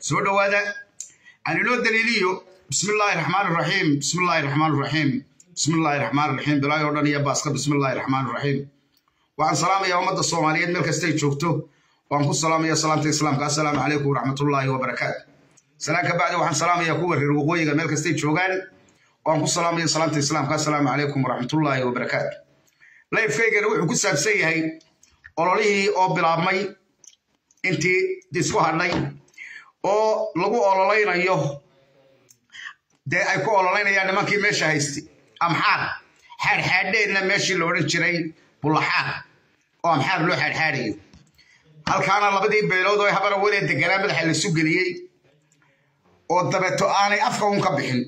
soo dhowaada aan inoo daliiliyo bismi illaahi raxmaan raxiim bismi illaahi raxmaan raxiim bismi illaahi raxmaan raxiim bilaahi oo dhan iyo baaska bismi illaahi raxmaan raxiim waxaan salaamayaa ummadda soomaaliyeed meel kastay joogto waan ku salaamaya salaamta islaamka assalaamu calaykum waraxmatullaahi wabarakaatu salaan ka bacdi waxaan salaamayaa kuwa reer waqooyiga meel kastay joogaan waan ku salaamaya salaamta islaamka assalaamu calaykum waraxmatullaahi wabarakaatu layfkaygana wuxuu ku saabsan yahay ololihii oo bilaabmay intii isku hadhay oo lagu ololaynayo dee ay ku ololeynayaan nimankii meesha haystay amxaar xaadxaadheedna meeshii la odhan jiray bullaxaar oo amxaar loo xaadxaadhayo halkaana labadii beelood oo habara walee deganaa madaxa lasu geliyey oo dabeeto aanay afka un ka bixin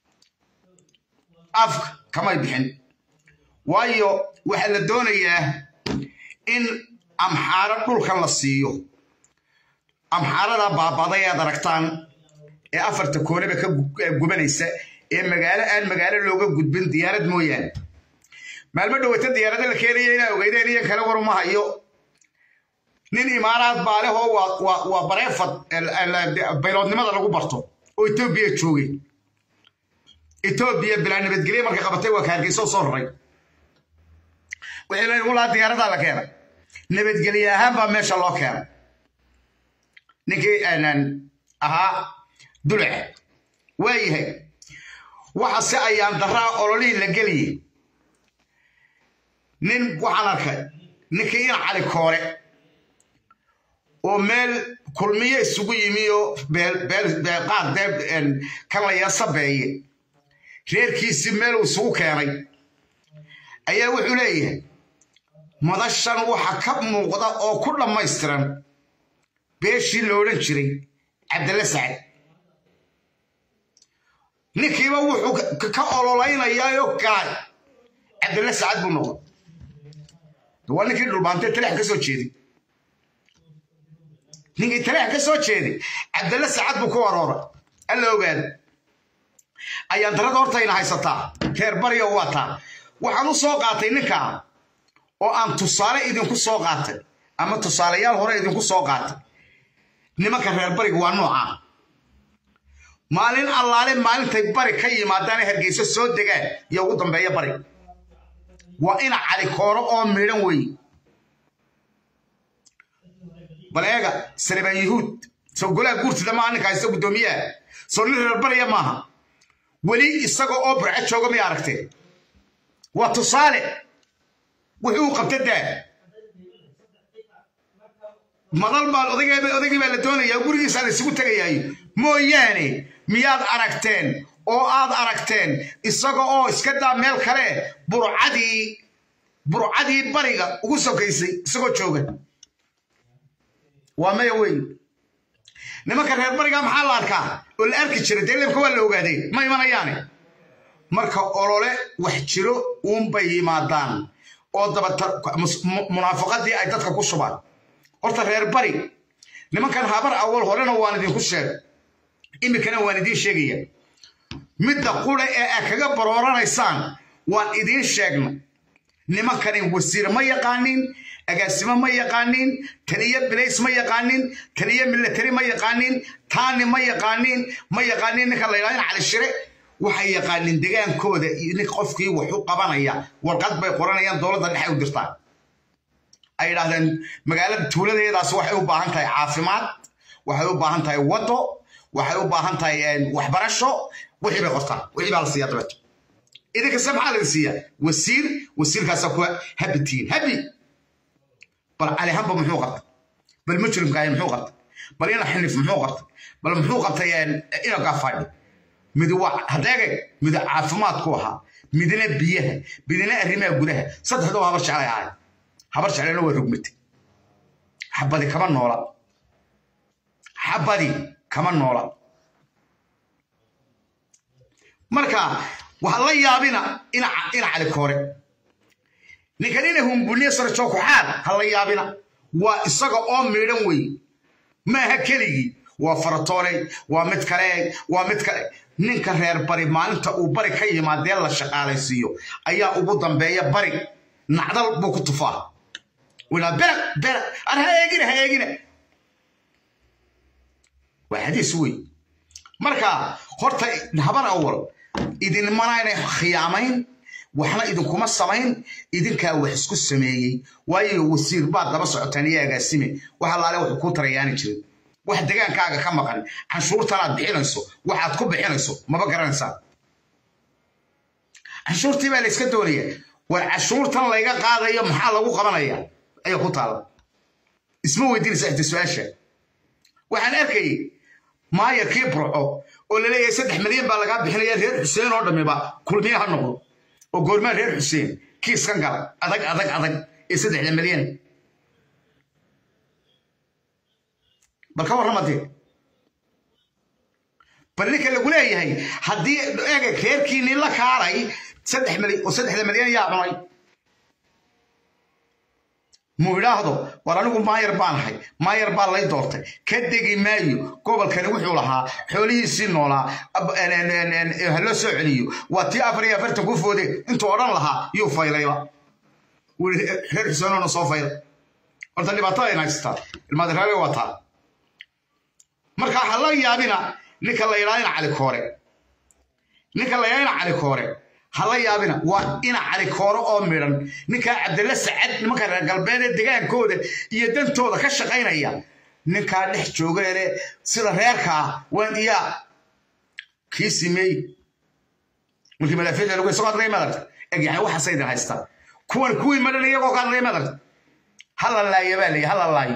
afka kamay bixin waayo waxaa la doonayaa in amxaaro dhulkan la siiyo amxaarada baabaday aad aragtaan ee afarta koonaba ka gubanaysa ee magaalo aan magaalo looga gudbin diyaarad mooyaane maalmo dhowata diyaarada la keenaya inaa ogeydeen iyan kale waruma hayo nin imaaraad baalehoo waa bareefad bayloodnimada lagu barto oo etoobiya joogay etoobiya bilaa nabadgelye markay qabatay waa ka hargeyso soo raray wixii laygu lahaa diyaaradaa la keenay nabadgelye ahaan baa meesha loo keenay ninkii ahaa dulac waa yahay waxase ayaan daraa ololihii la geliyey nin waxaan arkay ninkii ina cali koore oo meel kulmiyo isugu yimi oo qaad dee kan la yasabeeye reerkiisii meel uu isugu keenay ayaa wuxuu leeyahay madashan waxa ka muuqda oo ku dhammaystiran beeshii la odhan jiray cabdalla sacad ninkiiba wuxuu ka ololaynayaayoo galay cabdalla sacad buu noqon waa ninkii dhulbaantee talax ka soo jeeday ninkii talax ka soo jeeday cabdalla sacad buu ku arooray alla ogaada ayaan darada hortayna haysataa reer baryo waataa waxaan u soo qaatay ninkaa oo aan tusaale idinku soo qaatay ama tusaalayaal hore idinku soo qaatay nimanka reer bariga waa noocaa maalin allaale maalintay bari ka yimaadaana hargeyso soo degaan iyo ugu dambeeya bari waa ina cali kooro oo midhan weeye bal eega salibaan yahuud soo golaha guurtida maaha ninka haysta guddoomiyaha soo nin reer bariya maaha weli isaga oo burco jooga may aragteen waa tusaale wuxuu u qabta daa madal baa odaygii baa la doonayaa gurigiisa la isugu tegayaayo mooyaane miyaad aragteen oo aad aragteen isaga oo iska daa meel kale burcadii burcadii bariga ugu sokaysay isagoo jooga waa maya wey nimanka reer bariga maxaa la arkaa oo la arki jira dee leebka waa la ogaaday ma imanayaane marka olole wax jiro uunbay yimaadaan oo dabata munaafaqadii ay dadka ku shubaan horta reer bari nimankan habar awal horena waan idinku sheegay iminkana waan idiin sheegaya midda qura ee aad kaga barooranaysaan waan idiin sheegnay nimankani wasiir ma yaqaanin agaasimo ma yaqaanin taliyo bilays ma yaqaanin taliyo milatari ma yaqaanin taani ma yaqaanin ma yaqaanin ninka la yidhahdo cali shire waxay yaqaanin degaankooda nin qofkii wax u qabanaya warqad bay qoranayaan dowladda dhexe u dirtaan ay yidhaahdeen magaalada tuuladeedaas waxay u baahan tahay caafimaad waxay u baahan tahay wado waxay u baahan tahay waxbarasho wixii bay qortaan wixii baa la siiyaa dabeeto idinkase maxaa laga siiyaa wasiir wasiirkaasa kuwa habitiin habi bal calihamba muxuu qabtay bal mujrimkaaye muxuu qabtay bal ina xinif muxuu qabtay bal muxuu qabtay ina gaafadhi mid waa hadeege mid caafimaadku ahaa midna biyaha midna arrimaha gudaha saddexdoo habar jeclay ahay habar jeclayna waa rugmatay xabadi kama noola xabadi kama noola marka waxaa la yaabina ina cali koore ninkan ina humbuniye sarjookuxaad ha la yaabina waa isaga oo miidhan wey maaha keligii waa faratooney waa mid kale waa mid kale ninka reer bari maalinta uu bari ka yimaadee la shaqaalaysiiyo ayaa ugu dambeeya bari nacdal buu ku tufaa wilaa bera bera ar ha eegina ha eegina waa xadiis wey marka horta habar awal idinmana inay khiyaamayn waxna idinkuma samayn idinkaa wax isku sameeyey waayo wasiir baad daba socotaan iyo agaasime wax allaale wuxuu kuu tarayaani jirin wax degaankaaga ka maqan canshuurtanaad bixinayso waxaad ku bixinayso maba garanaysaa canshuurtii baa la iska doonaya war canshuurtan layga qaadayo maxaa lagu qabanaya ayaa ku taala isma weydiinaysa ixti su-aasha waxaan arkayay maayarkii burco oo laleeyahay saddex milyan baa lagaa bixinaya reer xuseen oo dhammiba kulmiye ha noqdo oo goormaa reer xuseen kiiskan gala adag adag adag ee saddexda milyan bal ka warramadee bal ninka lagu leeyahay haddii ega reerkiinii la kaalay saddex milyan oo saddexda milyan yaa cunay muu idhaahdo war anigu maayar baan ahay maayar baa lay doortay ka degi maayo gobolkani wuxuu lahaa xoolihiisii noolaa ha loo soo celiyo waa tii afar iyo afartan ku foode intuu odhan lahaa yuu faylayba reer xuseenoona soo fayla horta dhibaatada ayna haystaa ilmaadiraage waa taa marka ha la yaabina ninka la yidhaha ina cali koore ninka la yidhaha ina cali koore ha la yaabina waa ina cali koore oo midhan ninkaa cabdilla sacad nimanka reer galbeed ee degaankooda iyo dantooda ka shaqaynaya ninkaa dhex jooga ele sida reerka ah waan iyaa kii simeey markii madaafiicda lagu isagoo hadlay madarta eg yani waxaasa idin haystaa kuwan kuwii madhan iyagoo ka hadlay madarta ha la laayo baa leeyahy ha la laayo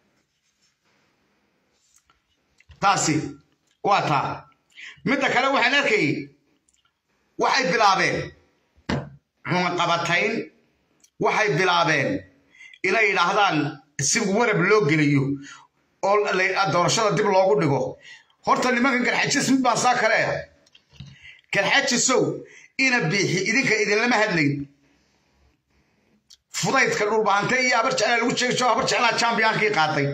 taasi waa taa midda kale waxaan arkayay waxay bilaabeen cunaqabatayn waxay bilaabeen inay yidhaahdaan si warab loo geliyo oo doorashada dib loogu dhigo horta nimankan garxajis mid baan saa kale ah garxajisow ina biixi idinka idinlama hadlayn fudaydka dhulbaante iyo habar jeclaa lagu sheegayo habar jeclaa jambiyaankii qaatay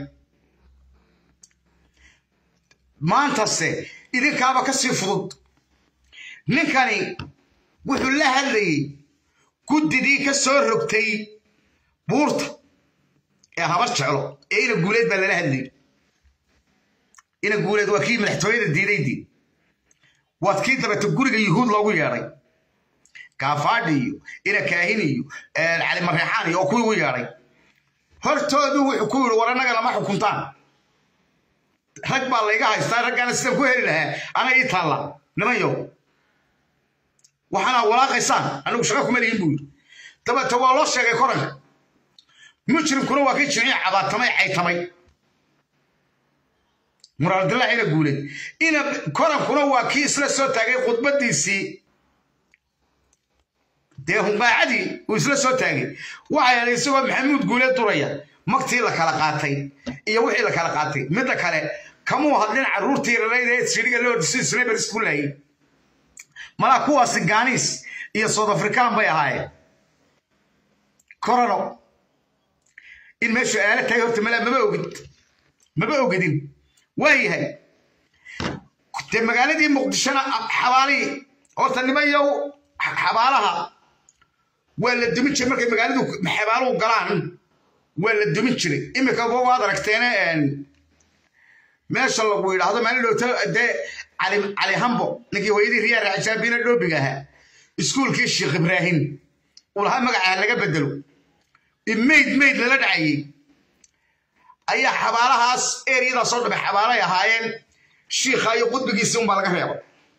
maantase idinkaaba ka sii fudud ninkani wuxuu la hadlayey guddidii ka soo rogtay buurta ee habar jeclo ee ina guuleed baa lala hadlayay ina guuleed waa kii madaxtooyada diidaydii waad kii dabata guriga yuhuud loogu yeedhay kaafaadhi iyo ina kaahin iyo cali mareexaan iyo oo kuwii u yeedhay hortoodu wuxuu ku yidhi war annaga lama xukuntaan rag baa layga haystaa raggaana sidan ku heli lahaa ana ii taalla nimanyow waxaana walaaqaysaan anigu shaqa kuma lihin buu yidhi dabeete waa loo sheegay koranka mujrimkuna waa kii jimciya cabaatamay caytamay muraardillah ina guulay ina korankuna waa kii isla soo taagay khudbadiisii dee hunqaacadii uu isla soo taagay waxay ahayd isagoo maxamuud guuleed duraya magtii la kala qaatay iyo wixii la kala qaatay midda kale kamuu hadlin carruurtii rarayda ee siriga loo dhisi sniper isku laayay malaa kuwaasi gaaniis iyo south african bay ahaayeen corono in meeshu aala tahay horta malaa maba ogid maba ogidin waa yahay dee magaaladii muqdishona xabaalihii horta nimayow xabaalaha waa la dumin jiray markay magaaladu xabaaluhu galaan waa la dumin jiray iminka waad aragteene meesha lagu yidhaahdo maalin dhowto dee cali hambo ninkii hooyadii riyaa raacisaabina dhoobiga ahaa iskuulkii sheekh ibraahim uu lahaa magacaha laga bedelo mayd mayd lala dhacayey ayaa xabaalahaas eriyadaas oo dhabe xabaalay ahaayeen shiikha iyo qudbigiisii unbaa laga reeba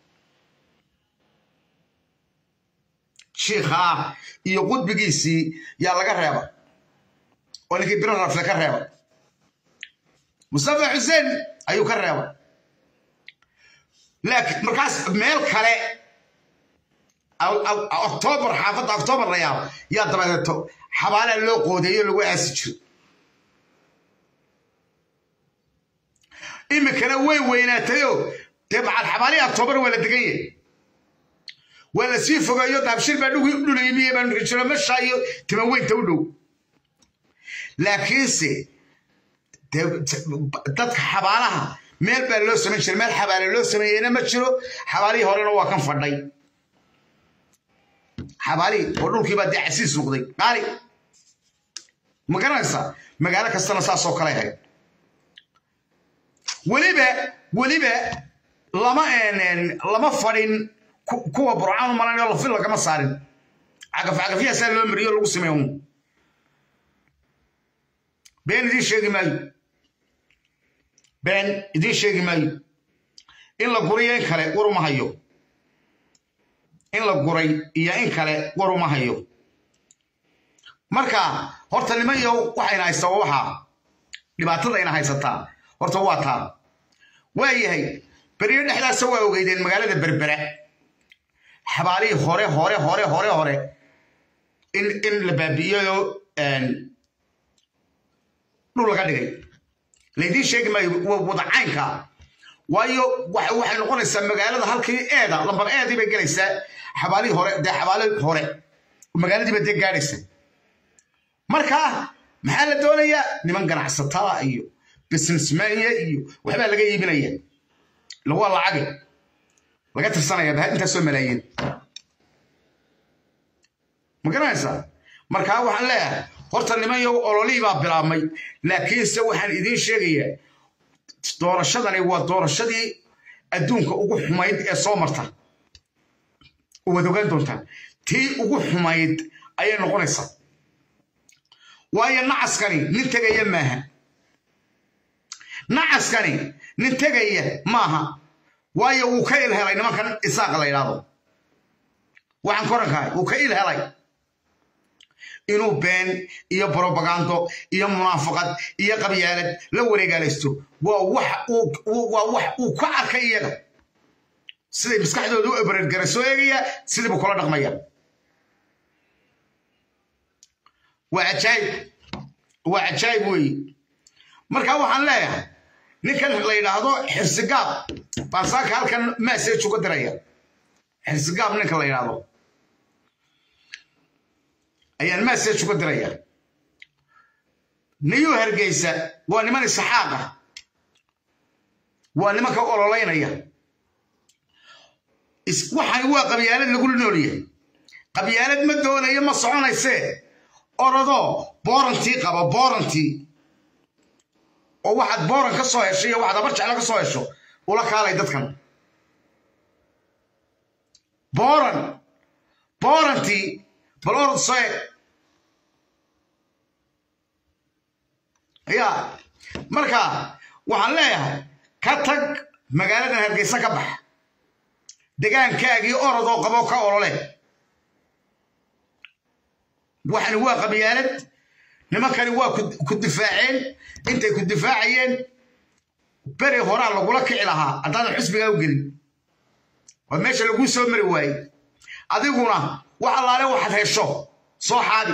shiikha iyo qudbigiisii yaa laga reeba oo ninkii biro rafle ka reeba mustafa xuseen ayuu ka reeba laakiin markaas meel kale octoobar xaafadda octoobar la yaabo yaa dabadeeto xabaalaa loo qoodeeyo lagu aasi jiro iminkana way weynaatayoo dee macal xabaalihii octoobar waa la degan yahay waa la sii fogeeyo daabshir baa dhulimiye baa jiro mesha iyo timaweynta u dhow laakiinse dadka xabaalaha meel baa loo samayn jiray meel xabaale loo sameeyeyna ma jiro xabaalihii horena waa kan fadhay xabaalihii oo dhulkii baa dee casiis noqday qaali ma garanaysaa magaalo kastana saasoo kale ahayd weliba weliba lama lama fadhin kuwa burcaan malanayo lafil lagama saarin cagaf cagafyahaasaa loo mariyo lagu sameeyo been idiin sheegi maayo been idiin sheegi maayo in la guriyo in kale war uma hayo in la guray iyo in kale war uma hayo marka horta nimanyo waxayna haystaa waxaa dhibaatada ina haysataa horta waa taa waa yahay beriyo dhexdaasa waa ogeydeen magaalada berbera xabaalihii hore hore hore hore hore in in la baabi'iyo dhul laga dhigay laydiin sheegi maayo wadacaynka waayo waxay noqonaysaa magaalada halkii eeda lambar eedii bay gelaysaa xabaalihii hore dee xabaalihii hore magaaladiiba dee gaadhaysa marka maxaa la doonayaa niman ganacsatada iyo businessmanya iyo waxbaa laga iibinaya waa lacage laga tirsanaya intaasoo malaayiin ma garanaysaa markaa waxaan leeyahay horta niman yow ololihii baa bilaabmay laakiinse waxaan idiin sheegayaa doorashadani waa doorashadii adduunka ugu xumayd ee soo marta waad ogaan doontaa tii ugu xumayd ayay noqonaysaa waayo nacaskani nin tegaya maaha nacaskani nin tegaya maaha waayo wuu ka ilhelay nimankan isaaqa la yidhaahdo waxaan korankahay wuu ka ilhelay inuu been iyo brobagando iyo munaafaqad iyo qabyaalad la wareegaalaysto waa wax uu ka arkay iyaga siday maskaxdooda u ebareergara soo eegaya sidiibu kula dhaqmaya waa cajaayib waa cajaayib weeye marka waxaan leeyahay ninkan la yidhaahdo xirsigaab baan saaka halkan message uga diraya xirsigaab ninka la yidhaahdo ayaan message uga diraya niyuu hargeysa waa niman isaxaaqa waa nimanka ololaynaya waxaan waa qabyaalad lagula noolyahay qabyaalad ma doonayo ma soconaysee orodoo boorantii qaba boorantii oo waxaad booran ka soo hesho iyo waxaad abar jeclo ka soo hesho ula kaalay dadkan booran boorantii bal orod soo eg ya marka waxaan leeyahay ka tag magaaladan hargeysa ka bax degaankaagii orodoo qaboo ka olole waxani waa qabyaalad nimankani waa ku difaaceen intay ku difaacayeen beri horaa lagula kici lahaa haddaadan xusbigaa u gelin waa meesha laguu soo mari waayey adiguna wax allaale waxaad hesho soo xaadi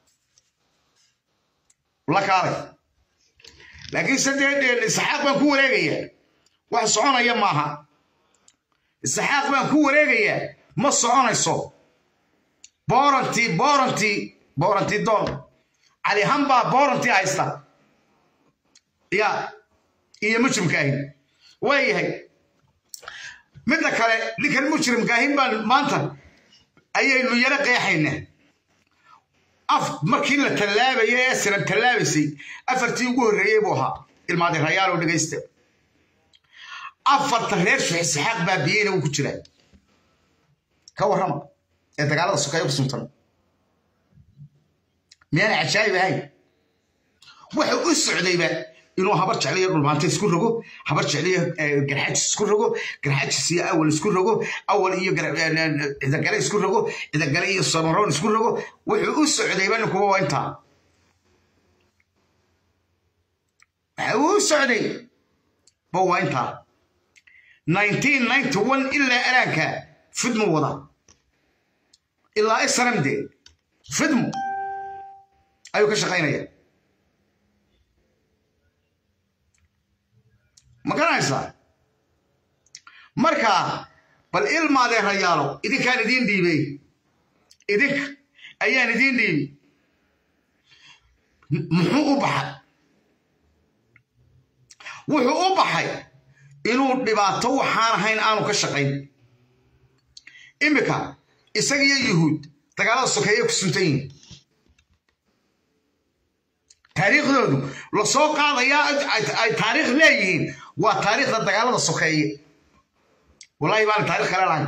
la kaalay laakiin sadee isaxaaq baan ku wareegayaa wax soconaya maaha isaxaaq baan ku wareegayaa ma soconayso boorantii boorantii boorantii doon cali hambaa boorantii haysta ya iyo mujrimkaahin waa yahay midda kale ninkan mujrimkaahin baan maanta ayaynu yaro qeexaynaa af markii la tallaabayo ee siran tallaabaysay afartii ugu horreeyey buu ahaa ilmaadi rayaalow dhegaysta afarta reer suxisixaaq baabiyeyna wuu ku jiraa ka warrama ee dagaalada sokeeyo ku suntan miyaana cajaayib ahayn waxa u socdayba inuu habar jecliyo dhulmaanta isku rogo habar jecliyo garxajis isku rogo garxajis iyo awal isku rogo awal iyo cidagale isku rogo cidagale iyo samaroon isku rogo wuxuu u socdayba ninkuba waa intaa waxa uu socday ba waa intaa ilaa alaanka fidmu wada ilaa isramde fidmu ayuu ka shaqaynaya ma garanaysaa marka bal ilmaadee rayaalo idinkaan idiin dhiibey idinka ayaan idiin dhiibi muxuu u baxay wuxuu u baxay inuu dhibaato waxaan ahayn aanu ka shaqayn iminka isagiyo yuhuud dagaalada sokeeye ku suntan yihin taariikhdoodu la soo qaadayaa ay taariikh leeyihiin waa taariikhda dagaalada sokeeye wallahi baan taarikh kale lahayn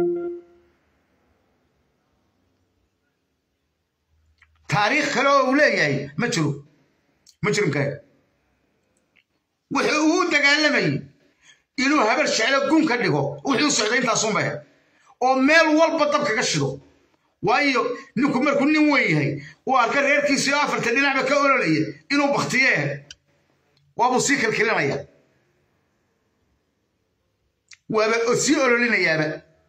taariikh kale oo uu leeyahay ma jiro ma jirinkaa wuxuu uu dagaalamayay inuu habar jeclo gun ka dhigo wuxuu socday intaasunba oo meel walba dab kaga shido waayo ninku markuu nin weyn yahay uu arka reerkiisii oo afarta dhinacba ka ololaya inuu baktiye waabuu sii kilkilinaya waaba sii ololinayaaba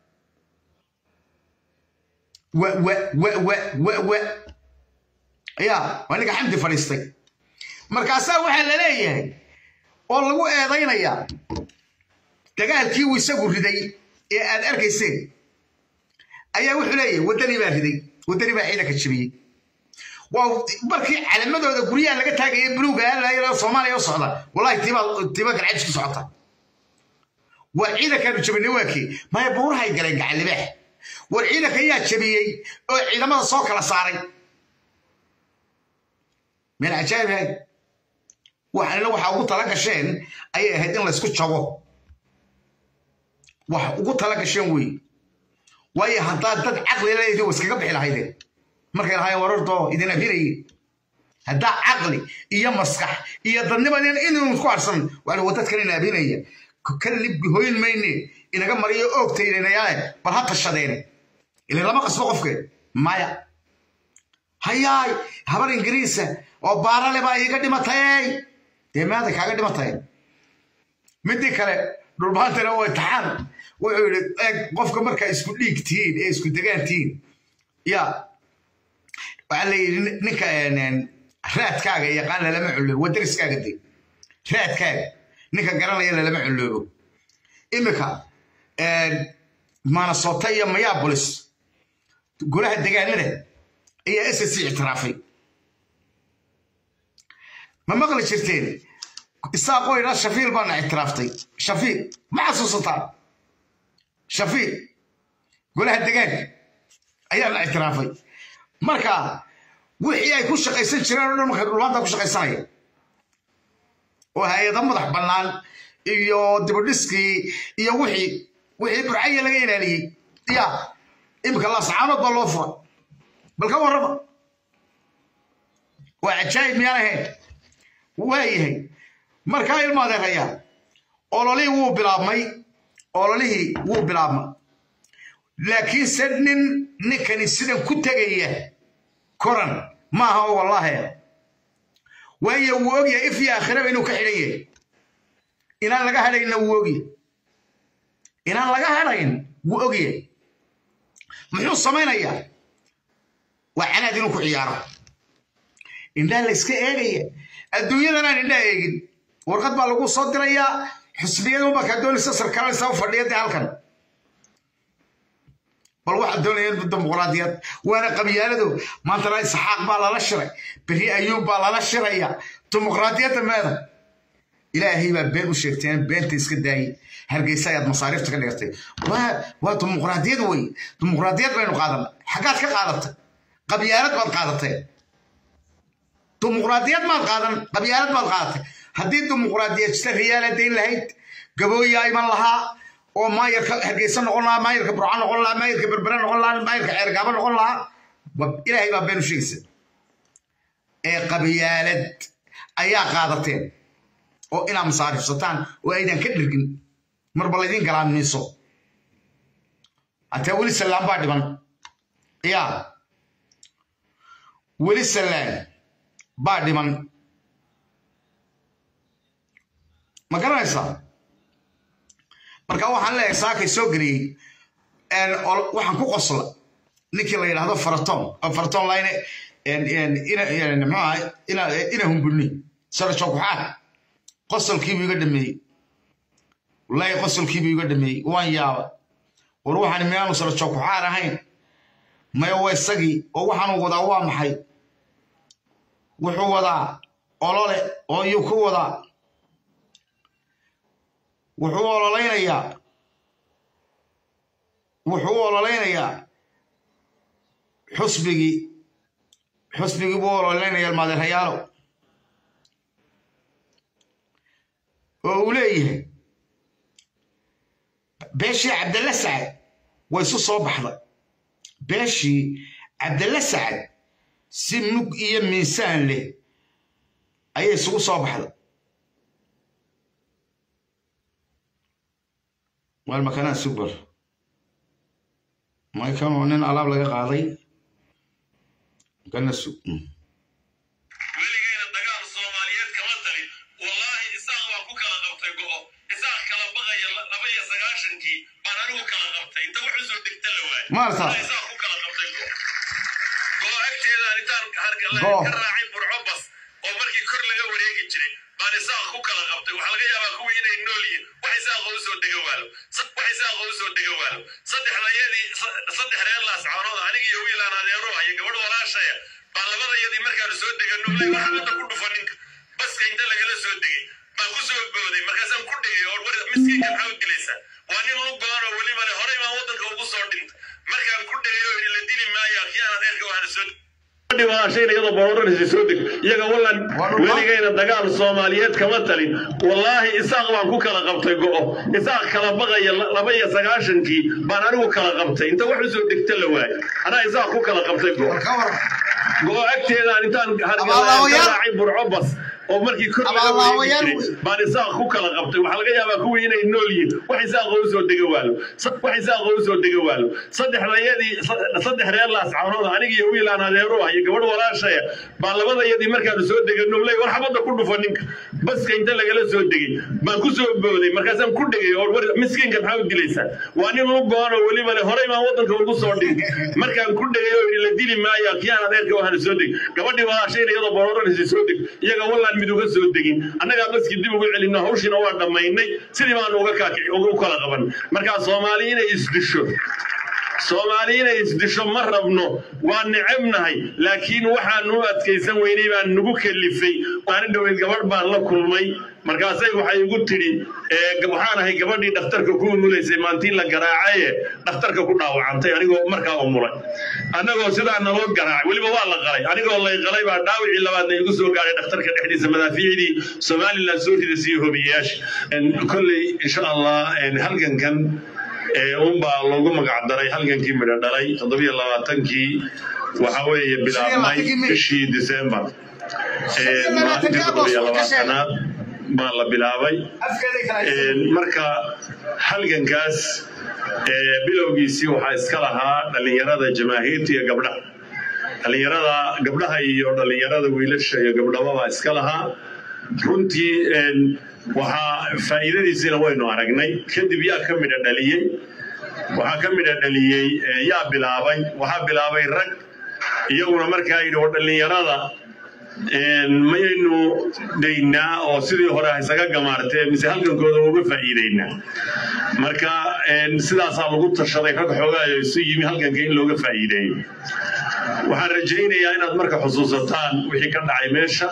wa wa wa wa wa wa ya waa ninka xamdi fadhiistay markaasaa waxaa la leeyahay oo lagu eedaynayaa dagaalkii uu isagu riday ee aad arkayseen ayaa wuxuu leeyahay waddanii baa riday waddanii baa ciidanka jabiyey waa markii calamadooda guryaha laga taagaya buluuga soomaaliya u socda wallahi tiiba garcajis ku socota war ciidankaanu jabinay waa kii maya buurahay galeen gacalibaax war ciidanka ayaa jabiyey oo ciidamada soo kala saaray meel cajaa'ib ahayd waxaanina waxa ugu tala gasheen ayay ahayd in laysku jabo wax ugu tala gasheen wey waayo haddaad dad caqli leedii wa iskaga bixi lahaydeen markay lahaayeen warardoo idin abinaye haddaa caqli iyo maskax iyo dadniman inuu ku harsan waa dadkan ina abinaya kan libbi hoyn mayne inaga mariyo oogtaynayaale bal ha tashadeene ilan lama qasbo qofkeed maya hayaay habar ingiriisa oo baarale baa iiga dhimatay dee maada kaaga dhimatay midii kale dhulbaantana waa taxaan wuxuu yidhi eeg qofka markaa isku dhiig tihiin ee isku degaan tihiin ya waxaa la yidhi ninka raadkaaga yaqaan lalama culoobo waa dariskaaga de raadkaaga ninka garanaya lalama culoobo imika manasota iyo mayabolis golaha degaanada ayaa ssc ictiraafay ma maqli jirteen isaaqoo idhaa shafiil baana ictiraaftay shafiil ma xasuusataa shafiil golaha degaanka ayaana ictiraafay marka wixii ay ku shaqaysan jireen o dhan markay dhulmaanta ku shaqaysanaya oo hay-ada madax bannaan iyo dibudhiskii iyo wixii wixii burcaya laga ilaaliyey ya imika laascaanood baa loo fura bal ka warrama waa cajaayib miyaan ahayn waayahay markaa ilma adeerayaa ololihii wuu bilaabmay ololihii wuu bilaabmay laakiinse nin ninkani sidan ku tegaya koran maaha oo wallaahi waayo wuu ogyahay if iyo aakhiraba inuu ka xidhan yahay inaan laga hadhaynna wuu ogyahay inaan laga hadhayn wuu ogyahay muxuu samaynayaa waa canaad inuu ku ciyaaro indhaha la yska eegaya adduunyadan aan indhaha eegin warqad baa lagu soo dirayaa xusbiyadu markaa doonaysa sarkaalaysa u fadhiya dee halkan bal waxaad doonayeen dimuqraadiyad waana qabyaaladu maantana isxaaq baa lala shiray beri ayuub baa lala shiraya dimuqraadiyadda meeda ilaahay baa been u sheegteen beenta iska daayey hargeysa ayaad masaariifta ka dhigtay waa dimuqraadiyad wey dimuqraadiyad baynu qaadana xaggaad ka qaadatay qabyaalad baad qaadatay dimuqraadiyad maad qaadan qabyaalad baad qaadatay haddii dimuqraadiyad jita riyaala dayn lahayd gabooyaa iman lahaa oo maayarka hargeysa noqon lahaa maayarka burca noqon lahaa maayarka berbere noqon lahaa maayarka ceergaaba noqon lahaa ilaahay baa been u sheegaysa ee qabyaalad ayaa qaadateen oo inaad masaarifsataan oo aydan ka dhirgin marba laydin galaamiiso hataa weli sallaan baa dhiban yaa weli sallaan baa dhiman ma garanaysaa marka waxaan leeyahay saakay soo geliyey waxaan ku qosla ninkii la yidhaahdo faraton faraton line mxuaha ina humbulni sarajokuxaad qosolkiibuu iga dhameeyey wallaahi qosolkiibuu iga dhameeyey waan yaaba war waxaan miyaanu sarajokuxaad ahayn maya waa isagii oo waxaanu wadaa waa maxay wuxuu wadaa olole oo iyuu ku wadaa wuxuu ololaynayaa wuxuu u ololaynayaa xusbigii xusbigii buu ololaynaya almaadeerhayaalo oo uu leeyahay beeshii cabdalla sacad way isu soo baxday beeshii cabdalla sacad si mug iyo miisaan leh ayay isugu soo baxday wal makanaa subar maykan oo nin alaab laga qaaday makana sug weligayna dagaal soomaaliyeed kama talin wallaahi isaaq baan ku kala qabtay go'o isaaq kala baqaya laba iyo sagaashankii baan anigu kala qabtay inta wax usoo degta la waay Maarta. isaaq ku kala qabtay go'o go'o agteedaan intaan hargala Go'o. ka raacay burco bas oo markii kor laga wareegi jiray baan isaaq ku kala qabtay waxaa laga yaabaa kuwii inay nool yihiin wax isaaqa usoo dega waalo Sa- wax isaaqa usoo dega waalo saddexdayadii sa- saddex reer laascaanood aniga iyo wiilaan adeero iyo gabadh walaashaya baa labadayadii markaanu soo degano lay waxa hadda ku dhufa ninka baska inta lagala soo degay baan ku soo booday markaasaan ku dhigay oo war miskiinka maxaa u dilaysaa waa nin lu go-an oo weliba le horey baan waddanka ugu soo dhintay markaan ku dhigay oo yidhi la dili maayo kii aan adeerka waxaana soo dhibaashayna iyadoo booranaysa soo deg iyaga wallan weligayna dagaal soomaaliyeed kama talin wallaahi isaaq baan ku kala qabtay go'o isaaq kala baqaya la- laba iyo sagaashankii baan anigu kala qabtay inta wax usoo degta la waay anaa isaaq ku kala qabtay go'o ka waran go'o agteedaan intaan Abaalaawayaal. hargalaacay burco bas oo markii kor laga wareegi Abaalaawayaal jiray wey. baan isaaq ku kala qabtay waxaa laga yaabaa kuwii inay nool yihiin wax isaaqa usoo dega waalo Sa- wax isaaqa usoo dega waalo saddexdayadii sa- saddex reer laascaanood aniga iyo wiilaan adeero ah iyo gabadh walaashaya baan labadayadii markaanu soo degano ley war xabadda ku dhufa ninka baska inta lagala soo degay baan ku soo booday markaasaan ku dhigay oo war miskiinka maxaa u dilaysaa waa nin lu go-an oo weliba le horey baan waddanka ugu soo dhintay markaan ku dhigay oo yidhi la dili maayo kii aan adeerka waxaana soo deg gabadhii walaashayna iyadoo bororanaysa soo deg iyaga wallaan mid uga soo degin annagaa baskii dib ugu celino hawshiina waa dhammaynay sidii baanu uga kaaki- uga u kala qaban markaa soomaali inay isdisho soomaali inay isdisho ma rabno waa necebnahay laakiin waxaanu u adkaysan weynay baan nagu kalifay maalin dhoweyd gabadh baan la kulmay markaasay waxay igu tidhi "Ee, waxaan ahay gabadhii dhakhtarka ku umulaysay maantii la garaacaye dhakhtarka ku dhaawacantay anigoo markaa umulay annagoo sidaa naloo garaacay weliba waa la qalay anigoo lay qalay baa dhaawicii labaadna igu soo gaaray dhakhtarka dhexdiisa madaafiicdii somalilan soo ridaysa iyo hobiyayaasha kolley insha allah een, halgankan ee unbaa loogu magac daray halgankii midho dhalay toddobiyo labaatankii waxa weeye bilaabmay bishii disembar Ee, maalintii toddobiyo labaatanaad baa la bilaabay afkeeday kala Ee, marka halgankaas ee, bilowgiisii waxaa iska lahaa dhallinyarada jamaahiirta iyo gabdhaha dhallinyarada gabdhaha iyo dhallinyarada wiilasha iyo gabdhababaa iska lahaa runtii een, waxaa faa'iidadiisiina waynu aragnay kadib yaa ka midha dhaliyey waxaa ka midha dhaliyey ee, yaa bilaabay waxaa bilaabay rag iyaguna markaa yidhi oo dhallinyarada een, mayaynu daynaa oo sidii hore ha isaga gamaartee mise halgankooda uga faa'iidaynaa marka een, sidaasaa lagu tashaday rag xoogaayo isu yimi halganka in looga faa'iideeyo waxaan rajaynayaa inaad marka xusuusataan wixii ka dhacay meesha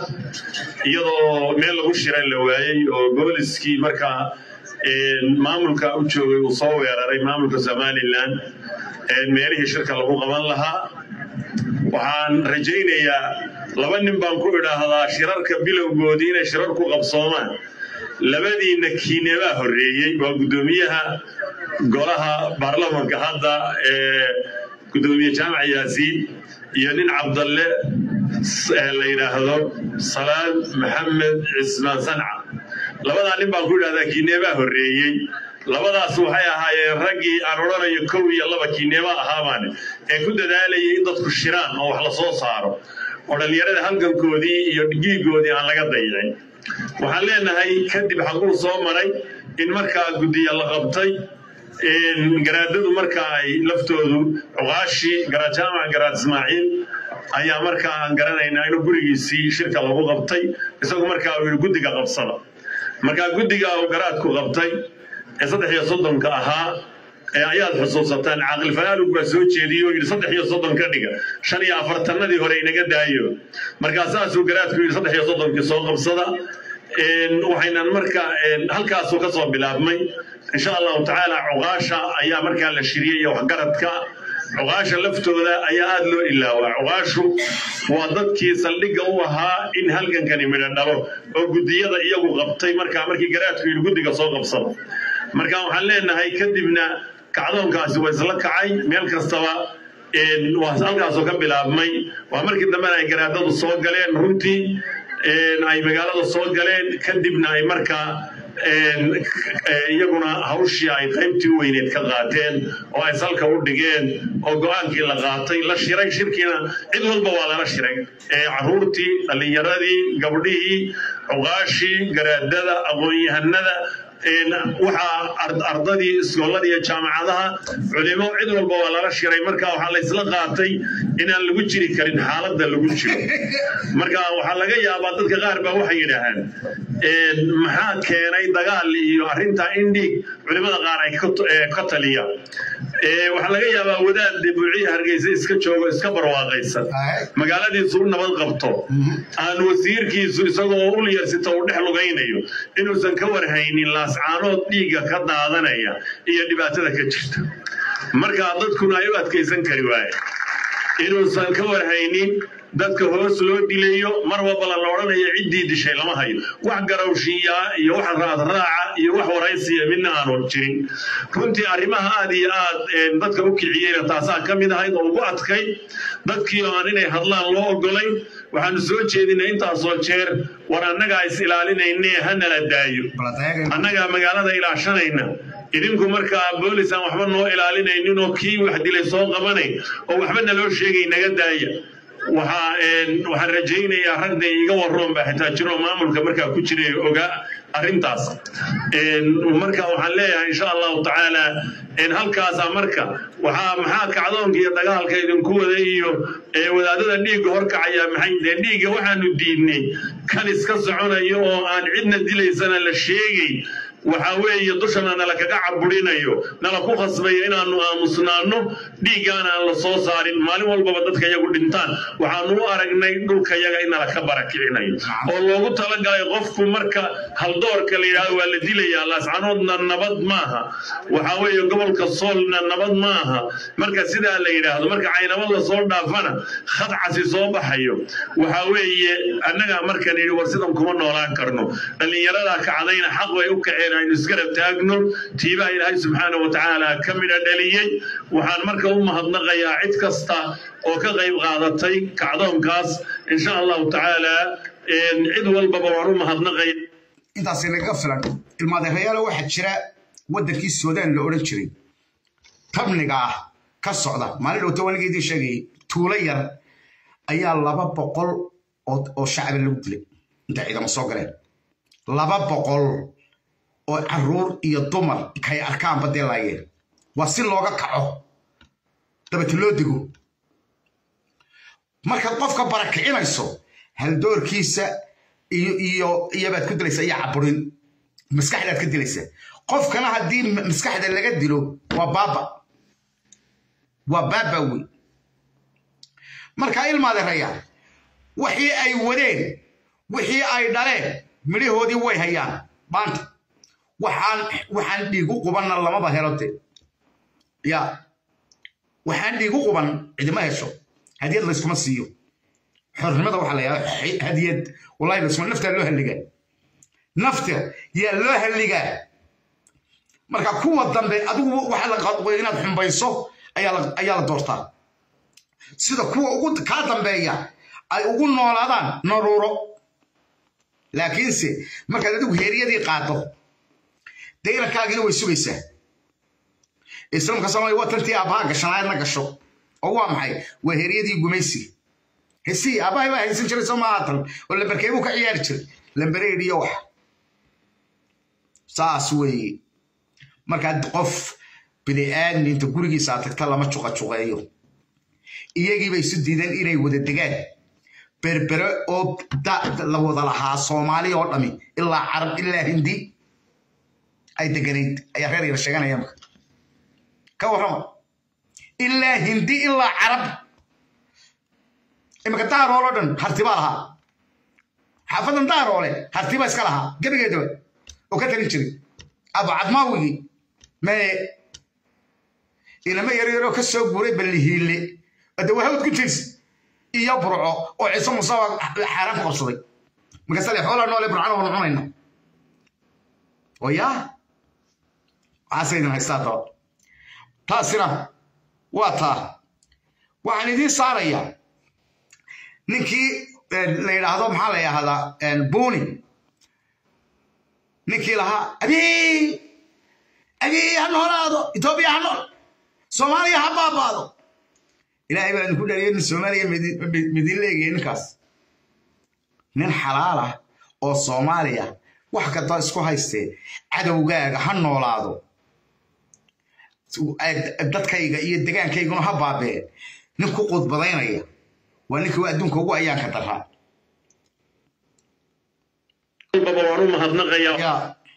iyadoo meel lagu shiray la waayey oo booliskii markaa een, maamulka u joogay uu soo weeraray maamulka somalilan een, meelihii shirka lagu qaban lahaa waxaan rajaynayaa laba nin baan ku idhaahdaa shirarka bilowgoodii inay shirar ku qabsoomaan labadiina kiinebaa horreeyey waa guddoomiyaha golaha baarlamanka hadda ee guddoomiye jaamac yaasiin iyo nin cabdalle s- ee la yidhaahdo salaad maxamed cismaan sanca labadaa nin baan ku idhahdaa kiinebaa horreeyey labadaas waxay ahaayeen raggii aan odhanayo kow iyo laba kiineeba ahaabaane ee ku dadaalayay in dadku shiraan oo wax la soo saaro oo dhallinyarada halgankoodii iyo dhigiigoodii aan laga dayicin waxaan leenahay kadib xaquu soo maray in markaa guddiya la qabtay in garaadadu marka ay laftoodu cuqaashii garaad jaamac garaad ismaaciil ayaa markaa aan garanaynaa inuu gurigiisii shirka lagu qabtay isagu markaa uu yidhi guddiga qabsada markaa guddiga uu garaadku qabtay ee saddex iyo soddonka ahaa ee ayaad xusuusataan caaqil falaalug baa soo jeediyey oo yidhi saddex iyo soddon ka dhiga shan iyo afartanadii hore inaga daayo markaa saasuu garaadku yidhi saddex iyo soddonkii soo qabsada Een, waxaynan marka een, halkaasuu ka soo bilaabmay insha allahu tacaala cuqaasha ayaa markaa la shiriyey iyo waxgaradka cuqaasha laftooda ayaa aada loo ilaawaa cuqaashu waa dadkii saldhigga u ahaa in halgankani midho dhalo oo guddiyada iyagu qabtay markaa markii garaadku yidhi guddiga soo qabsado marka waxaan leenahay kadibna kacdoonkaasi waa isla kacay meel kastaba waa halkaasoo ka bilaabmay waa markii dambena ay garaadadu soo galeen runtii ay magaalada soo galeen kadibna ay markaa iyaguna hawshii ay qaybtii weyneed ka qaateen oo ay salka u dhigeen oo go-aankii la qaatay la shiray shirkiina cid walba waa lala shiray caruurtii dhallinyaradii gabdhihii cuqaashii garaadada aqoon-yahanada waxaa ardadii iskoollada iyo jaamacadaha culimo cid walba waa lala shiray marka waxaa laysla qaatay inaan lagu jiri karin xaaladda lagu jiro marka waxaa laga yaabaa dadka qaar baa waxay yidhaahaan maxaa keenay dagaal iyo arrintaa in dhiig culimada qaar ay ka taliyaan waxaa laga yaabaa wadaad buuciya hargeysa iska joogo iska barwaaqaysan magaaladiisu u nabad qabto aan wasiirkiisu isagoo ulyarsita uu dhex lugaynayo inuusan ka warhaynin laascaanood dhiigga ka daadanaya iyo dhibaatada ka jirta marka dadkuna ay u adkaysan kari waaye inuusan ka warhaynin dadka hoos loo dilayo mar walbala la odhanayo ciddii dishay lama hayo wax garowshiiyaa iyo wax raadraaca iyo wax waraysiya midna aanu jirin runtii arrimaha aad iyo aad dadka u kiciyeyna taasaa ka mid ahayd oo ugu adkay dadkii aan inay hadlaan loo ogolayn waxaanu soo jeedinay intaasoo jeer war annagaa is ilaalinayne hanala daayo annagaa magaalada ilaashanayna idinku markaa boolis aan waxba noo ilaalinaynin oo kii wax dilay soo qabanay oo waxba naloo sheegay naga daaya waxaan rajaynayaa ragda iga waroon baa xitaa jiro maamulka markaa ku jiray ogaa arrintaas marka waxaan leeyahay insha allahu tacaala halkaasa marka waxaa maxaa kacdoonka iyo dagaalka idinku wada iyo wadaadada dhiigga horkacaya maxay dee dhiigga waxaanu diidnay kan iska soconayo oo aan cidna dilaysana la sheegay waxaa weeye dushana nala kaga caburinayo nala ku khasbayo inaanu aamusnaano dhiiggaana aan la soo saarin maalin walbaba dadka iyagu dhintaan waxaanu u aragnay dhulka yaga in nala ka barakicinayo oo loogu talagalay qofku marka haldoorka la yidhahdo waa la dilayaa laascanoodna nabad maaha waxaa weeye gobolka soolna nabad maaha marka sidaa la yidhaahdo marka caynabad la soo dhaafana khadcasi soo baxayo waxaa weeye annagaa markan yidhi war sidan kuma noolaan karno dhallinyaradaa kacdayna xaq bay u kaceen aynu isgarab taagno tiibaha ilaahay subxaana wa tacaala ka midha dhaliyey waxaan marka u mahadnaqayaa cid kasta oo ka qayb qaadatay kacdoonkaas insha allahu tacaala cid walbaba waan u mahadnaqaya intaasi nagaga filan ilmaadeerayaala waxaa jira waddankii suudaan la odhan jiray tabniga ah ka socda maalin dhowta wanigeedii sheegayay tuulo yar ayaa laba boqol oo shacbi lagu dilay inta ciidamo soo galeen laba boqol oo caruur iyo dumar kay arkaanba dee laayeen waa si looga kaco dabete loo digo markaad qofka barakicinayso haldoorkiisa iyo iyo iyobaad ku dilaysa iyo caburin maskaxdaad ka dilaysa qofkana haddii maskaxda laga dilo waa baaba waa baaba wey markaa ilmaadeeraya wixii ay wadeen wixii ay dhaleen midhahoodii way hayaan maanta waxaan waxaan dhiigu qubanna lamaba helo de ya waxaan dhiigu quban cidima hesho hadiyad layskuma siiyo xornimada waxaa la yidhahda hadiyad wallahi layskuma naftaa loo halligaa nafta yaa loo halligaa marka kuwa dambe adigu waxaa la qadqoy inaad xumbayso ayaa la doortaa sida kuwa ugu kaa dambeeya ay ugu noolaadaan naruuro laakiinse markaad adigu heeryadii qaado dee inankaagina way sugaysaa islaamka soomaaliya waa tantii aabbaha gashanaayadna gasho oo waa maxay waa heeryadii gumaysiga hesii aabbahay baa haysan jiray soo maatan oo lambarkeebuu ka ciyaari jiray lambareed iyo wax saas weeye markaad qof bini-aadmi inta gurigiisa aad tagta lama juqajuqeeyo iyagiiba isu diideen inay wada degaan berbere oo la wada lahaa soomaali oo dhami ilaa carab ilaa hindi ay deganayd ayaa reer yar sheeganaya marka ka warrama ilaa hindi ilaa carab imika daarool oo dhan hartibaa lahaa xaafadan daaroole hartibaa iska lahaa gebigeedaba oo ka talin jiray abu cadmaawigii mee inama yaryaroo ka soo guuray ballihiille ade waa hawd ku jirsi iyo burco oo ciise musaba xaaraan ku qabsaday markaasa le xoolaa noole burcana wanu cunayna oo yaa waxaase idin haystaa daba taasina waa taa waxaan idiin saarayaa ninkii la yidhaahdo maxaa la yidhahdaa buni ninkii lahaa abii abii ha noolaado etoobiya ha nool soomaaliya ha baabaado ilaahay baa idinku dhaliya nin soomaaliya midin leegaya ninkaas nin xalaala oo soomaaliya wax kastoo isku haystee cadowgaaga ha noolaado dadkayga iyo degaankayguna ha baabee nin ku qudbadaynaya waa ninkii adduunka ugu ayaanka daraa baba waan u mahadnaqayaa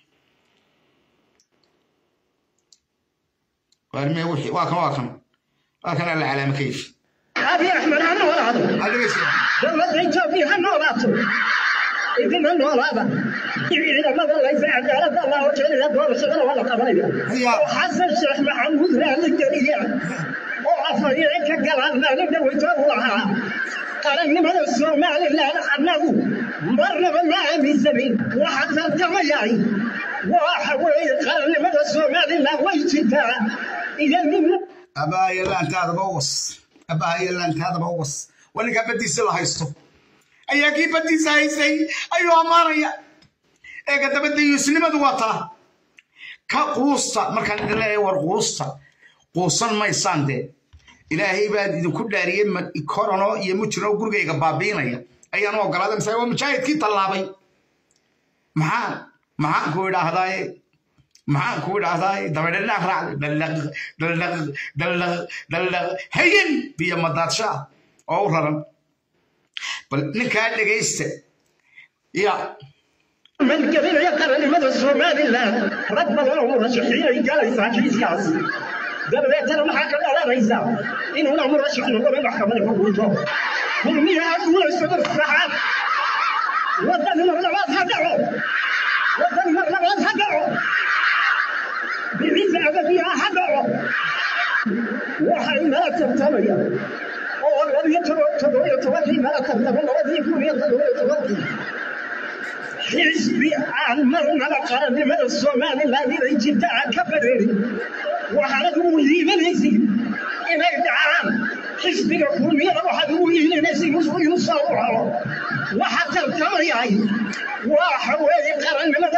waarme wixii waa kan waa kan waa kan alla calaama kayf abi axmed ha noolaado dowladda etoobiya ha noolaato idina noolaada ciidamada laysa cadaalada allah hojeelaya doorashadana waa la qabanaya oo xasan sheekh maxamuud raali geliya oo afariye ka galaan maalin dhaweytoon lahaa qarannimada somalilan annagu marnaba ma aaminsanin waxa tartamayahay waxa weeye qarannimada somalilan way jirtaa iyo nin abaayo laantaadaba was abaayo laantaadaba was waa ninkaa baddiisa la haysto ayaa kii baddiisa haystay ayuu ammaanaya eega dabadda yuusnimadu waa taa ka quusta markaan idin leeyahay war quusta quusan maysaan dee ilaahay baan idinku dhaariyey korono iyo mujino gurigayga baabiinaya ayaan u ogolaaday mise waa mujaahidkii tallaabay maxaan maxaan ku idhaahdaaye maxaan ku idhaahdaaye dabadhadhaaq raacday dhaldhaq dhaldhaq dhaldhaq dhaldhaq hayen biyo madaadshaa oo u raran bal ninkaa dhegaysta ya malgelinaya qarannimada somalilan rag badan oo murashaxiinay galaysaa kiiskaasi dabadeetana maxaa ka dhalanaysa inuuna murashax noqono maxkamada xukunto kulmiyaa guulaysado saxaad wadani mar labaad ha dhaco wadani mar labaad ha dhaco biciisa abadiyaa ha dhaco waxay nala tartamaya oo labiyo toddobiyo tobankii nala tartamo labadii kun iyo toddobiyo tobankii xisbi aan marnaba qarannimada somalilan inay jirta aan ka bareerin waxaanad ugu liibanaysid inay dhacaan xisbiga kulmiyada waxaad ugu liibanaysid inuu soo u helo waxa tartamayahay waxa weeye qarannimada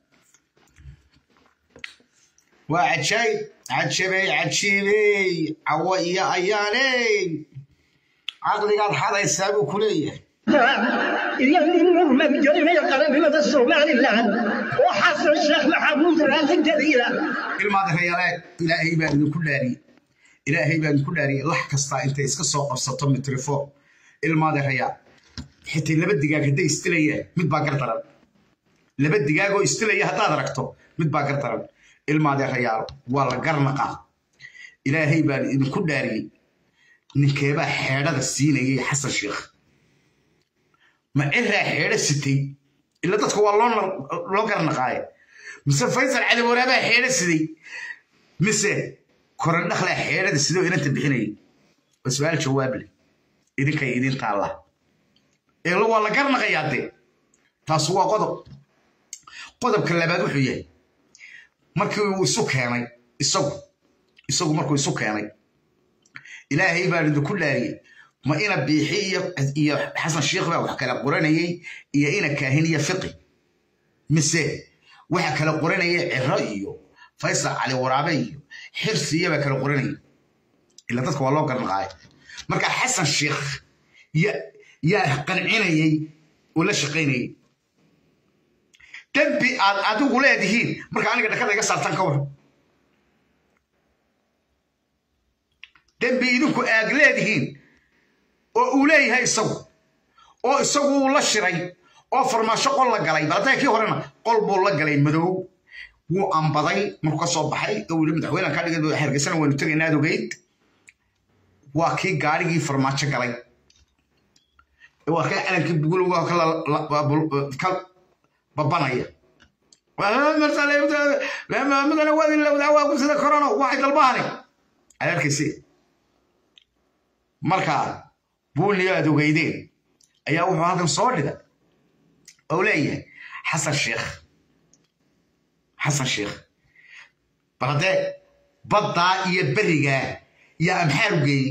waa cajaayib cajabey cajiibey cawo iyo ayaaney caqligaad xadaysaa buu ku leeyahay iyo nin murmadgelinaya qarannimada somalilan oo xasan sheekh maxamuud raali geliya ilmaadareyaaleed ilaahay baan idinku dhaariyey ilaahay baan idinku dhaariyey lax kastaa intay iska soo qabsato mitrifo ilmaadareyaal xitaa laba digaag hadday istilayaan mid baa gar daran laba digaagoo istilaya haddaad aragto mid baa gar daran ilmaadeerayaal waa la garnaqaa ilaahay baan idinku dhaariyey ninkeebaa xeedhada siinayay xasan sheekh ma ciraa xeedho sitay ila dadka waa loo garnaqaaye mise faysal cali waraabaa xeedho siday mise korandhaklaa xeedhada sidoo inanta bixinayay waa su-aal jawaab leh idinkay idin taalla eelo waa la garnaqayaa dee taas waa qodob qodobka labaad wuxuu yahay markii uu isu keenay isagu isagu markuu isu keenay ilaahay baan idinku dhaariyey ma ina biixi iyo xasan sheikh baa wax kala qoranayey iyo ina kaahin iyo fiqi mise waxa kala qoranaya ciro iyo faysal cali waraabe iyo xirsiya baa kala qoranaya ila dadka waa loo garnaqaaya marka xasan sheikh yaa qancinayey oo la shaqaynayey dembi aad adigu leedihiin marka aniga dhakada iga saartaan ka waran dembi idinku aag leedihiin oo uu leeyahay isagu oo isagu uu la shiray oo farmaasho qol la galay baladaha kii horena qol buu la galay madow wuu ambaday markuu ka soo baxay oo yidhi madaxweyne ka dhigay hargeysana waynu tegaynaa aad ogeyd waa kii gaarigii farmaajo galay waa kii calankii bugulowga ka babanaya madana waadi lawdaa waa ku sida corona waxay dalbaani aad arkayse marka buuniyo aad ogeydeen ayaa wuxuu halkan soo dhigay oo leeyahay xasan sheekh xasan sheekh bal haddee baddaa iyo berigaa yaa amxaar u geeyey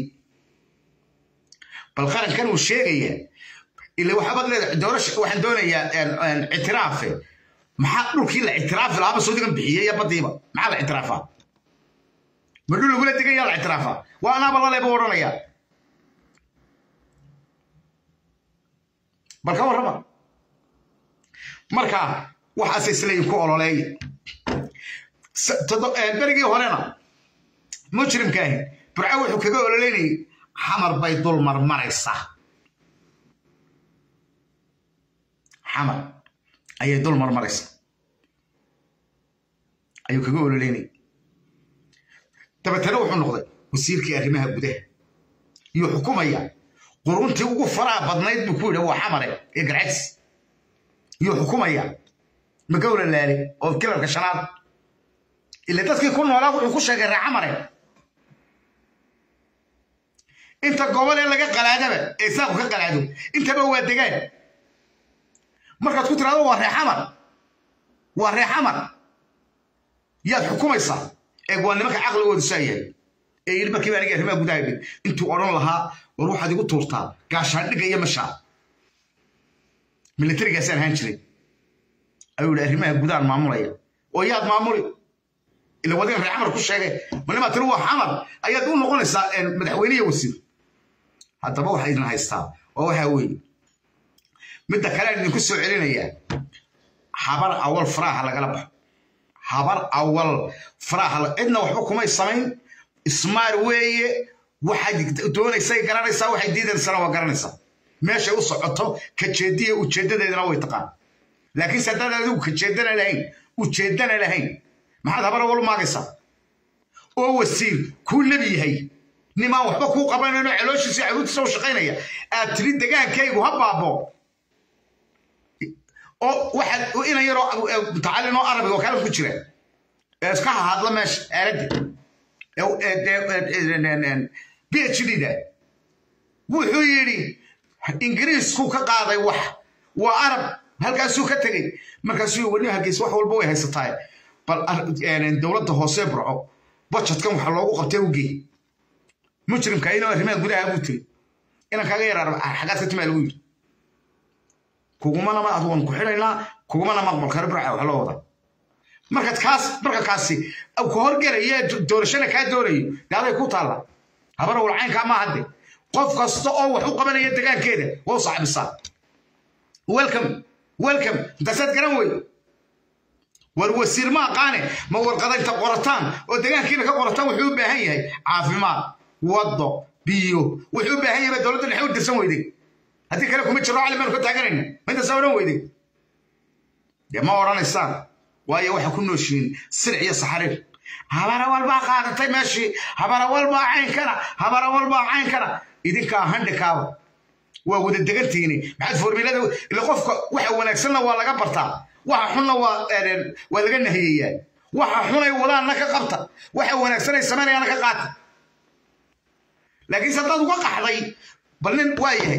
bal qarankan uu sheegaya ila waxaabad leedahay doorasha waxaan doonayaa ictiraafe maxaa dhulkii la ictiraafi lahaaba suudigan bixiyey iyo baddiiba maxaa la ictiraafaa ma dhul lagula degan yaa la ictiraafaa waa anaaba laleeba odhanaya bal ka warrama marka waxaase isleeyihin ku ololeeya berigii horena mujrimkaahi burco wuxuu kaga ololeynayay xamar bay dul marmaraysaa xamar ayay dul marmaraysaa ayuu kaga ololeynayay dabeetana wuxuu noqday wasiirkii arrimaha gudaha iyo xukumaya quruntii ugu faraha badnayd buu ku yidhi waa xamare ee garcadis iyo xukumaya magawla laali oo kilarka shanaad ila dadkii ku noolaa wuxuu ku sheegay ree xamare inta gobol ee laga qalaadaba ee saaqu ka qalaado intaba waa degaan markaad ku tiraado waa ree xamar waa ree xamar yaad xukumaysaa ee waa nimanka caqligoodu saa yahay ee yidhi markiiba aniga arrimaha gudaha dhig intuu odhan lahaa war waxaad igu tuurtaa gaashaandhigga iyo mashaa milatarigaasaan ahaan jiray ayuu yidhi arrimaha gudahan maamulaya oo yaad maamuli ila wadigan ree xamar ku sheegay manimaa tiri waa xamar ayaad u noqonaysaa madaxweyne iyo wasiir haddaba waxaa idin haystaa oo waxaa weeye midda kale aan idinku soo celinayaa habar awal faraaha lagala baxo habar awal faraaha cidna waxba kumay samayn ismaar weeye waxaad doonaysay garanaysaa waxay diidaysana waa garanaysaa meeshay u socoto kajeediya ujeeddadeedana way taqaan laakiinse haddaad adigu kajeedana lahayn ujeeddana lahayn maxaad habar awal maagaysaa oo wasiir kuu nebi yahay nimaan waxba kuu qabanayno calooshiisa caruurtiisa u shaqaynaya aad tiri degaankaygu ha baabo oo waxaad inan yaroo mutacallin oo arabiga oo kale ku jira ee iska hahadla meesha aaladda b h d da wuxuu yidhi ingiriisku ka qaaday wax waa arab halkaasuu ka tegey markaasuu wani hargeysa wax walba way haysataa bal dowladda hoose burco bajadkan waxa loogu qabtay ugey mujrimka inoo arrimaha gudaha buu tiri inan kaaga yaraar xagaad ka timaa lagu yidhi kugumana ma waan ku xidhaynaa kugumana maqbal kare burca wax loo wada markaad kaas marka kaasi ku horgelaya doorashada kaa doonayo dee aday ku taalla habar walcaynkaa ma hadde qof kasta oo wax u qabanaya degaankeeda waa u saaxibisaa welcome welcome intaasaad garan weydo war wasiir ma aqaane ma warqadaynta qorataan oo degaankiina ka qorataan wuxuu u baahan yahay caafimaad waddo biyo wuxuu u baahan yahay baa dowladda dhexe u dirsan weyday haddii kale kuma jiro cali baanu ka taaganayna ma intaasaa odhan weyday dee ma odhanaysaan waayo waxaa ku nooshiin silic iyo saxariir habara walbaa qaadatay meeshii habara walbaa caynkana habara walbaa caynkana idinkaa handhikaaba waa wada degantiini maxaad formilada ila qofka waxa wanaagsanna waa laga bartaa waxa xunna waa waa laga nahiyeyaa waxa xunay wadaanna ka qabta waxa wanaagsanay samaynayaana ka qaata laakiinse haddaad uga qaxday bal nin waa yahay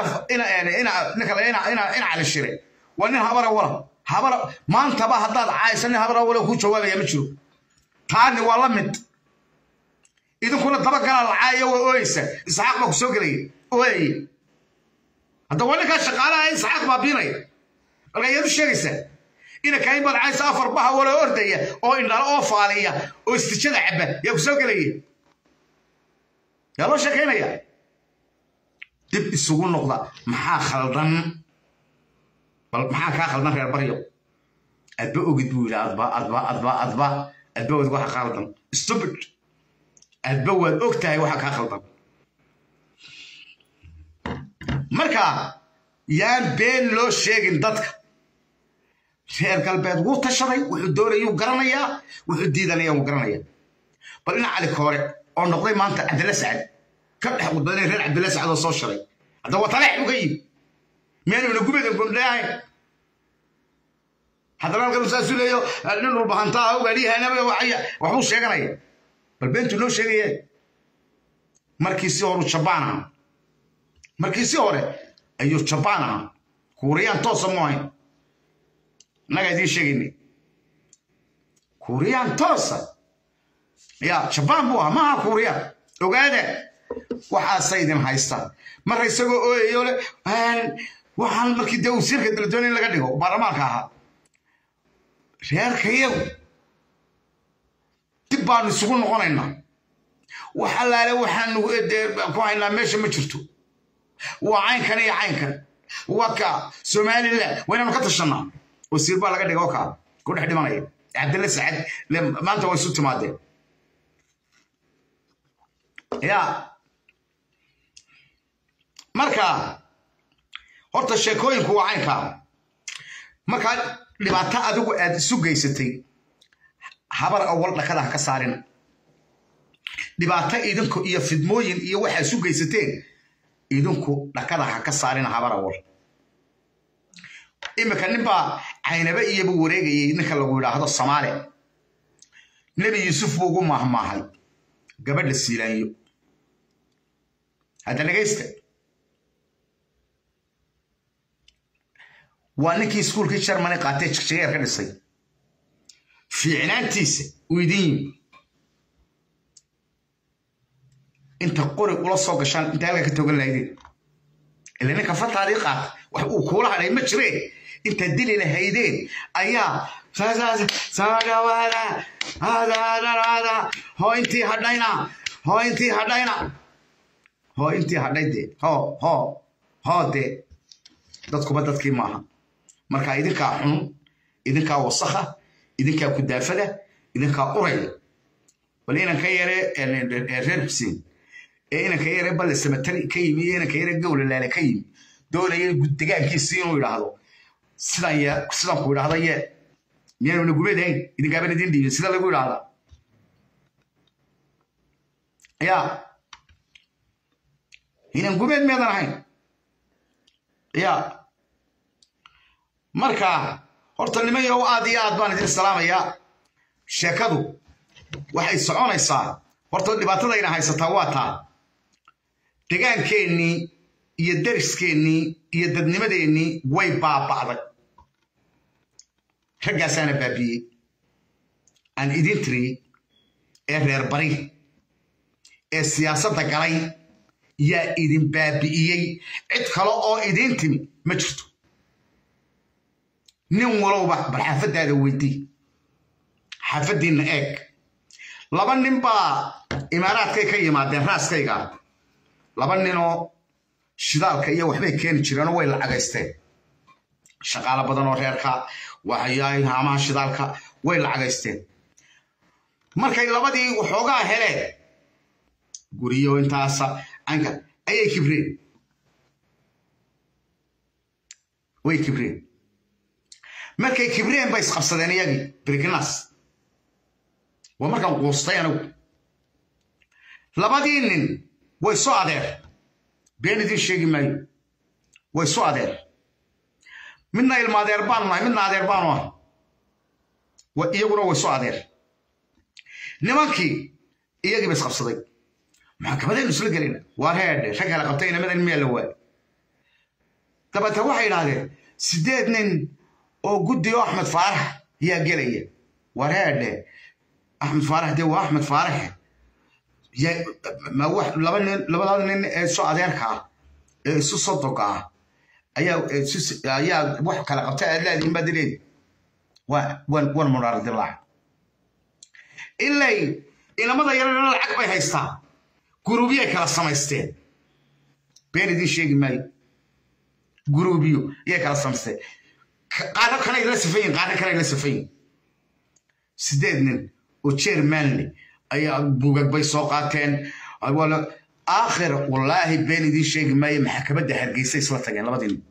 ina cali shire waa nin habara wala habara maantaba haddaad caaysa nin habara wala kuu jawaabaya ma jiro taani waa la mid idinkuna dabagalaa la caayaya waa ooyeysa isxaaq baa ku soo gelaya ooyaya hadda waa ninkaa shaqaalaha isxaaq baa biinaya marka ayaad u sheegaysaa ina kaain baad caaysa afar baha wala ordaya oo indhala oo faaliya oo istijada caba yaa ku soo gelaya yaa loo sheekaynaya dib isugu noqda maxaa khaldan bal maxaa kaa khaldan reer baryo adba ogid buu yidhi adba adba adba adba adba wad waxa khaldan stupid adba waad og tahay waxa kaa khaldan marka yaan been loo sheegin dadka reer galbeed wuu tashaday wuxuu doonayuu garanayaa wuxuu diidanaya wuu garanaya bal ina cali koore oo noqday maanta cabdilla sacad ka dhex qudbaday reer cabdilla sacad oo soo shalay hadda waa taleex buu ka yimi meenuna gubadan gundhaahayn haddana halkan saasuu leeyo nin walbahantaa ugaadhiyahanaba waxbuu sheeganaya bal beentuu noo sheegaya markiisii horu jabaan ahaa markiisii hore ayuu jabaan ahaa kuuriyaan toosa mu ahayn innagaa idiin sheegaynay kuuriyaan toosa ya jabaan buu ahaa maaha kuuriyaan ogaada waxaasa idin haysta marka isagoo ooyayo le waxaan markii dee wasiirka daladoon in laga dhigo baarlamaanka ahaa reerkayagu dib baanu isugu noqonaynaa wax allaale waxaanu ku haynaa meesha ma jirto waa caynkan iyo caynkan waa ka somaliland waynanu ka tashanaa wasiir baa laga dhigo kaa ku dhex dhimanaya cabdilla sacad maanta way isu timaadeen ya marka horta sheekooyinku waa caynkaa markaa dhibaato adigu aad isu geysatay habar awal dhakada ha ka saarina dhibaato idinku iyo fidmooyin iyo waxaa isu geysateen idinku dhakada ha ka saarina habar awal iminka ninbaa caynaba iyaba wareegayay ninka lagu yidhaahdo samaale nebi yuusuf buu ugu maahmaahay gabadha siilaanyo hadda dhegaysta waa ninkii iskuulkii germany qaatee jigjigeer ka dhisay fiicnaantiisa uu idin yimi inta qori ula soo gashaan inta halka ka togan lahaydeen ila ninka fataadii qaata wax uu kuula hadhay ma jireen inta dili lahaydeen ayaa soo dhawaada hadaadaraada hoo intii hadhayna hoo intii hadhayna hoo intii hadhay dee hoo hoo hoo dee dadkuba dadkii maaha marka idinkaa xun idinkaa wasakha idinkaa kudaafada idinkaa uraya bal inanka yare reer xuseen ee inanka yare balle samatari ka yimi iyo inanka yare gowlalaale ka yimi doonaya degaankiisi inuu idhaahdo sidan ye sidan ku idhaahda ye miyaanu nagumeedahayn idinkaaban idin dhiibin sida lagu idhaahda ya inan gumeed miyadan ahayn ya marka horta nimanyow aad iyo aad baan idin salaamayaa sheekadu waxay soconaysaa horta dhibaatadayna haysataa waa taa degaankeennii iyo dariskeenii iyo dadnimadeennii way baaba'day raggaasaana baabiyey aan idin tiriyey ee reer bari ee siyaasadda galay yaa idin baabi'iyey cid kale oo idiin timi ma jirto nin walowba bal xaafaddaada weydii xaafaddiinna eeg laba nin baa imaaraadkay ka yimaadeen raaskayga laba ninoo shidaalka iyo waxbay keeni jireenoo way lacagaysteen shaqaalo badan oo reerka waxyaay haamaha shidaalka way lacagaysteen markay labadii waxoogaa heleen guriyo intaasa anka ayay kibreen way kibreen markay kibreen bay isqabsadeen iyagii birkinas waa markaan quustay anigu labadii nin way soo adeer been idin sheegi maayo way soo adeer midna ilma adeer baanu nahay midna adeer baanu ah iyaguna way soo adeer nimankii iyagiiba isqabsaday maxkamadaynu isla gelina waar heedhe rag kala qabtay inamadan miyaa la waay dabeete waxay idhaahdeen sideed nin oo guddi oo axmed faarax yaa gelaya waar heedhe axmed faarax dee waa axmed faaraxe laba nin labada nin ee soo adeerka ah ee isu sodoga ah ayaa ayaa wax kala qabtay aad leedihin baad leedi wan munaar dilaac ilay inamada yarana lacag bay haystaa guruubyay kala samaysteen been idiin sheegi maayo guruubyo iyay kala samaysteen qaarna kanay la safayin qaarna kanay la safayin sideed nin oo jermanle ayaa bugag bay soo qaateen aakhir wallaahi been idiin sheegi maayo maxkamadda hargeysa isla tageen labadii nin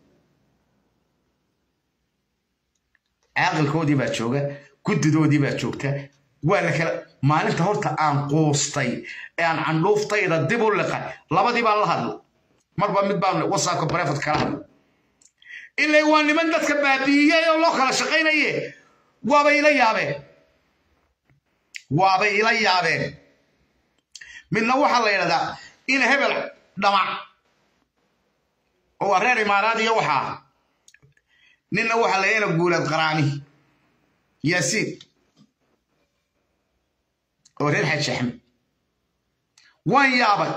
caaqilkoodii baa jooga guddidoodii baa joogta waa la kala maalinta horta aan quustay ee aan candhuuftayda dib u liqay labadii baan la hadlo marba mid baan wasaabka barefad kala hadlo ilay waa niman dadka baabi'iyey oo loo kala shaqaynaye waabay ila yaabeen waabay ila yaabeen midna waxaa la yidhahdaa in hebel dhamac oo waa reer imaaraad iyo waxaa ninna waxaa layana guulaad qaraani yaasiin oo reer xaaji axmed waan yaabay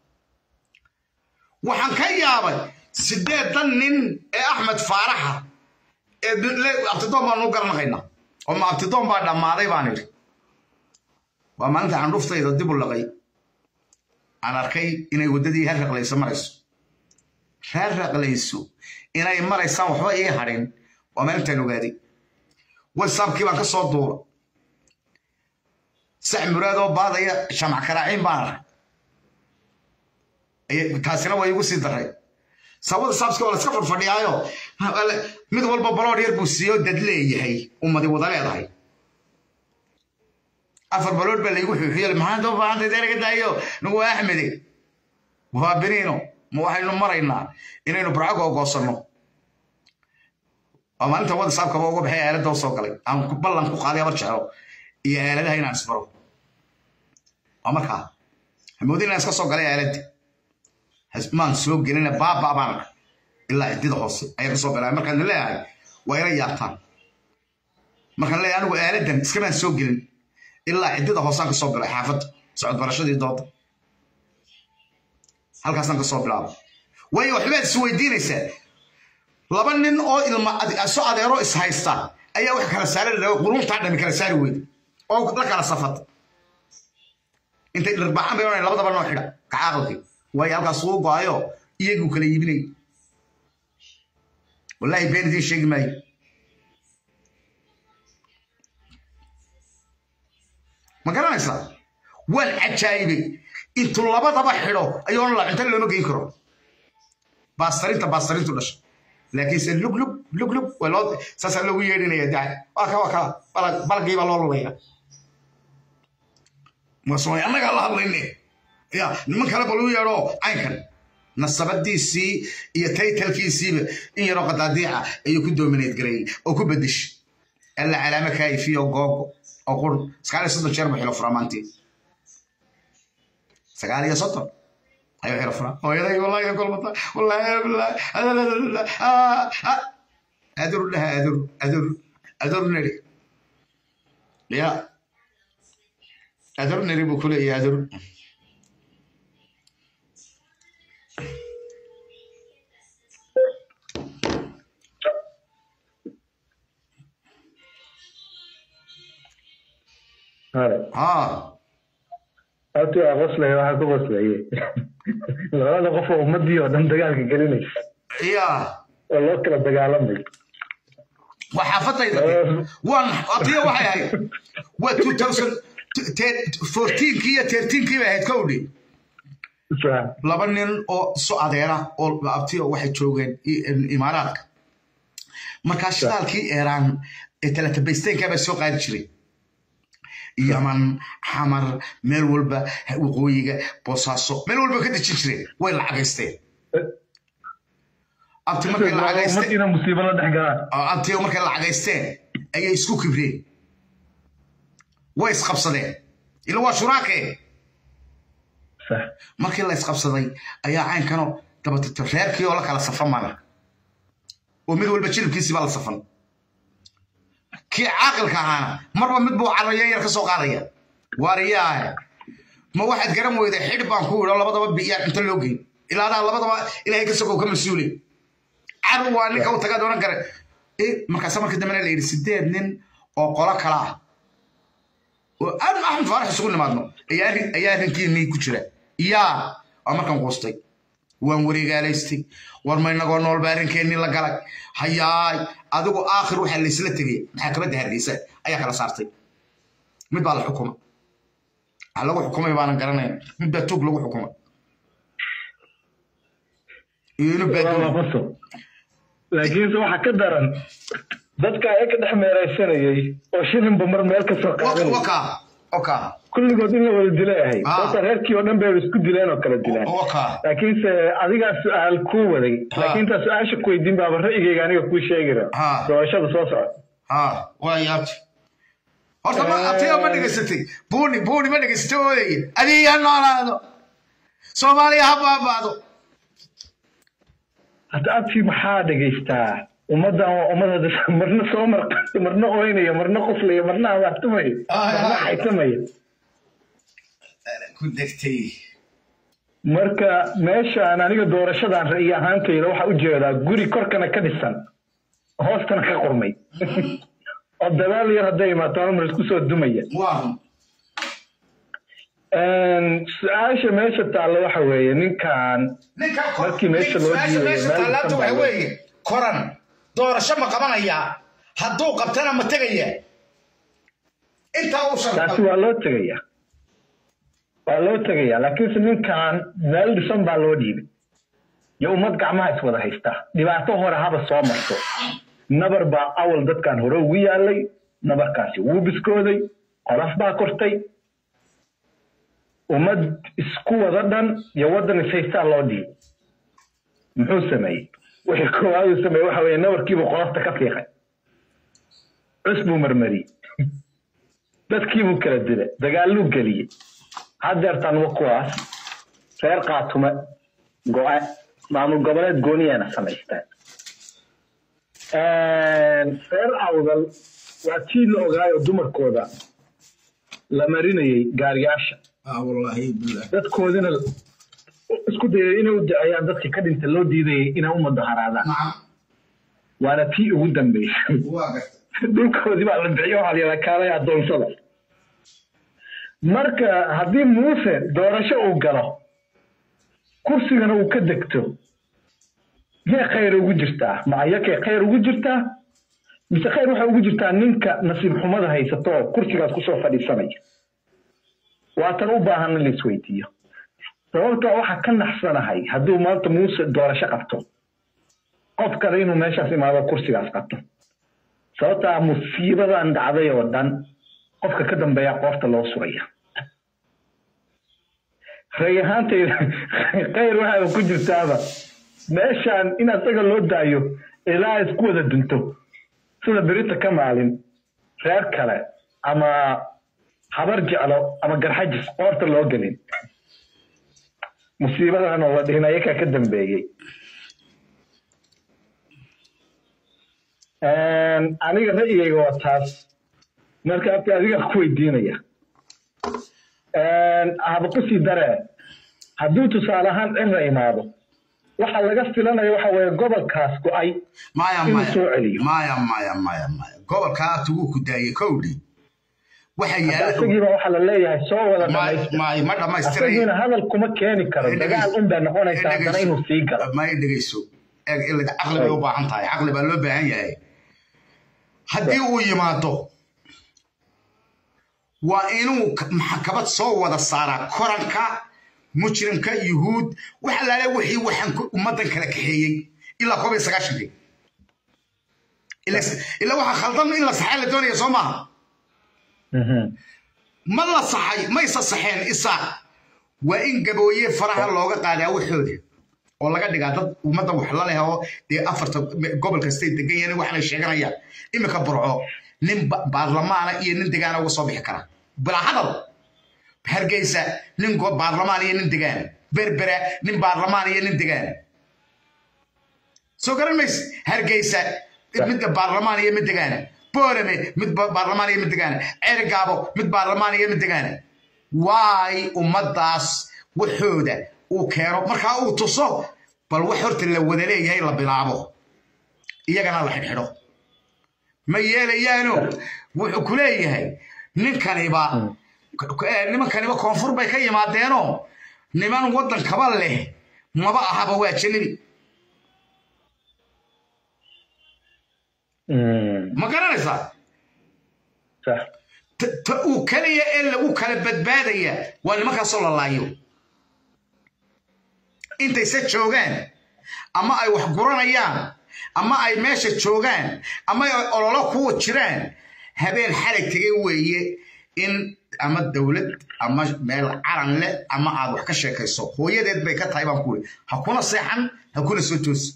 waxaan ka yaabay sideedan nin ee axmed faaraxa ee abtidoon baan u garanaqaynaa oo ma abtidoon baa dhammaaday baan idhi waa maalinta candhuftayda dib u laqay aan arkay inay waddadii reer raqlayso marayso reer raqlayso inay maraysaan waxba ii hadhin waa maalintaan ogaaday whatsappkii baan ka soo duura sax muraadoo baadaya shamac karaaciin baan arkay taasina waa igu sii daray sabada saabska waa laska fadfadhiyaayo mid walba baloor yar buu siiyo dad leeyahay ummadi wada leedahay afar baloor baa laygu xuuxiyo maxaad u baahantay deeraga daayo nagu waa axmede waa beniino ma waxaynu maraynaa inaynu burcago ogoosanno waa maalinta wada saabkaba uga baxay aaladda u soo galay aan ballan ku qaaday abar jeclo iyo aaladaha inaan isbaro waa markaa hamoodin inaan iska soo galay aaladda maan soo gelina baaba baan arka ilaa ciddida hoose ayaa ka soo galaa markaan leeyahay waa ina yaabtaan markaan leeyahay anigu aaladan iskamaan soo gelin ilaa ciddida hoosaan ka soo bilay xaafadda socod barashadii dooda halkaasaan ka soo bilaabo waayo waxbaad is weydiinaysaa laba nin oo ilma so adeero is haysta ayaa wax kala saari quruntaa dhami kala saari weyda oo la kala safata intay dharbaaxan bay labadaba noo xidha kacaaqalkii waayo halkaas uu go-ayo iyaguu kala iibinay wallaahi been idiin sheegi maayo ma garanaysaa waan cajaayibay intuu labadaba xidho ayuuna la cunto looma geyn karo baastarinta baastarintu dhasha laakiinse lug lug lug lug waa loo saasaa loogu yeedhinaya daa waa ka waa ka balagii baa loo lulaya masooy annagaa la hadlayne ya niman kale bal u yeedho caynkan nasabadiisii iyo taytalkiisiiba in yaroo qadaadiica ayuu ku doomineed gareeyey oo ku bedeshay alla calaamo kaayifiyo googo oo qur sagaal iyo soddon jeer buu xilo furaa maantii sagaal iyo soddon ayuu xilo furaa hooyaday wallahi kolmata wallahi billahi aduru dhaha aduru aduru aduru neri ya aduru neri buu kuleeyahay aduru ها horta waa qoslaya waxaa ku qoslaye labada qof oo ummadii oo dhan dagaalka gelinaysa يا oo loo kala dagaalamay وحافتيدا وان اطيا waxay ahayd waa 2014 kiya 13 kiya ahayd kowdii laba nin oo soo adeera oo abtiyo waxay joogeen imaaraadka markaa shidaalkii eeraan ee talatabaysteenkaa baa soo qaadi jiray yaman xamar meel walba waqooyiga boosaaso meel walba ka dejin jireen way lacagaysteen abti markay lacagaysteen ummadiina musiibo la dhex galaan abtiyo markay lacagaysteen ayay isku kibreen way isqabsadeen ila waa shuraake sax markii la isqabsaday ayaa caynkano dabatata reerkii oo la kala safan mana oo mid walba jilibkiisii baa la safan kii caaqilka ahaana marba mid buu calayan yar ka soo qaadaya waariyaahe ma waxaad garan weyday xidh baan ku idho labadaba biyaa cunto loo geyn ilaa adaa labadaba ilaahay ka sogow ka mas-uule cadow waa ninka u tagaad oran kare markaasa markii dambena la yidhi sideed nin oo qolo kala ah oo aan axmed faarax isugu nimaadno ayaa arrin- ayaa arrinkiinii ku jira yaa waa markaan quustay waan wareegaalaystay war ma inagoo noolba arrinkeennii la galay hayaay adigu aakhir waxaa laysla tegay maxaakamada hargeysa ayaa kala saartay mid baa la xukuma waxa lagu xukumay baanan garanayn mid baa tuug lagu xukumay iyo inuu waa baaduulay qoso laakiinse waxaa ka daran dadka ayaa ka dhex meeraysanayay oo shilinba mar meel ka soo qaadanay waka waka kulligood in la wada dilay ahayd Ah. horta reerkii oo dhan bay isku dileen oo kala dilaan waka laakiinse adigaa su-aal kuu waday laakiin intaa su-aasha ku weydiin baaba ra'yigayga aniga kuu sheegi Ah. raba doorashada soo socota ha waa yaabti horta ma abtiga ma dhegaysatay buuni buuni ma dhegaysatay oodaye adiga noolaado soomaaliya ha baabaado hadda abtii maxaa dhegaystaa ummaddan waa ummada marna soo marqayo marna oynayo marna qoslayo marna abaartumayo marna xaytamayo ku degtay marka meeshaan aniga doorashadan ra'yi ahaantayda waxaa u jeedaa guri korkana ka dhisan hoostana ka qurmay oo dadaal yar hadday imaato hal mar isku soo dumaya waa su-aasha meesha taalla waxa weeye ninkan ninka Markii meesha loo su-aasha dhiibay, meesha meel taalaanta ka waxa baahan. weeye koran doorasho ma qabanayaa hadduu qabtana ma tegaya intaa uu taasi sharxo waa loo tegaya waa loo tegaya laakiinse ninkan meel dhisan baa loo dhiibay iyo ummad gacmaha iswada haysta dhibaato hore haba soo marto nabar baa awal dadkan hore ugu yaalay nabarkaasi wuu biskooday qolof baa kortay ummad isku wada dhan iyo waddan ishaystaa loo dhiibay muxuu sameeyey wixii koowaad uu sameeyey waxa weeye nabarkiibuu qolofta ka fiiqay cus buu marmariyey dadkiibuu kala dilay dagaaluu geliyey haddeertan wa kuwaas reer qaatume go-e maamul goboleed gooniyana samaysteen reer awdal waa tii la ogaayo dumarkooda la marinayey gaariyaasha ah wallaahi billah dadkoodina isku dayay inay u duceeyaan dadkii ka dhinta loo diidayay inay u mudaharaadaan nacam waana tii ugu dambeysay waa gartay dhulkoodii baa la bixiyo waxaa la yidhaha kaalay addoonsada marka haddii muuse doorasho uu galo kursigana uu ka degto yee khayr ugu jirtaa ma ayakee khayr ugu jirtaa mise khayr waxay ugu jirtaa ninka nasiib xumada haysato oo kursigaas kusoo fadhiisanaya waatan u baahan in la isweydiiyo sababtoo waxaa ka naxsanahay hadduu maanta muuse doorasho qabto qof kale inuu meeshaas imaado kursigaas qabto sababtaa musiibadan dhacday oo dhan qofka ka dambeeya qoorta loo suraya ray ahaantayda khayr waxaa ku jirtaaba meeshaan in asaga loo daayo ilaa isku wada dunto sida berita ka maalin reer kale ama habar jeclo ama garxajis qoorta loo gelin musiibadan oo la dhihin ayakaa ka dambeeyey aniga ra'yigayga waa taas marka abti adiga ku weydiinaya haba kusii daree hadduu tusaale ahaan cira imaado waxa laga filanaya waxa weeye gobolkaas go-ay maya inuu maya soo celiyo maya maya maya maya gobolkaa tuguu ku daayey kowdhi waxa yaala isagiiba waxaa la leeyahay soo wada ma dhamaystir ma ma dhammaystiray isagiina hadal kuma keeni karo dagaal un bay noqonaysaa haddana inuu sii galo ma dhegeyso eeg ilaa caqli bay u baahan tahay caqli baa loo baahan yahay haddii uu yimaado waa inuu k- maxkamad soo wada saaraa koranka mujrimka yuhuud wax alaale wixii waxaan ku- ummaddan kala kaxeeyey ilaa koob iyo sagaashankii Ila- ilaa waxaa khaldan in la saxaa la doonaya soo maaha ma la saxay maysa saxeen isaaq waa in gabooye faraha looga qaadaa waxooda oo laga dhigaa dad ummadda wax la leh oo dee afarta gobol kastay degan yahin waxaanay sheeganayaan iminka burco nin ba- baarlamaana iyo nin degaana uga soo bixi kara bilaa hadal hargeysa nin go- baarlamaan iyo nin degaana berbera nin baarlamaan iyo nin degaana soo garan mayse hargeysa midda baarlamaan iyo mid degaana boorame mid ba- baarlamaan iyo mid degaana cergaabo mid baarlamaan iyo mid degaana waay ummaddaas waxooda uu keeno markaa uu tuso bal wax horta la wada leeyahay la bilaabo iyagana la xidhxidho ma yeelayaano wuxuu ku leeyahay ninkaniba eh, nimankaniba koonfur bay ka yimaadeenoo niman waddankaba leh maba ahaba waa janabi ma garanaysaa sax ta ta uu keliya ee lagu kala badbaadaya waa nimankaasoo la laayo intayse joogaan ama ay wax guranayaan ama ay meesha joogaan ama ay ololo kuwa jiraan habeen xalay tegay weeye in ama dowlad ama meel calan leh ama aad wax ka sheekayso hooyadeed bay ka tahay baan ku wuri ha kuna seexan ha kuna soo toosi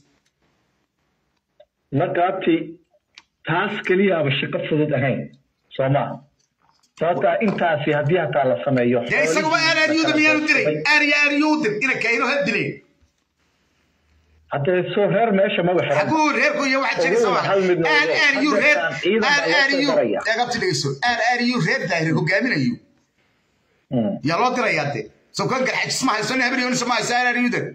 marka abti taas keliyaaba shaqo fudud ahayn soo maaha sababtaa intaasi haddii hataa la sameeyo dee isaguba aaraariyuuda miyaanu diray aariya aariyuu dir ina kayno ha dileen haddee soo reer meesha maba xiran xaguu reerku iyo waxa jira Ogow, sama hal mid aar noogo. aariyu reer Hadda ciidan aar baa loo aariyu soo daraya. eegabti dhegeyso aar aariyu reer daahir hogaaminayo Mm. yaa loo dirayaa de soo kan garxajis ma hayso nin habriyonis ma hayso aar aariyu dir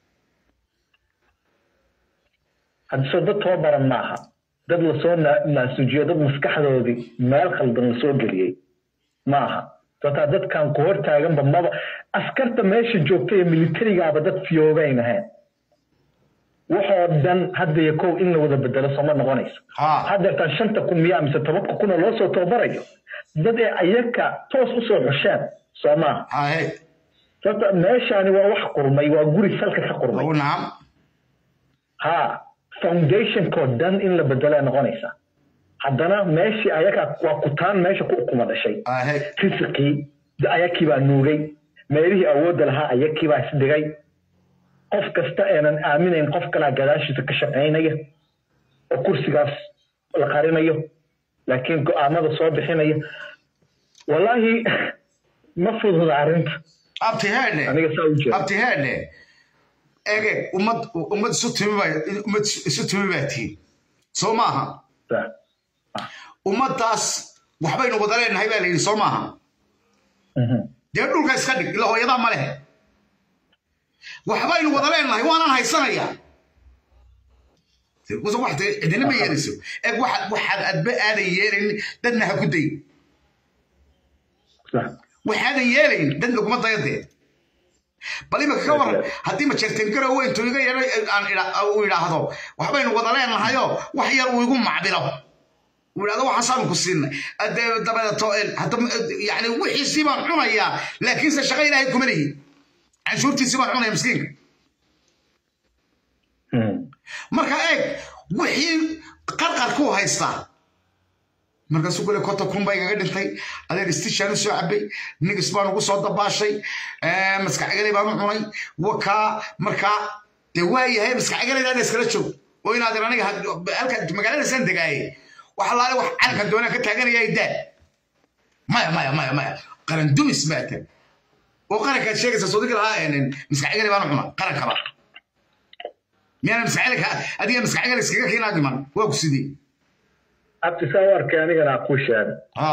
haddi soo dad tababaran maaha dad lasoo na- naasujiyo dad maskaxdoodii meel khaldan lasoo geliyey maaha sababtaa dadkan ku hor taaganba maba askarta meesha joogta ee militarigaaba dad fiyoobayn ahayn waxoo dhan hadda iyo kow in la wada bedelo sooma noqonayso ha haddeertaan shanta kun miyaa mise tobanka kun oo loo soo tababarayo dad ee ayaka toos usoo xusheen soo maaha hahe sababta meeshaani waa wax qurmay waa guri salka ka qurmay u nacam ha foundationkoo dhan in la bedelaa noqonaysa haddana meeshii ayaga waa kutaan meesha ku ukuma dhashay hahe risiqii ayakii baa nuugay meelihii awoodda lahaa ayakii baa isdhigay qof kasta aanan aaminayn qof kalaa gadaashiisa ka shaqaynaya oo kursigaas la qarinayo laakiin go'aamada soo bixinaya wallaahi ma fududa arrinta abti heedhe aniga saa u jeeda abti heedhe ege ummad ummad isu timi baa ummad isu timi baa tihin soo maaha ummaddaas waxbaynu wada leenahay baa la yidhi soo maaha Mhm. dee dhulka iska dhig ila hooyadaa ma leh waxbaynu wada leenahay waanaan haysanayaa wasa wax dee cidina ma yeelayso eeg waxaad waxaad adba aadan yeelayn dadna ha ku day Sax. waxaadan yeelayn dad laguma dayadee bal imika ka waran haddii majeertengaro weyntu iga yeedhay aan idha- uu idhaahdo waxbaynu wada leenahayoo wax yar uu igu macbilo uu idhahdo waxaasaanu ku siinay Hadee dabadeeto een, hadda yani wixiisii baan cunayaa laakiinse shaqo ilaahay kuma lihi canshuurtiisii baan cunaya miskiinka Mhm. marka eeg wixii qarqar ku haystaa markaasuu kule konta kun baa igaga dhintay adeer istishaan u soo cabay nigis baan ugu soo dabaashay eh, maskaxgalay baan u cunay wakaa markaa dee waa yahay maskaxgalaydaada iskala joog oo inaad aniga had- halka magaaladaasaan degaaye wax allaale wax calankan doonaan ka taaganaya daa maya maya maya maya qaran dumis baa tan oo qarankaad sheegaysa sodigi lahaa maskaxgalay baan u cuna qarankaba miyaana maskaxgalay adiga maskaxgalay iskaga keenaa dhiman waa ku sidii abti saa u arkay anigana ku sheeg ha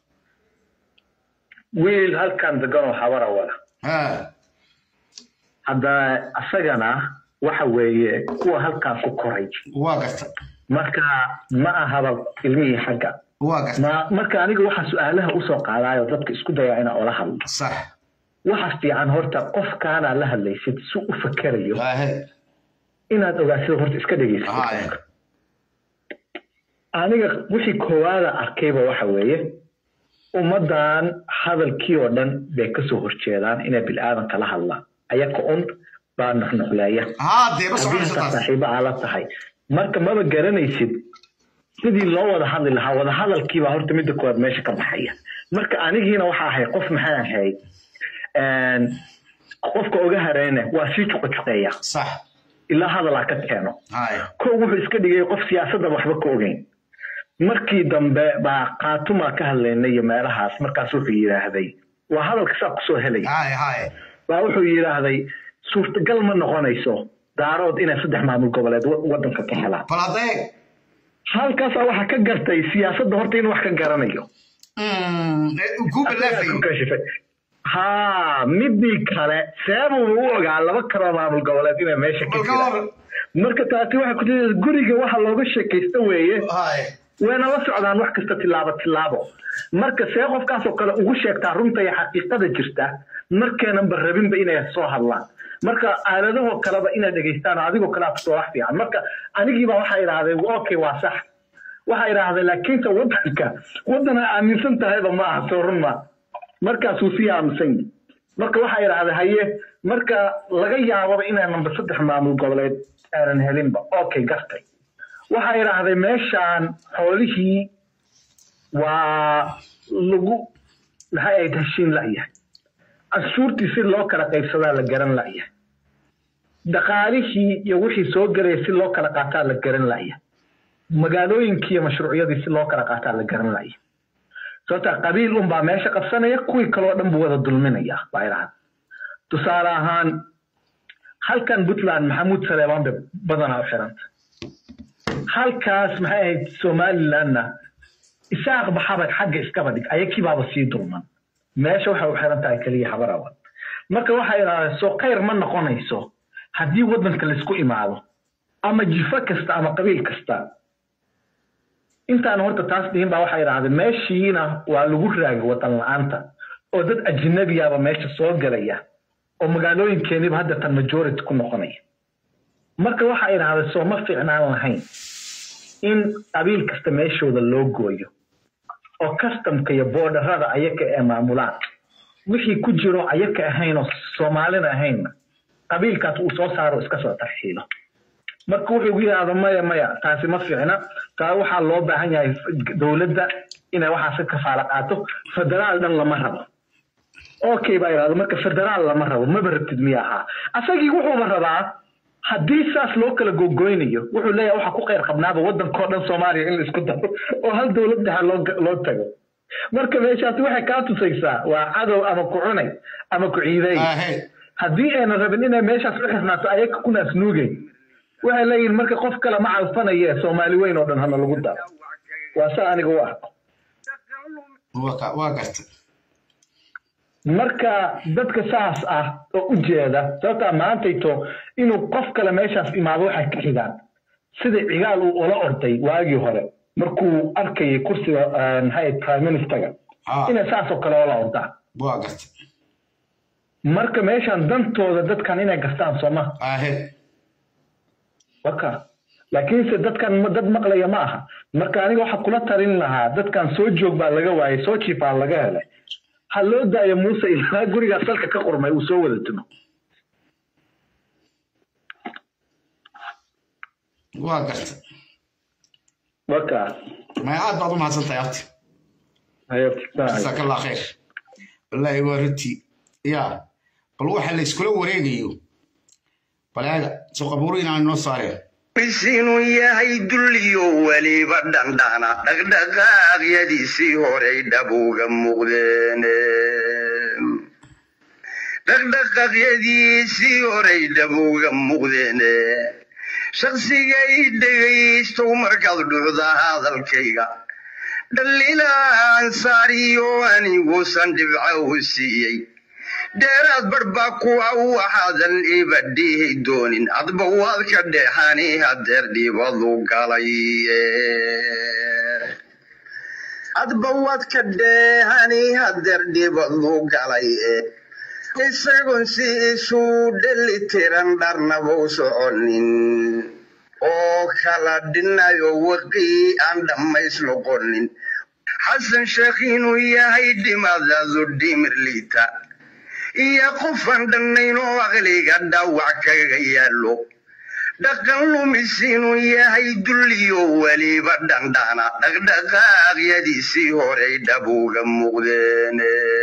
wiil halkan degan oo habara wada ha hadda asagana waxa weeye kuwa halkaas ku koray waa garta marka ma ahaba ilmihii xagga waa garta ma marka aniga waxaa su-aalaha usoo qaadaayo dadka isku dayaa inaa ola hadlo sax waxa fiican horta qofkaanaa la hadlaysid si u fakerayo hahe inaad ogaasida horta iska dhegeysid Haya. aniga wixii koowaada arkayba waxa weeye ummaddan hadalkii oo dhan bay kasoo horjeedaan inay bilaadanka la hadlaan ayaka un baa nuxnuxleeya haa dee ma haddii soconaysa intaa taas saaxiibo aa la tahay marka maba garanaysid sidii loo wada hadli lahaa wada hadalkiibaa horta midda koowaad meesha ka baxaya marka anigiina waxa ahay qof maxay ahayd een, qofka oga hareyne waa sii juqajuqeeya sax ilaa hadalaa ka keeno haye kow wuxuu iska dhigay qof siyaasadda waxba ka ogeyn markii dambe baa qaatumaa ka hadlaynay iyo meelahaas markaas wuxuu yidhaahday waa hadalka saa kusoo helaya haye haye baa wuxuu yidhaahday suurtagal ma noqonayso daarood inay saddex maamul goboleed wa- waddanka ka helaan bal hadda eeg halkaasaa waxaa ka gartay siyaasadda horta inuu wax ka garanayo Mm, eh, ku balaafay Ku kashifay. haa midii kale seebuu u ogaa laba kaloo maamul goboleed inay meesha ka bal ka jiraan hor marka taasi waxay ku jirta guriga waxa looga sheekaysta weeye haye wayna la socdaan wax kasta tilaabo tilaabo marka see qofkaasoo kale ugu sheegtaa runta iyo xaqiiqada jirta markeenanba rabinba inay soo hadlaan marka aaladahoo kaleba inaad dhegaystaan oo adigoo kale akusoo wax fiican marka anigiiba waxaa idhahdeen okay waa sax waxaa idhahdeen laakiinse wadanka wadan ay aaminsan tahayba ma aha soo run ma markaasuu sii aaminsan yihi marka waxaa idhahdeen haye marka laga yaababa inaan number saddex maamul goboleed aanan helinba okay gartay waxaa idhaahday meeshaan xoolihii waa lagu maxay ahayd heshiin la'yahay canshuurtii si loo kala qaybsadaa la garan la'yahay dhaqaalihii iyo wixii soo gelaya si loo kala qaataa la garan la'yahay magaalooyinkii iyo mashruucyadii si loo kala qaataa la garan la'yahay sababta qabiil unbaa meesha qabsanaya kuwii kaloo dhan buu wada dulminaya baa idhahan tusaale ahaan halkan puntland maxamuud saleebaan bay badanaa u xiranta halkaas maxay ahayd somalilandna isaaq baxabad xagga iskaba dhig ayakiibaaba sii dulman meesha waxay u xiran tahay keliya habarawad marka waxay idhahdeen soo khayr ma noqonayso haddii waddanka laisku imaado ama jifo kasta ama qabiil kasta intaan horta taas dhihin baa waxay idhahdeen meeshiina waa lagu raagay waddan la-aanta oo dad ajinabiyaaba meesha soo gelaya oo magaalooyinkeeniba hadda tan majority ku noqonaya marka waxa idhahdeen soo ma fiicnaan lahayn in qabiil kasta meeshooda loo gooyo oo customka iyo boodarada ayaka ee maamulaan wixii ku jiro ayaka ahayn oo soomaalina ahaynna qabiilkaas uu soo saaro iska soo tarxiilo marka wuxuu yidhaahdo maya maya taasi ma fiicna taa waxaa loo baahan yahay dowladda inay waxaas ka kafaala qaato federaal dhan lama rabo okay baa idhahdo marka federaal lama rabo maba rabtid miya ahaa asagii wuxuuba rabaa haddii saas loo kala gogoynayo wuxuu leeyahay waxaa ku khayr qabnaaba waddankao dhan soomaaliya in la isku daro oo hal dowlad dhexe loo loo tago marka meeshaasi waxay kaa tusaysaa waa cadow ama ku cunay ama ku ciiday haddii ayna rabin inay meeshaas u xirnaato ayaga kunaas nuugay waxay leeyihin marka qof kale ma calfanaye soomaali weyn oo dhan hana lagu daro waa saa aniga u arko waa garta marka dadka saas ah oo u jeeda sababtaa maantayto inuu qof kale meeshaas imaado waxay ka xigaan sida cigaal uu ula orday waagii hore markuu arkayay kursiga maxay prime ministerga inay saasoo kale ula ordaan waa garta marka meeshan dantooda dadkan inay gastaan sooma waka laakiinse dadkan dad maqlaya ma aha marka aniga waxaa kula talin lahaa dadkan soo joog baa laga waayay soo jiifaa laga helay ha loo daayo muuse ilaa gurigaas dalka ka qurmay uu soo wada tumo waa garta waka maya aad baad u mahadsantahay abti jazakallah khayr wallaahi waa runtii ya bal waxa la iskula wareegayo bal eega soo qabuuro inaan inoo saareen inuu yahay dulliyo weliba dhandhana dhaqdhaqaaqyadiisii horey dhabuga muuqdeen dhaqdhaqaaqyadiisii horey dhabuga muuqdeen shaqsigay dhegaystow markaad dhucda hadalkayga dhaliilaan saariyo aniguusan dhibca u siiyey dheeraad barbaa kuwa waxaadan iba dhihi doonin adba waad ka dheexani hadeer dhibadu galay adba waad ka dheehani hadeer dhibadu galay isagoon si isu dheli tiran dharnabau soconin oo kala dhinayo waqii aan dhammays noqonin xasan sheekh inuu yahay dhimadadu dhimir liita iyo qofan dhannayn oo aqliga dhaawac kaga yaallo dhaqan lumis inuu yahay dulliyo weliba dhandhana dhaqdhaqaaqyadiisii horey dhabuga muuqdeen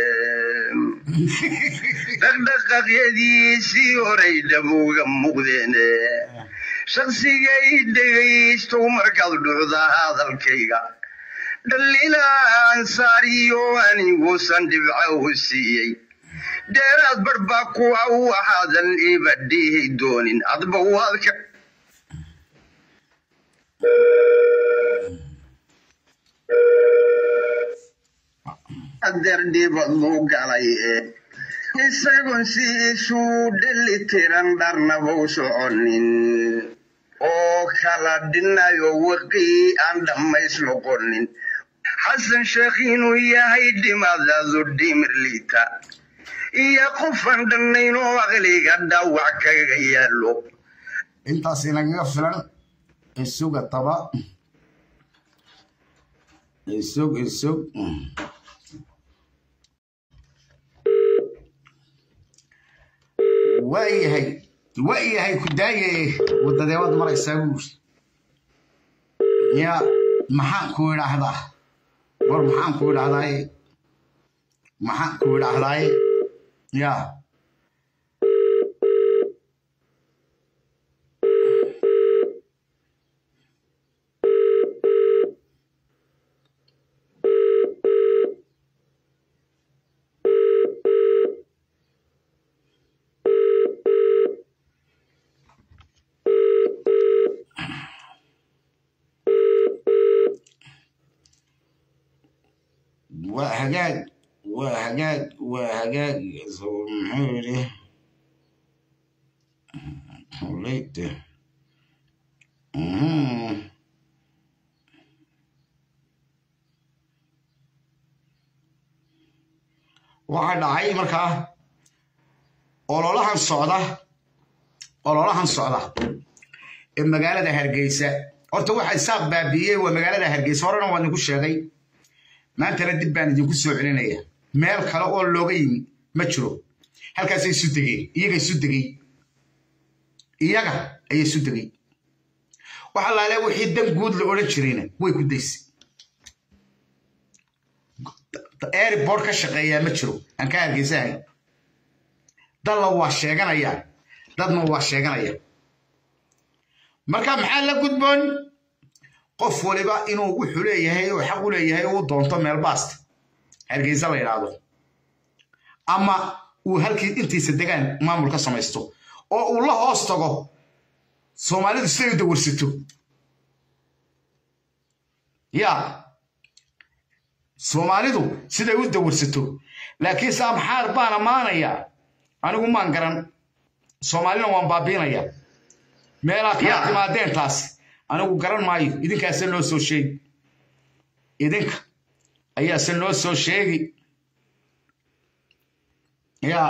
dhaqdhaqaaqyadiisii horey dhabuga muuqdeen shaqsigay dhegaystow markaad dhucda hadalkayga dhaliilaan saariyo aniguusan dhibca u siiyey dheeraad barbaa kuwa waxaadan iba dhihi doonin adba waad ka adeer dhibadu galay isagoon si isu dheli tiran dharnabau soconin oo kala dhinayo waqii aan dhammays noqonin xasan sheekh inuu yahay dhimadadu dhimir liita iyo qofan dhannayn oo aqliga dhaawac kaga yaallo intaas inagaga filan isuga taba isug isug waayahay waayahay ku daaye wadadeebaad maraysaa buuri ya maxaan ku idhaahdaa war maxaan ku idhaahdaaye maxaan ku idhaahdaaye ya waa hagaag waa hagaag waa hagaag muxuu yidhi leyte waxaa dhacay markaa ololahan socda ololahan socda ee magaalada hargeysa horta waxa isaaq baabiiyey waa magaalada hargeysa horena waa idinku sheegay maantana dib baan idinku soo celinaya meel kale oo looga yimi ma jiro halkaasay isu degeen iyaga isu degey iyaga ayay isu degey waxa laale wixii dan guud la odhan jirayna way ku daysay airport ka shaqeeyaa ma jiro aan ka hargeysahay dadla waa sheeganayaan dadna waa sheeganaya marka maxaa la gudboon qof waliba inuu wuxuu leeyahay oo xaq u leeyahay uu doonto meel baasta hargeysa la yidhaahdo ama uu halkii intiisa degaan maamul ka samaysto oo uu la hoos tago soomaalidu siday u dawarsato ya soomaalidu siday u dawarsato laakiin saa maxaar baan ammaanaya anigu maan garan soomaalina waan baabiinaya meelaa kala timaadeen taasi anigu garan maayo idinkaase noo soo sheegi idinka ayaase noo soo sheegi ya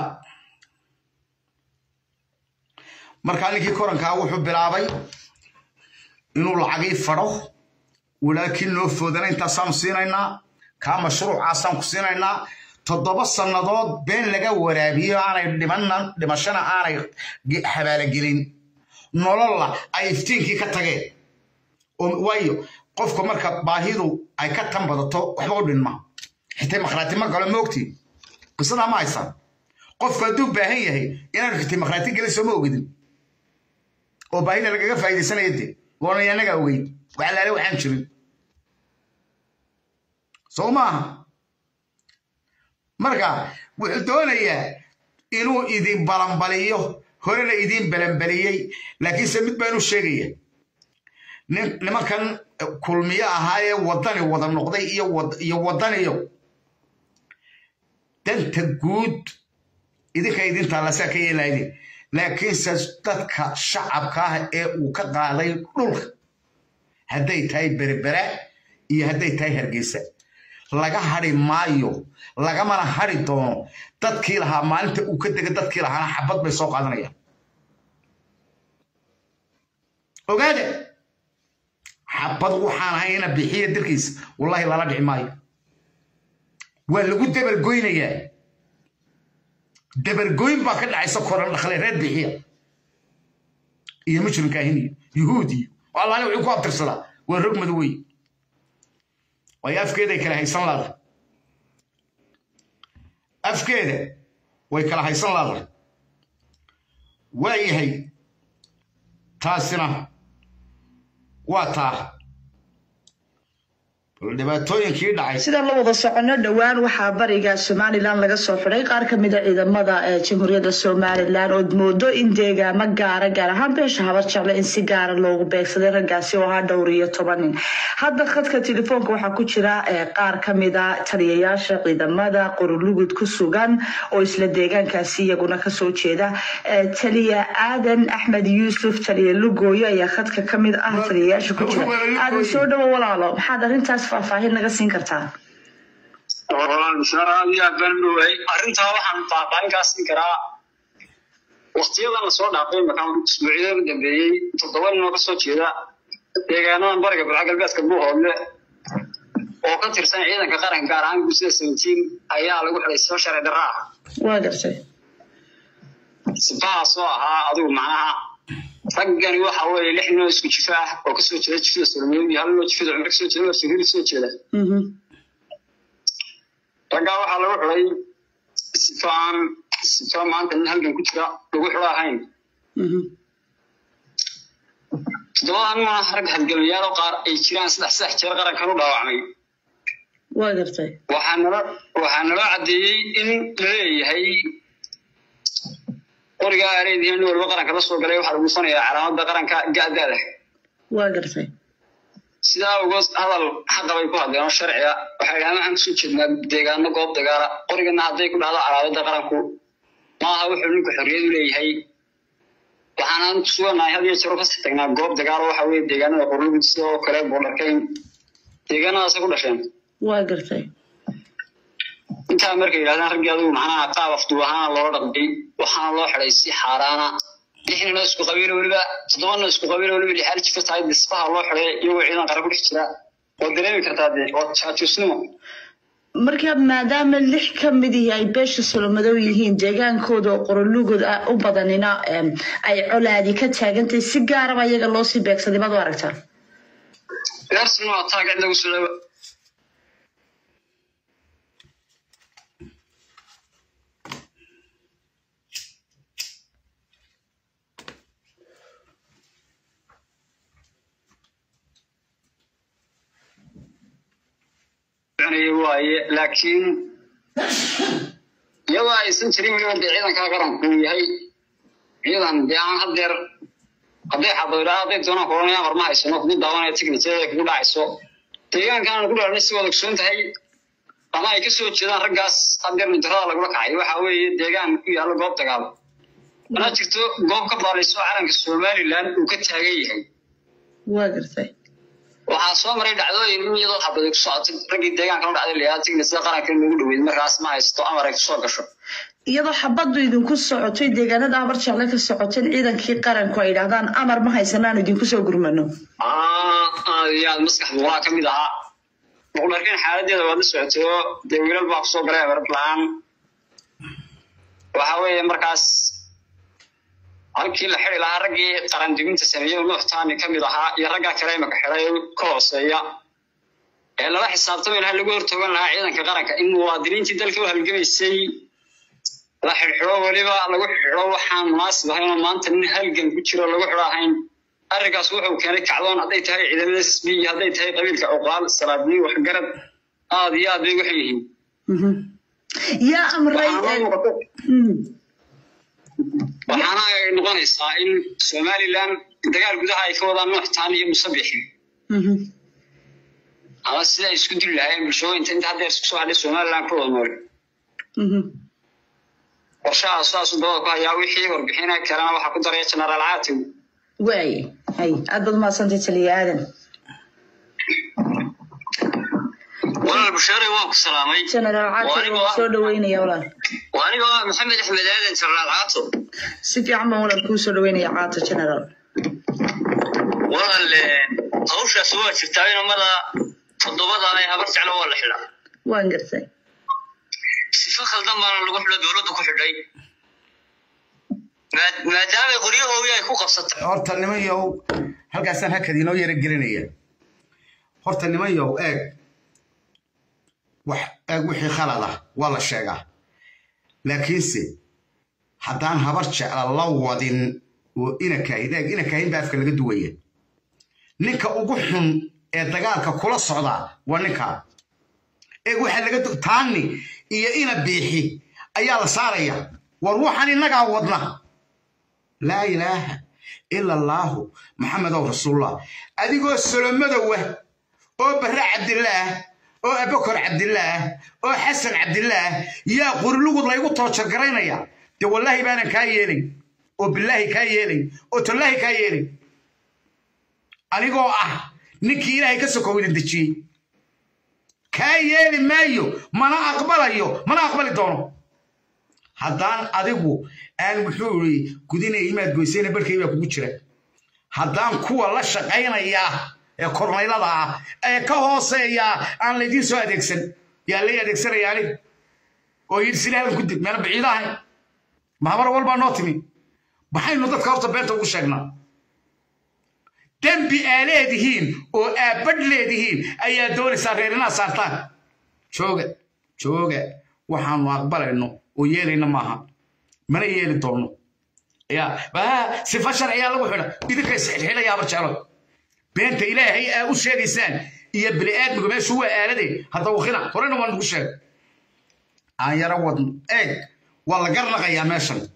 markaa ninkii korankaa wuxuu bilaabay inuu lacagii fadho walaakiin noo foodana intaasaanu siinaynaa kaa mashruucaasaan ku siinaynaa toddoba sannadood been laga waraabiyo aanay dhimanna dhimashana aanay habaalogelin nololla ay iftiinkii ka tageen waayo qofka marka baahidu ay ka tan badato waxba u dhinma xitay makhraati ma galo moogtiin qisadaa ma haysaan qofku hadduu baahan yahay inaanu xitay makhraati gelin sooma ogidin oo baahida lagaga faa'iidaysanaya de waana anaga ogeyd waxalaale waxaan jirin soo maaha marka wuxuu doonayaa inuu idin balanbaliyo horena idin balanbaliyey laakiinse mid baan u sheegaya nimankan kulmiyo ahaa ee waddani wada noqday iyo waddaniyo danta guud idinka idintaa lasaa ka yeelaydin laakiinse dadka shacabka ah ee uu ka qaaday dhulka hadday tahay berbera iyo hadday tahay hargeysa laga hadhi maayo lagamana hadhi doono dadkii lahaa maalinta uu ka dega dadkii lahaana xabad bay soo qaadanayaan ogaade xabad waxaan ahay ina bixiya dirkiisa wallahi lala dhici maayo waa lagu dabargoynayaa dabargoyn baa ka dhacaysa koran dhakle reer bixiya iyo mujrimkaahiniyo yuhuudiyo allaale wuxuu ku abtirsadaa waa rog mado wey waayo afkeeday kala haysan laada afkeeda way kala haysan laada waa yahay taasina waa taa dhibaatooyinkii dhacay sidaan la wada socono dhowaan waxaa bariga somalilan laga soo xidhay qaar ka mid a ciidamada ee jamhuuriyadda somalilan ood moodo in deegaamo gaara gaar ahaan beesha habar jecle in si gaara loogu beegsaday raggaasi oo ahaa dhowr iyo toban nin hadda khadka telefoonka waxaa ku jira qaar ka mid a taliyayaasha ciidamada qorulugud ku sugan oo isla deegaankaasi iyaguna kasoo jeeda taliya aadan axmed yuusuf taliya lugooyo ayaa khadka ka mid ah taliyayaasha ku jira aadan soo dhawo walaalo maxaad arrintaas faahfaahin naga siin kartaa arrintaa waxaan faahfaahin kaa siin karaa waktiyadan lasoo dhaafay markaan isbuucyada u dambeeyey toddoba nin oo kasoo jeeda deegaanadan bariga bulxa galbeedka buuhoodle oo ka tirsan ciidanka qaranka gaar ahaan guusida seventeen ayaa lagu xidhay soo sharci darra ah waa gartay sifahaas oo ahaa adigu macnaha raggani waxa weeye lix ninoo isku jifo ah oo kasoo jeeda jifada solomiyad iyo hal ninoo jifada cumre kasoo jeeda oo sahiri soo jeeda raggaa waxaa lagu xidhay sifo aan sifo maanta nin halgan ku jira lagu xidho ahayn toddobadan ma rag halgamayaal oo qaar ay jiraan saddex saddex jeer qarankan u dhaawacmay waa gartay waxaa nalo waxaa naloo caddeeyey in la leeyahay qorigaa areediina nin walba qaranka la soo galay waxaa lagu fanayaa calaamadda qaranka ga'daada waa gartay sidaa uga hadal xaqa bay ku hadleen oo sharciga waxay dhahaan waxaan kusoo jeednaa deegaano goob dagaala qorigana hadday ku dhahdo calaamada qaranku maaha wuxuu ninku xorriyad u leeyahay waxaanaan ku suganahay had iyo jeer kasii tagnaa goob dagaalo waxa weeye deegaanada qorlugud sidoo kale boodharkayn deegaanadaasa ku dhasheen waa gartay intaa markay yidhahdaan raggii adigu macnaha qaab afduub ahaana loola dhaqmay waxaana loo xidhay si xaaraana lixnina isku qabiilo weliba toddobana isku qabiilo weliba lixaal jika tahay disbaha loo xidhay iyagoo ciidan qara ku dhex jira waad dareemi kartaa dee waa jaajuusnimo marka maadaama lix ka mid ihi ay beesha solomadow yihiin deegaankooda oo qorolugooda ah u badanina em, ay colaadi ka taagantahay si gaaraba iyaga loo sii beegsaday baad u aragtaa gaarsiina waa taag cid lagu soo dhawa soconaya waaye laakiin iyadoo aysan jirin weliba dee ciidankaa qaranku uu yahay ciidan dee aan haddeer hadday xabadidhaa hadday doonaan koranayaan war ma haysano kugu daawanaya tignityada kugu dhacayso deegaankan ku dhalanay si wada ogsoon tahay ama ay kasoo jeedaan raggaas haddeer mujarada lagula kacay waxa weeye deegaan ku yaalla goob dagaal mana jirto goob ka baalayso calanka somaliland uu ka taagan yahay waa gartay waxaa soo maray dhacdooyin in iyadoo xabadi ku socotay raggii deegaanka la dhacday layaa tignityada qaranka in lagu dhaweyd markaas ma haysto amar ay kusoo gasho iyadoo xabaddu idinku socotay deegaanada abar jecle ka socoteen ciidankii qaranku ay yidhaahdaan amar ma haysanaan idinku soo gurmano aad iyo aad maskaxdu walaa ka mid ahaa muqdarkin xaaladeeda waad la socotay oo dee wiilal baa kusoo galay abarad la-aan waxa weeye markaas halkii la xidi lahaa raggii qaran dibinta sameeyey nuuxtaani ka mid ahaa iyo raggaa kale imaka xidhay ka hooseeya ee lala xisaabtami lahaa lagu hortoogan lahaa ciidanka qaranka in muwaadiniintii dalka u halgamaysay la xidhxidho weliba lagu xidho waxaan munaasib ahayn oo maanta nin halgan ku jiro lagu xidho ahayn arrinkaas wuxuu keenay kacdoon hadday tahay ciidamada s b iyo hadday tahay qabiilka oqaal salaabiyi waxgarad aad iyo aad bay waxay yihiin Mhm. yaa amray waxaana eh, muuqato mm, waxaana ay noqonaysaa in somaliland dagaal gudaha ay ka wadaan nuuxtaan iyo musabixi mhm. ama sida ay isku dili lahaayeen bulshooyinta inta haddeer isku soo hadhay somaliland ku wada nool Mhm. qorshaha saasuu dabada ku hayaa wixii warbixina kalena waxaa ku daraya genaraal caatiw waaye hay aad baad umahadsantay taliya aadan walaal bashaare waan ku salaamay generaal caati Waa waan aniga- soo dhaweynaya walaal waa aniga waa maxamed axmed aadan genaraal caato si fiican baan walaal kuu soo dhaweynaya caata generaal walaal hawshaas waa jirtaa inamada toddobada ay habar jeclo waa la xidhaa waan gartay sifo khaldan baana lagu xidho dowladda ku xidhay Maa- maadaama qoryahoodii ay ku qabsatay horta niman yow halkaasaan hakad inoo yara gelinaya horta niman yow eeg wax eeg wixii khalad ah waa la sheegaa laakiinse haddaan habar jecla la wadin oo inakaahid eeg inakahin baa afka laga duwaya ninka ugu xun ee dagaalka kula socdaa waa ninkaa eeg waxaa laga du- taani iyo ina biixi ayaa la saaraya war waxaan innagaa wadna laa ilaaha ila allaahu maxamedow rasuulullah adigoo solomadowa oo barre cabdillaah oo abakor cabdillaah oo xasan cabdillaah yaa qurlugud laygu toojargaraynaya dee wallaahi baanan kaa yeelay oo bilaahi kaa yeelay oo tallaahi kaa yeelay anigoo ah ninkii ilaahay ka sokowda dejiyey kaa yeeli maayo mana aqbalayo mana aqbali doono haddaan adigu aan muxuu ii gudinaya imaad goysayna barkay baa kugu jira haddaan kuwa la shaqaynaya ee kornaylada ah ee ka hooseeya aan laydiin soo adeegsan yaa lay adeegsanaya aniga oo yidhi silaalan ku dib meena baciid ahay mahabar walbaa noo timi maxaynu dadka horta beenta ugu sheegnaa dembi aa leedihiin oo aabbadh leedihiin ayaa doonaysaa reer inaad saartaan jooga jooga waxaanu aqbalayno oo yeelayna maaha mana yeeli doono ya waa sifa sharciyaa lagu xidha idinka isxidxidhaya haba jeclo beenta ilaahay aa u sheegaysaan iyo bini aadmigu meeshu waa aalade hadda wakina horena waan ugu sheegay aan yaro wadno eeg waa la garnaqayaa meeshan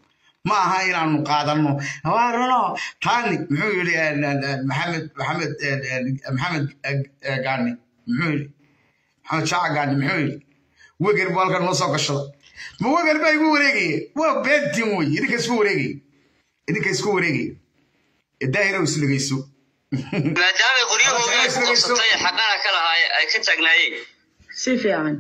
ma aha inaanu qaadano waarano taani muxuu yidhi maxamed maxamed maxamed gaani muxuu yidhi maxamed shaaca gaani muxuu yidhi weger buu halkan noo soo gashada ma weger baa igu wareegaya waa beentiin wey idinka isku wareegaya idinka isku wareegaya daahira is dhegeyso maadaama qoryahooda ay ku qabsatay xaqana ka lahaa ay ka taagnaayeen si fiican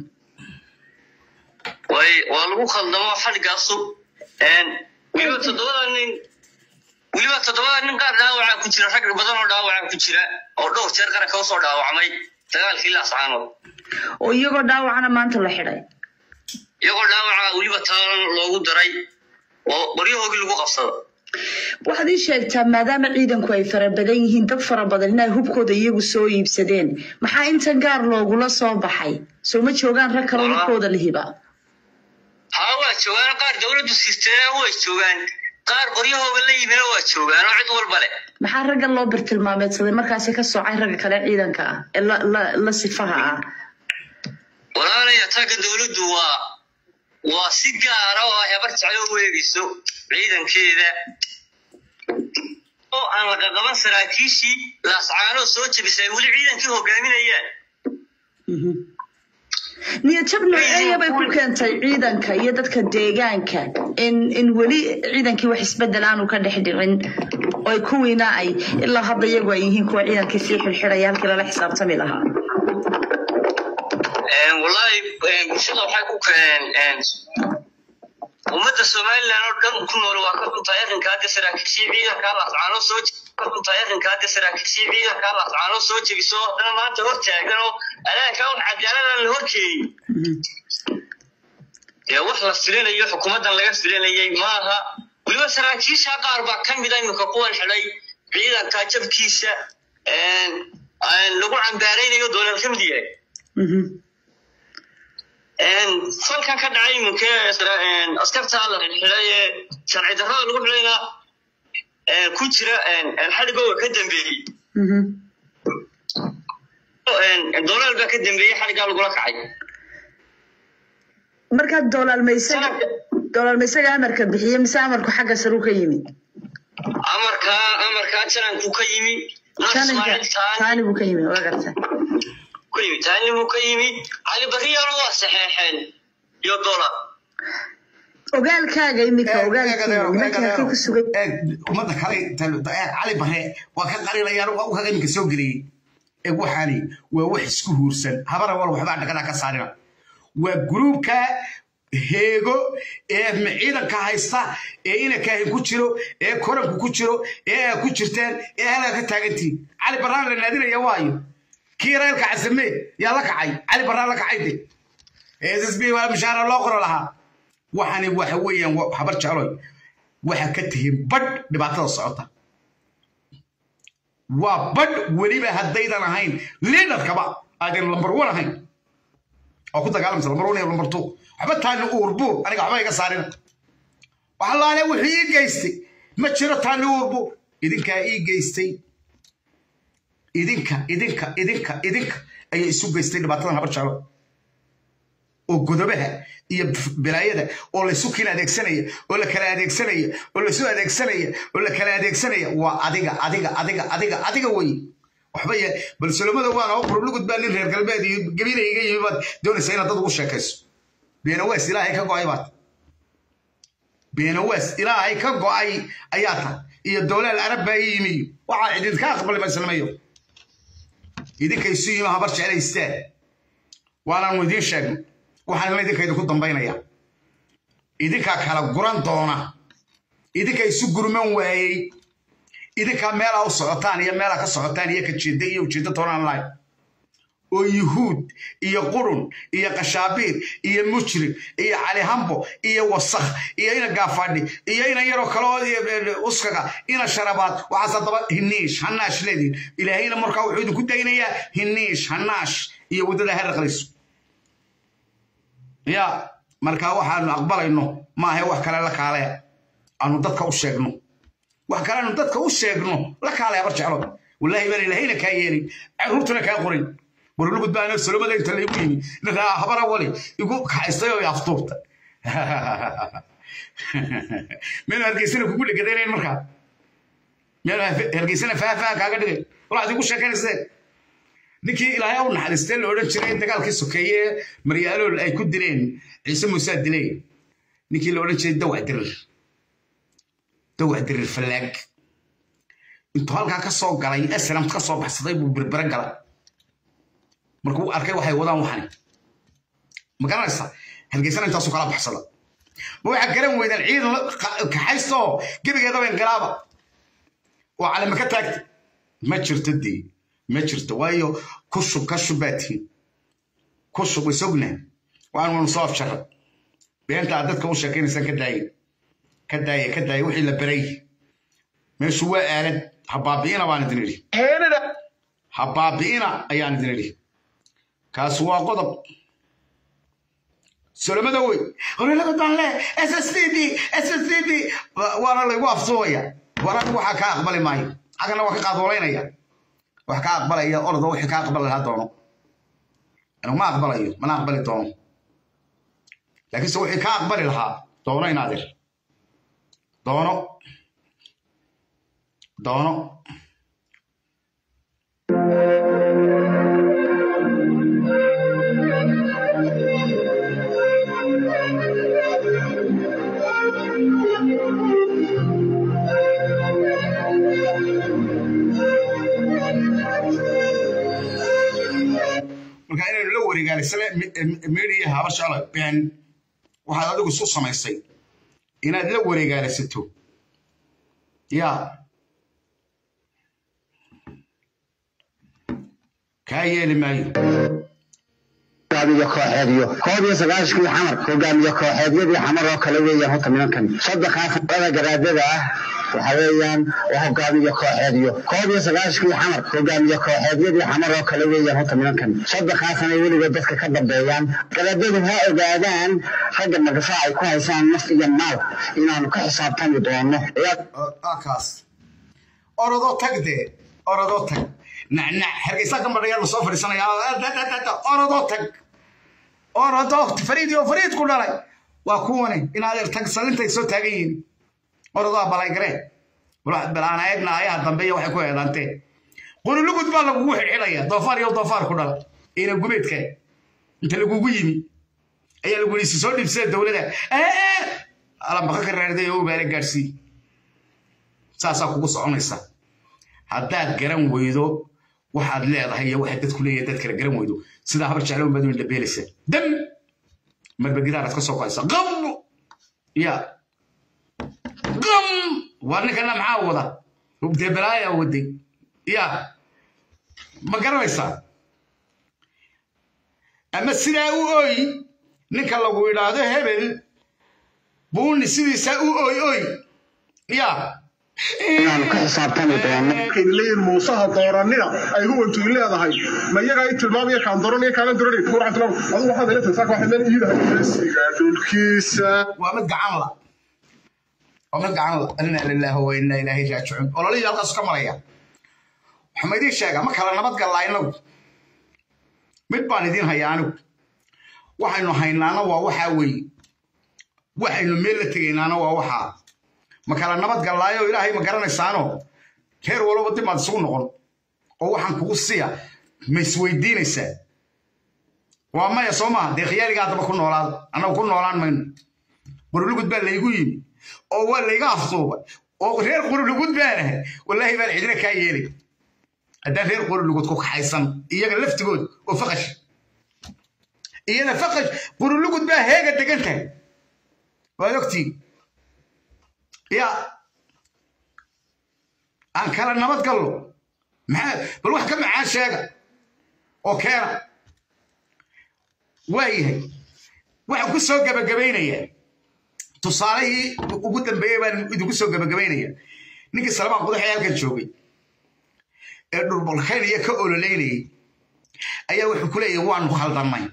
way waa lagu khaldamo xadhigaasu weliba toddobada nin weliba toddobada nin qaar dhaawacaa ku jira rag badan oo dhaawacaa ku jira oo dhowr jeer qaranka usoo dhaawacmay dagaalkii laascaanood oo iyagoo dhaawacana maanta la xidhay iyagoo dhaawaca weliba taalan loogu daray oo qoryahoogii lagu qabsado waxaad ii sheegtaa maadaama ciidanku ay fara badan yihiin dad fara badan inay hubkooda iyagu soo iibsadeen maxaa inta gaar loogula soo baxay soo ma joogaan rag kaloo hubkooda lihiba haa waa joogaan qaar dowladdu siistee way joogaan qaar qoryahooga la yimina waa joogaan oo cid walba leh maxaa raggan loo birtilmaameedsaday markaasi ka soocay ragga kale ciidanka ah ee la la- la sifaha ah walaalaya tagga dowladdu waa waa si gaara oo hebar jeclo u eegayso ciidankeeda oo aan laga qaban saraakiishii laascaanoo soo jebisay weli ciidankii hogaaminayaan niyad jab nooceeya bay ku keentay ciidanka iyo dadka deegaanka in in weli ciidankii wax isbedel aanu ka dhex dhicin oo ay kuwiina ay ilaa hadda iyagu ay yihiin kuwa ciidankii sii xilxidhaya halkii lala xisaabtami lahaa wallaahi bulshada waxay ku keeneen ummadda somalilan oo dhan ku nool waa ka dhuntahay arrinka hadda saraakiishii ciidanka laascaanoo soo ka dhuntahay arrinka hadda saraakiishii ciidanka laascaanoo soo jebiso haddana maanta hor taagan oo adaanka un cadaaladaan la horkeeyey dee wax la filinayo xukuumaddan laga filinayay maaha weliba saraakiisha qaar baa ka mida iminka kuwan xidhay ciidanka jabkiisa lagu cambaaraynayo doonal ka mid yahay falkan ka dhacay iminka askarta la xidhay ee sharci darrada lagu xidhayna ku jira xadhigooga ka dambeeyey dolaal baa ka dambeeyey xadhiggaa lagula kacay markaa doolaalmaysaga doolaalmaysaga amarka bixiye mise amarku xagga saru ka yimi amarkaa amarkaa jananku ka yimi taaniga taani buu ka yimi waa garta ku yimi taanimuu ka yimi cali bariyana waa saxeexeen iyo dolar ogaalkaaga imika ogaalkiiga nimanka halkay ku sugan ummadda kale cali bare waa ka qarinayaan waa u kaga iminka soo geliyey ee waxaani waa wax isku huursan habara wal waxbaa dhagadaa ka saarina waa gruubka heego ee ciidanka haysta ee inakaahin ku jiro ee koranku ku jiro ee aa ku jirtaan ee halkaa ka taagantiin cali baraan la naadinaya waayo kii reerka casame yaa la kacay cali baraan la kacay de ssb waa mishaara loo qoro lahaa waxani waxa weeyaan habar jecloy waxa ka tihiin badh dhibaatada socota waa badh weliba haddaydan ahayn liidarkaba aadan lambar one ahayn oo ku dagaalamsa lambar one iyo lambar two waxba taani uurbuur aniga waxba iga saarina waxa laale wuxuu ii geystay ma jiro taani uurbuur idinkaa ii geystay idinka idinka idinka idinka ayay isu geystay dhibaatadan habar jeclo oo godobaha iyo bilaayada oo laysu kin adeegsanaya oo la kala adeegsanaya oo laysu adeegsanaya oo la kala adeegsanaya waa adiga adiga adiga adiga adiga wey waxba ye bal solomada waan oo qurublugud baa nin reer galbeed iyo gabina iga yimi baad doonaysa inaad dad ugu sheekayso beenawees ilaahay ka go'ay baad beenawees ilaahay ka go'ay ayaa tahay iyo dowlaal arab baa ii yimi waxaa idinka aqbali maslamayo idinka isu yimi habar jeclaystaan waanaanu idiin sheegno waxaana idinka idinku dambaynaya idinkaa kala guran doona idinka isu gurman waayey idinkaa meelaa u socotaan iyo meelaa ka socotaan iyo kajeeda iyo ujeeda toonaan lahayn oo yuhuud iyo qurun iyo qashaabiir iyo mujrim iyo calihambo iyo wasakh iyo ina gaafadhi iyo ina yaroo kale oo uskaga ina sharabaad waxaas haddaba hiniish hanaash leedihin ilaahayna markaa wuxuu idinku daynayaa hiniish hanaash iyo waddada haraqlayso ya markaa waxaanu aqbalayno maahe wax kale la kaale aanu dadka u sheegno wax kale aanu dadka u sheegno la kaale habar jeclo wallaahi baan ilahayna kaa yeelin caruurtuna kaa qorin warlugud baana solomada inta laygu yimi habara wali igu kaxaystay oo aftuurta meel hargeysana kugu dhegadayneen markaa meel hargeysana faafaha kaaga dhigay waxaad igu sheekaynayseen ninkii ilaahay u naxariistee la odhan jiray dagaalkii sokeeye maryaalool ay ku dileen ciise muusaa dileen ninkii la odhan jiray dawac dirir dawac dirir fallaag intuu halkaa ka soo galay aslam ka soo baxsaday buu birbira galay markuu arkay waxay wadaan waxani ma garanaysa hargeysana intaasuu kala baxsada ma waxaa garan weydaan ciidan kaxaysta oo gebigeedaba inqilaaba oo calama ka taagta ma jirto dee ma jirto waayo kushub ka shubaatiin kushub isogna waanu soo afjaray beenta aad dadka u sheekaynaysaan ka daaye ka daaye ka daaye wixii la beray meeshu waa aalad ha baabi'ina baan idin idhi ha baabi'ina ayaan idin idhi kaas waa qodob solomada wey ololada danle ssdd ssdd waana laygu afsuubaya war anigu waxaa kaa aqbali maayo xaggana waa ka qaadooleynaya wax ka aqbalaya ordo wixii ka aqbali lahaa doono anigu ma aqbalayo mana aqbali doono laakiinse wixii ka aqbali lahaa doono inaadir doono doono marka inaynu la wareegaalisane media haba shala been waxaad adigu isu samaysay inaad la wareegaalisato ya kaa yeeli maayo hogaamiye kooxeedyo koob iyo sagaashkii xamar hogaamiye kooxeedyadii xamar oo kale weeyaan horta nimankan saddexaa fuqada garaadada ah waxa weeyaan waa hogaamiye kooxeedyo koob iyo sagaashkii xamar hogaamiye kooxeedyadii xamar oo kale weeyaan horta nimankan saddexaasana weliba dadka ka dambeeyaan garaadadu ha ogaadaan ragga magasaa ay ku haysaan naf iyo maal inaanu ka xisaabtami doono kaas orodoo tag dee orodoo tag nacnac hargeysaa ka madhayaa la soo fadhiisanaya orodoo tag orodoo fariid oo fariid ku dhalay waa kuwani inaad tag salintay soo taagan yihiin orodoo balaygaree balaan eegna ayaha dambe iyo waxay ku eedaanteen qululugud baa lagugu xidhxidhaya doofaar iyo doofaar ku dhala ina gubeedka inta lagugu yimi ayaa lagu yidhi soo dhibsada dowladda alambaka ka raarday oo ubaale gaadhsii saasaa kugu soconaysa haddaad garan weydo waxaad leedahay iyo waxaad dadku leeyahay dad kale garan weydo sidaa habar jeclo baad weyn dhabeelaysa dam marba gidaaraad ka soo qoysa qam ya qam waa ninkana maxaa wada dee balaaya waday ya ma garanaysaa ama sidaa u oy ninka lagu idhaahdo hebel buuni sidiisaa u oy oy ya inaanu ka xisaabtami doono leeyihin muusaha dooranina ay huwantu leedahay ma iyagaa i tilmaamaya kaan dooranaya kaanan dooranay kuurcantilo adigu waxaad ila tagtaa waxay meel iidahay siga dhulkiisa waa mid gacan la waa mid gacan la inna lillahi wa inna ilaahi raajicuun ololihii halkaas ka maraya waxaa ma idiin sheegaa ma kala nabad gallaa inagu mid baan idiin hayaa anigu waxaynu haynaana waa waxaa weeye waxaynu meel la tegaynaana waa waxaa ma kala nabad gallaayo ilaahay ma garanaysaano reer walba dib maad isugu noqon oo waxaan kugu siya ma isweydiinaysaa waa maya soo maha dee khiyaaliga haddaba ku noolaada annagu ku noolaan mayno qurulugud baa laygu yimi oo waa layga afduubay oo reer qurulugud baanahay wallaahi baan cidina kaa yeelay haddaan reer qurulugud ku kaxaysan iyaga laftigood oo faqash iyada faqash qurulugud baa heega degan tahay waad ogtiin ya aan kala nabad gallo maxaa bal wax ka macaan sheega oo keena waayahay waxaan ku soo gabagabaynayaa tusaalihii ugu dambeeyey baan idinku soo gabagabaynaya ninkii salmaan qudaxee halkan joogay ee dhurbalkaynaya ka ololeynayay ayaa wuxuu ku leeyahay waanu khaldannay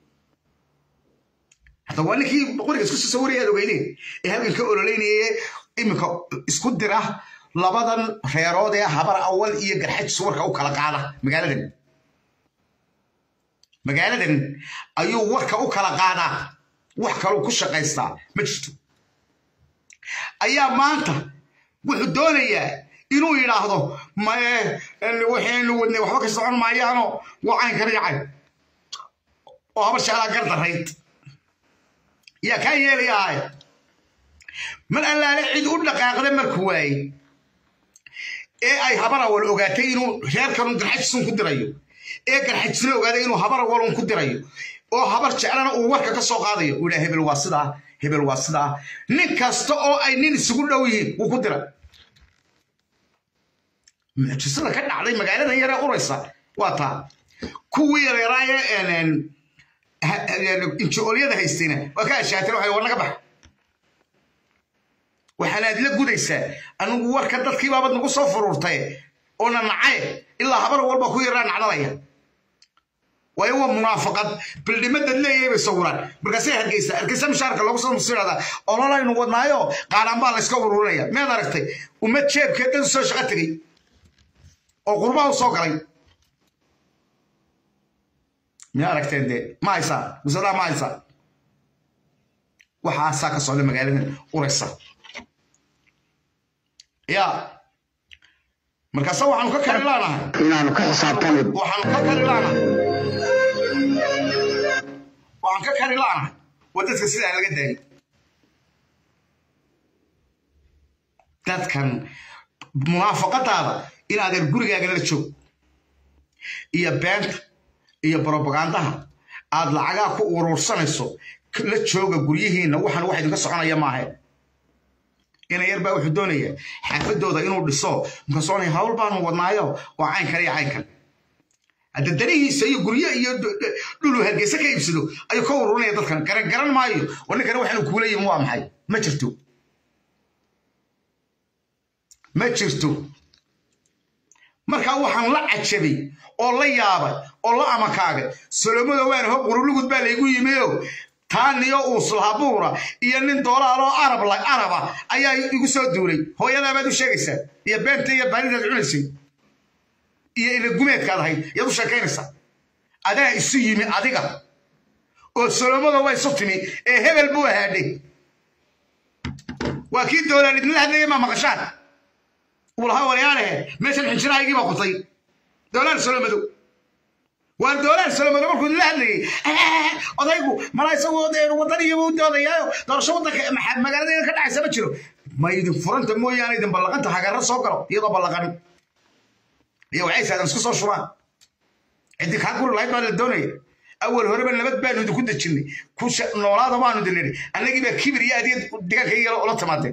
hadda waa ninkii qoriga isku soo waraya aad ogeydeen ee halkan ka ololeynaya iminka isku dira labadan reerood ee habar awal iyo garxaj suwarka u kala qaada magaaladan magaaladan ayuu warka u kala qaadaa wax kaluu ku shaqaystaa ma jirto ayaa maanta wuxuu doonayaa inuu yidhaahdo maye waxaynu wadnay waxba ka socon maayaano waa caynkan iyo cayn oo habar jeclaa gardarayd yaa kaa yeelaya ahay mar allaale cid u dhaqaaqda markuu waayey ee ay habar awal ogaatay inuu reerkanun garxajisun ku dirayo ee garxajisna ogaaday inuu habar awalun ku dirayo oo habar jeclana uu warka ka soo qaadayo uu yidhaha hebel waa sidaa hebel waa sidaa nin kasta oo ay nin isugu dhow yihiin wuu ku dira mucjisada ka dhacday magaaladan yaree uraysa waa taa kuwii yareeraaye inji-oolyada haystayna waa ka ashaateen waxay war naga bax waxaanaad la gudaysaa anigu warka dadkii baabad nagu soo furuurtay oo na nacaye ilaa habar walba ku yaraa nacdalaya waayo waa munaafaqad bildhimadad leeyahay bay sawiraan markaasay hargeysa hargeysa mishaarka loogu soo musiirada ololaynu wadnaayo qaadhaan baa layska ururinaya miyaad aragtay ummad jeebkeed dad soo shaqo tegey oo qurbaha u soo galay miyaa aragteen dee ma haysaa musadaa ma haysaa waxaasaa ka socda magaaladan uraysa ya markaase waxaanu ka kari laanahay inaanu ka xisaabtano waxaanu ka kari laanahay waxaan ka kari laanahay waa dadka sidaa laga daayay dadkan munaafaqadaada in adeer gurigaaga la joog iyo beenta iyo brobagandaha aad lacagaa ku urursanayso la jooga guryihiinna waxaan wax idinka soconaya maaha ina yar baa wuxuu doonaya xaafadooda inuu dhiso markaasoo hawl baanu wadnaayo waa caynkan iyo caynkan hadda danihiisa iyo gurye iyo dhulu hargeysa ka iibsado ayuu ka ururinaya dadkan garan garan maayo oo ninkana waxaanu kuula yimin waa maxay ma jirto ma jirto markaa waxaan la cajabay oo la yaabay oo la amakaagay solomado waan ho qurulugud baa laygu yimiyo taaniyo uuslahabuura iyo nin doolaaloo arab araba ayaa igu soo duulay hooyadaabaad u sheegaysaa iyo beenta iyo baaridaad cunaysay iyo ilagumeedkaad ahayd yaad u sheekaynaysaa adaa isu yimi adiga oo solomado waa isu timi ee hebel buu ahaadhay waa kii doolaal idinla hadlayay maa maqashaan uu lahaa waryaalehe meeshan xinjirahaygii baa qutay doolaal solomadow waa doolaal solomadow markuu idinla hadlayay odaygu mala isagoo wadan iyo u doodayaayo doorasho wadanka magaaladeeda ka dhacaysa ma jiro ma idin furanta mooyaane idin ballaqanta hagarra soo galo iyadoo ballaqan iyo waxay saadan isku soo shubaan ciddi kaa guri lahayd baa la doonaya awal horeba nabad baanu idinku dejinnay ku noolaada baanu idin nidhi annagii baa kibir iyo adiya digaanka iyo ula timaadeen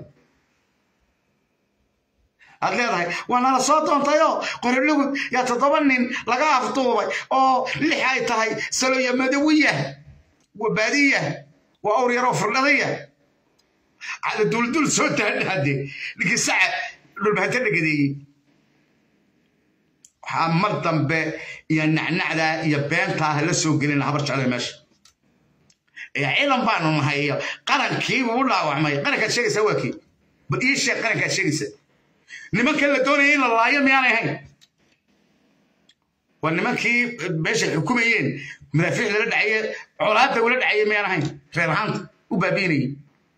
aad leedahay waa nala soo doontayoo qorilugud yaa toddoba nin laga afduubay oo lix ay tahay saloya madawiya waa baadiya waa awr yaroo firdhadaya cala duldul soo daadhaade ninkii saca dhulbahanta dhagadeeyey waxaa mar dambe iyo nacnacdaa iyo beentaa la soo gelin habar jeclay meesha ee ciidan baanu nahay iyo qarankiibuu u dhaawacmay qarankaad sheegaysaa waa kii bal ii sheeg qarankaad sheegaysaa nimankan la doonaya in la laayo miyaanay ahayn waa nimankii meeshay xukumayeen madaafiic lala dhacaye colaadda ula dhacaye miyaan ahayn reer ahaanta u baabiinayay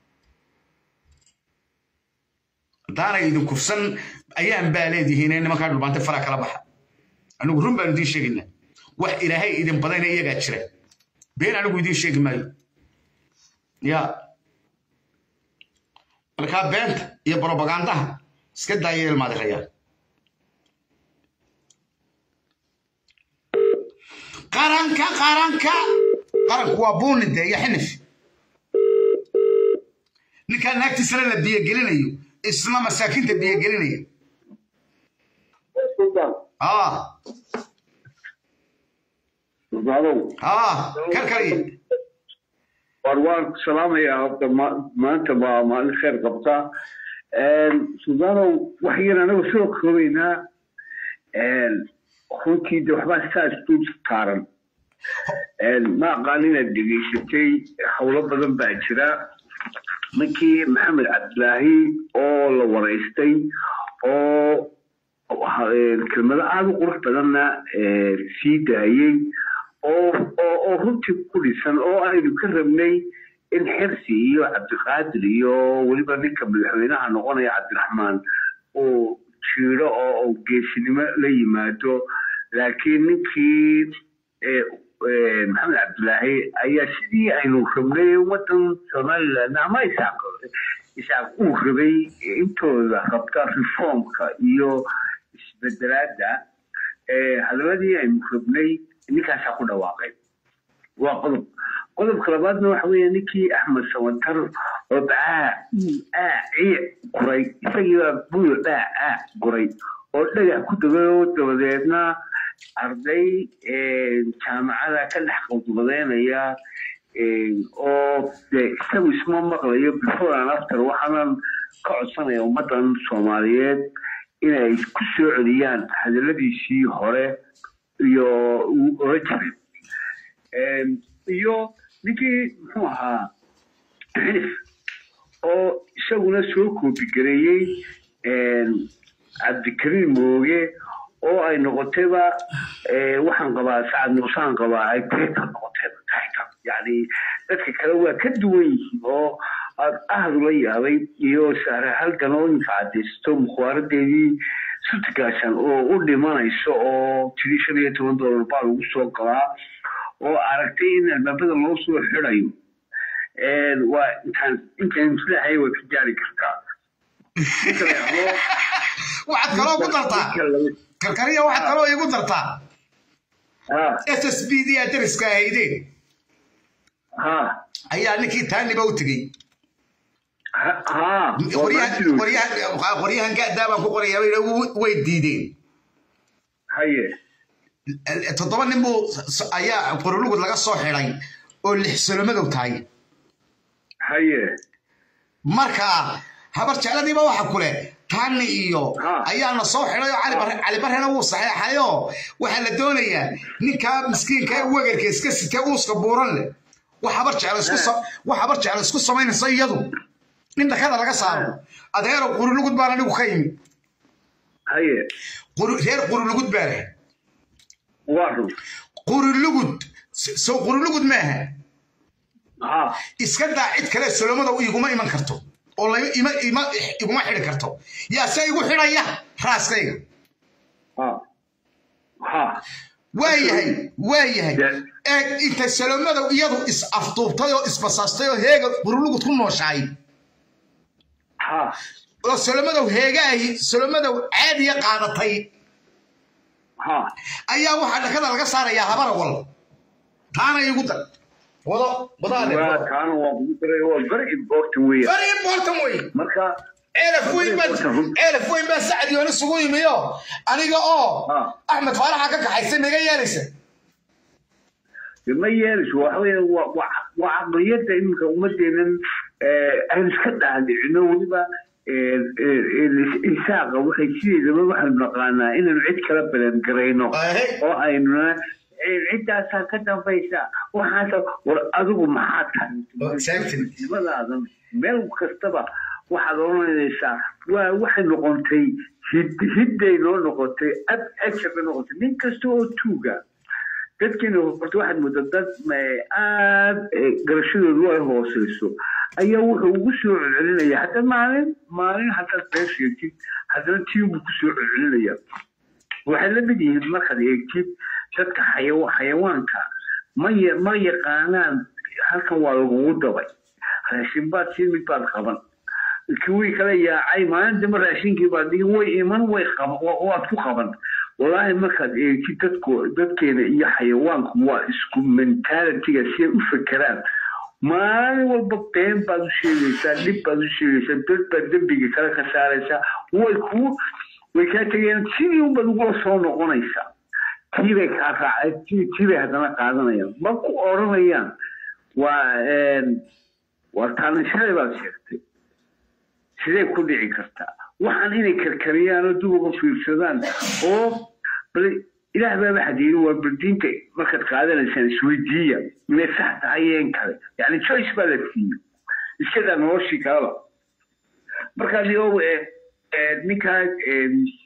haddaanay idin kufsan ayaan baa leedihiin ee nimankaa dhulbaantay faraa kala baxa anigu run baanu idiin sheegaynaa wax ilaahay idin badayna iyagaa jira been anigu idiin sheegi maayo ya markaa beenta iyo brobagandaha iska daaya ilmaadirayaa qaranka qaranka qaranku waa buunide iyo xinif ninkaa naagtiisana la biyogelinayo isna masaakiinta biyogelinaya aa aa karkariye war waan salaamayaa horta maanta baa maalin khayr qabtaa suldaanow wax yar anagu soo koobaynaa runtii de waxbaa saa isdul taaran ma aqaan inaad dhegaysatay howlo badan baa jira ninkii maxamed cabdilaahi oo la waraystay oo kelmado aada u qurux badanna sii daayey oo oo runtii ku dhisan oo aynu ka rabnay in xirsi iyo cabdiqaadir iyo weliba ninka madaxweynaha noqonaya cabdiraxmaan uu jiiro oo uu geesinimo la yimaado laakiin ninkii eh, eh, maxamed cabdilaahi ayaa sidii aynu rabnay wadan somaliland ama isaaq isaaq uu rabay intooda rabta reformka iyo isbedelaada eh, hadaladii aynu rabnay ninkaasaa ku dhawaaqay waa qodob qodobka labaadna waxa weeye ninkii axmed sawatar oo bacaa uu aa ciic guray isagiibaa buyo dhaa aa guray oo dhagax ku dagay oo dabadeedna arday jaamacada ka dhex qodbadeynaya oo de isagu isma maqlayo before and after waxaanan ka codsanaya ummaddan soomaaliyeed inay ku soo celiyaan hadaladiisii hore iyo uu oran jiray iyo ninkii muxuu ahaa xilif oo isaguna soo koobigareeyey cabdikariim mooge oo ay noqotayba waxaan qabaa sacad muusaan qabaa ay tayta noqotayba tayta yani dadka kale waa ka duwan yihiin oo aad ahad ula yaabay iyo sahre halgan oo inka cadaysto mukhwaaradeedii sutigaashan oo u dhimanayso oo tiri shan iyo toban doolar baa lagu soo galaa oo aragtay in albaabada loo soo xirayo waa intaan intaan filahay way ka gaari kartaa waxaad kaloo ku dartaa karkariya waxaad kaloo igu dartaa s s b d adariska ahaydeen ayaa ninkii taaniba u tegey qoryahan gadaabaan ku qorayaa way diideen toddoba nin buu ayaa qorolugud laga soo xiday oo lix solomadow tahay marka habar jecladiiba waxa kule taani iyo ayaana soo xiday oo cali barrena wuu saxeexayo waxaa la doonayaa ninkaa miskiinka ee wegarka iska sitee uuska buuran leh wax habar jeclo isku samaynaysa iyadu nin dhakada laga saaro adeero qurulugud baan anigu ka yimi reer qurulugud baa leh qurulugud sow qurulugud maaha iska daa cid kale solomada iguma iman karto oo iguma xidi karto yaa se igu xidhaya raaskayga waayahay waayahay ee intay salomadow iyadu is afduubtay oo isbasaastay oo heega qurulugud ku nooshahay oo salomadow heegaahi salomadow caadiya qaadatay ayaa waxaa dhakada laga saarayaa habarawal taana igu dar wado very important wey very important wey marka ceelaf weyn baa ceelaf weyn baa sacad yoon isugu yimiyo aniga oo axmed faaraxa ka kaxaysay maga yeelaysa ma yeelayso waxa weeye waa caqliyadda iminka ummadeenan aan iska dhaadhicino weliba isaaqa waxay sideedaba waxaynu naqaanaa inaynu cid kala balangarayno oo aynuna ciddaasaa ka dambaysa waxaasa war adigu maxaa tahay nimadaada meel kastaba waxaad oranaysaa waa waxay noqotay hidday noo noqotay ab ajar bay noqotay nin kasta oo tuuga dadkeena horta waxaad moodaa dad aad garashadoodu ay hooseyso ayaa wuxuu ugu soo celcelinaya hadda maalin maalin haddaad been sheegtid haddana tiimbuu ku soo celcelinaya waxay la mid yihiin markaad eegtid dadka xayawaanka ma ma yaqaanaan halkan waa lagugu dabay raashin baad siin mid baad qaban kuwii kale yaacay maalin dambe raashinkii baad dhigi way iman way waad ku qaban wallaahi markaad eegtid dadku dadkeena iyo xayawaanku waa isku mentalitiga si ay u fekeraan maalin walba been baad u sheegaysaa dhib baad u sheegaysaa dad baad dembiga kale ka saaraysaa way ku way kaa tegayaan sidii unbaad ugula soo noqonaysaa tiibay kaa raacay tiibay haddana qaadanayaan ma ku odhanayaan waa waa taanishaday baad sheegtay sidee ku dhici kartaa waxaan inay karkariyaan oo dib uga fiirsadaan oo bal ilaah baaba xadiirin waa baldiinta markaad qaadanaysaan isweydiiya inay sax tahay een kale yani choice baa la siiyey iskadaa noloshii kaleba markaa dio ninkaa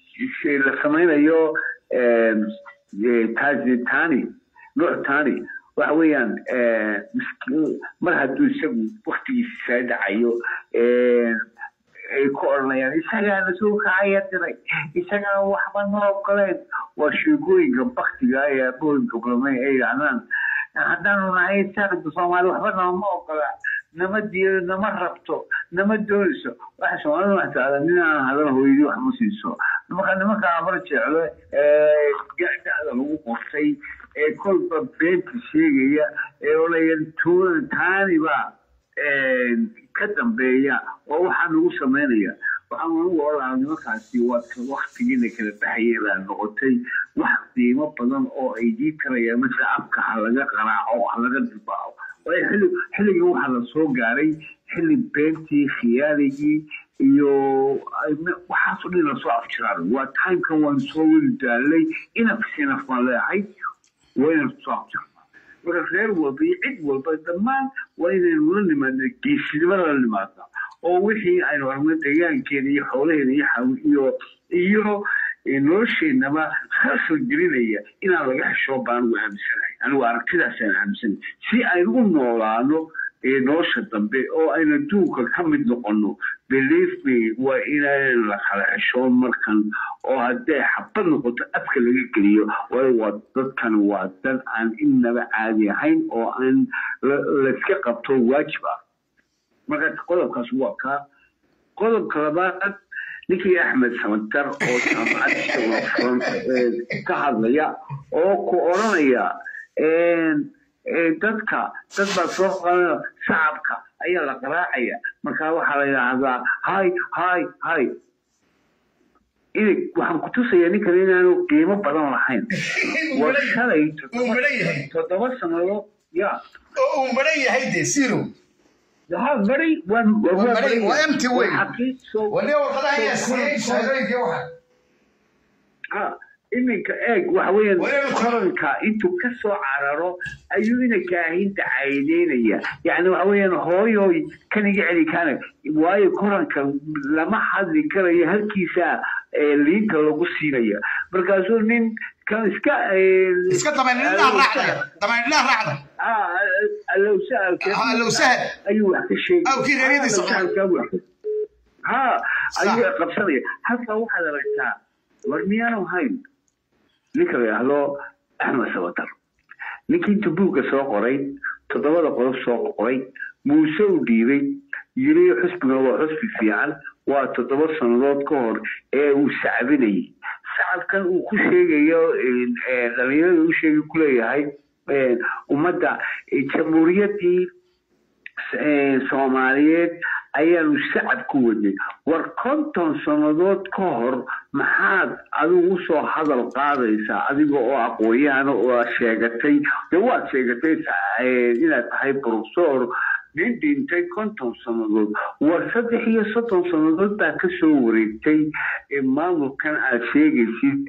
la samaynayo tani nooc tani waxa weeyaan miskiin mar hadduu isagu waktigiisa saa dhacayo ay ku odhanayaan isagaana soo kacaya diray isagaa waxba noo ogoleen waa sheekooyinka baktiga ee abooyinka kulmay ay yidhahdaan haddaanu nahay saaqda soomaali waxba nooma ogola nama diido nama rabto nama doonayso waxa soomaalida wax taada nin aan hadan hooyadii wax ma siiso marka nimanka amar jeclo gacda lagu qortay ee kolba beenta sheegaya ee olaya taaniba ka dambeeya oo waxaa nagu samaynaya waxaan anugu odhanaa nimankaasi waa waktigiina kala baxaya baa noqotay wax qiimo badan oo ay dii karayaan marka afka ha laga qaraaco ha laga dibaaco waayo xilli xilligii waxaa la soo gaaray xilli beentii khiyaaligii iyo waxaasoo dhan lasoo afjiraan waa timekan waan soo weli daalay inaf sinaf baan leeyahay waa inaan soo afjirnaa marka reer walba iyo cid walba dhammaan waa inaynu la nimaadna geesinimada la nimaadna oo wixii aynu aragno deegaankeena iyo xoolaheena iyo iyo nolosheenaba khasal gelinaya inaan laga xishoo baan anigu aaminsanahay anigu aragtidaasaan aaminsanahay si aynu u noolaano nolosha dambe oo aynu adduunka ka mid noqono believe me waa inaan la kala xishoon markan oo hadday xabad noqoto afka laga geliyo waayo waa dadkan waa dad aan innaba caadi ahayn oo aan layska qabto waajib ah marka qodobkaas waa kaa qodobka labaad ninkii axmed samatar oo jaamacad ka hadlaya oo ku odhanaya dadka dad baa soo qabanaya shacabka ayaa la qaraacaya markaa waxaa la yidhaahdaa hay hay hay idig waxaan ku tusayaa ninkan inaanu qiimo badan lahayn waa shalay toddoba sannadood ya oo uu maran yahay dee siro ها بري وان بري وامتي وين وليه warqadaha ayaa siiyey shahaadooyinkii waxa ها iminka eeg waxa weeyaan koranka intuu ka soo cararo ayuu inanka ahinta caydeynaya yacni waxa weeyaan hooyoy kan iga celi kaana waayo koranka lama hadli karayo halkiisa liinta lagu siinaya markaasuu nin kan iska iska dabaynidhaa raacda dabaynidhaa raacda allow sahal allow sahal ayuu wax ka sheegay awkii reeryadiisa ha ayuu qabsanaya halkaa waxaad aragtaa war miyaanu hayn ninka la yidhaahdo axmed sabatar ninkii inta buugga soo qoray toddobada qodob soo qoray muuse u dhiibay yiri xusbigana waa xusbi fiican waa toddoba sannadood ka hor ee uu sacbinayay sacabkan uu ku sheegayo dhalinyarada u sheegay ku leeyahay ummadda jamhuuriyaddii soomaaliyeed ayaanu sacab ku wadnay war konton sannadood ka hor maxaad adigu usoo hadal qaadaysaa adiga oo aqoonyahan oo sheegatay dee waad sheegatay inaad tahay professor nin dhintay konton sannadood war saddex iyo soddon sannadood baa ka soo wareegtay maamulkan aad sheegaysid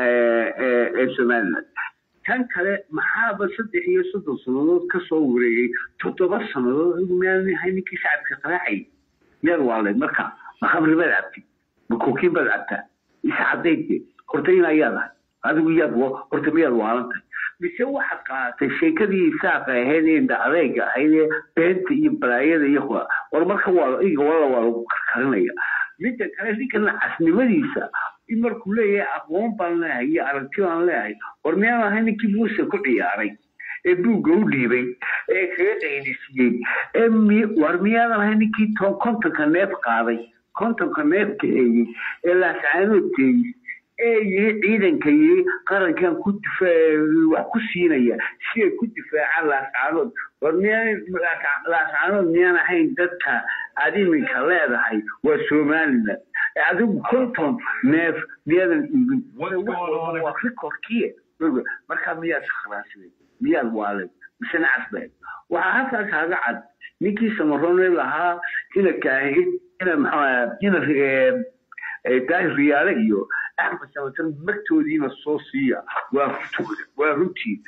ee somaliland tan kale maxaaba saddex iyo soddon sannadood ka soo wareegay toddoba sannadood miyaan ahay ninkii shacabka qaraacay miyaad waaleed marka ma khamri baad cabtid ma kookiin baad cabtaa isa cadayde horta in ayaad ahay adigu yaad horta miyaad waalantahay mise waxaad qaadatay sheekadii isaaqa ahayd ee adeega ahayd ee beenta iyo balaayada iyo war marka waa iga walla waa lagu karkarinaya midda kale ninka nacasnimadiisa in markuu leeyahay aqoon baan leeyahay iyo aragti baan leeyahay war miyaan ahay ninkii muuse ku ciyaaray ee buugga u dhiibay ee kaga qaydisiiyey ee war miyaadan ahay ninkii kontonka neef qaaday kontonka neef kaheeyey ee laascaanood teeyey ee yiri ciidanka yiri qarankan ku wax ku siinaya si ay ku difaacaan laascaanood war miyaan laascaanood miyaan ahayn dadka aad iminka leedahay waa somaliland adigu konton neef miyaadan iibin waa rikorkiye markaa miyaad kharaasiday miyaad waalay mise nacasbeed waxaa halkaa kaaga cad ninkii samaroone lahaa ina kaahid ina maxaa ina daahir riyaale iyo axmed samatar magtoodiina soo siiya waa runtooda waa runtii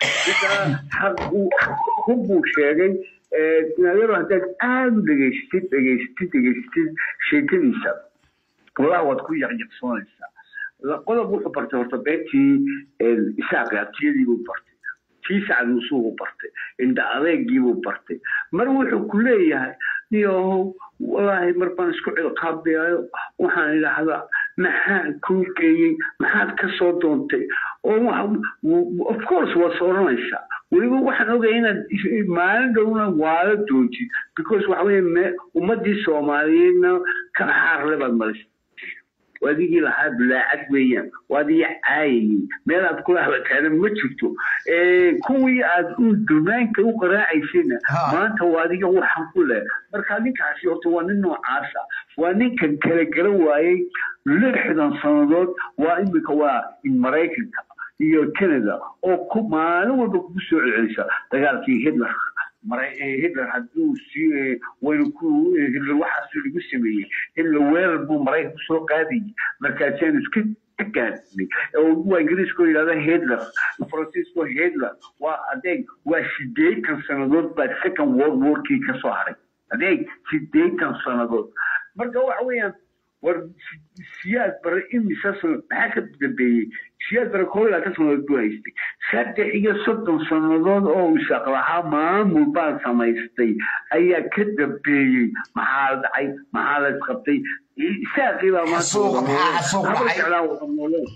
hubbuu sheegay yaro haddaad aada u dhegaysatid dhegaysatid dhegaysatid sheekadiisa wallahi waad ku yaqyaqsoonaysaa qodob wuxuu bartay horta beertii isaaqi abtiyadii buu bartay kii sacad musuuqu bartay indha adeegiibuu bartay mar wuxuu ku leeyahay niyohow walaahi mar baan isku cilqaabeayo waxaan idhaahdaa maxaa kuu geeyey maxaad ka soo doontay oo of course waad sooranaysaa weliba waxaan ogaya inaad maalin dhowna waala doontid because waxa weye ummadii soomaaliyeedna kala xaarle baad marisay adigii lahaa bulaacad weeyaan waadii caayayey meel aad kula habataana ma jirto kuwii aad dumaanka u qaraacaysayna maanta waa adiga waxan ku leh marka ninkaasi horta waa nin noocaasa waa ninkan kala garan waayey lixdan sannadood waa imika waa maraykanka iyo canada oo ku maalin walba kugu soo celcelisa dagaalkii hitler hitler hadduu si waynu ku hitler waxaas lagu sameeyey hitler weerar buu maraykan kusoo qaadayay markaasaan iska gaadnay waa ingiriiska oo yidhahda hitler faransiiska hitler waa adeeg waa sideetan sannadood baa second world warkii ka soo haray adeeg sideetan sannadood marka waxa weeyaan war siyaad bare imisa sano maxaa ka dambeeyey siyaad bare koo ilaa ka sannadood buu haystay saddex iyo soddon sannadood oo isaaq lahaa maamul baa samaystay ayaa ka dambeeyey maxaa la dhacay maxaa la isqabtay isaaqii baa maanta jeclaa wada nooleen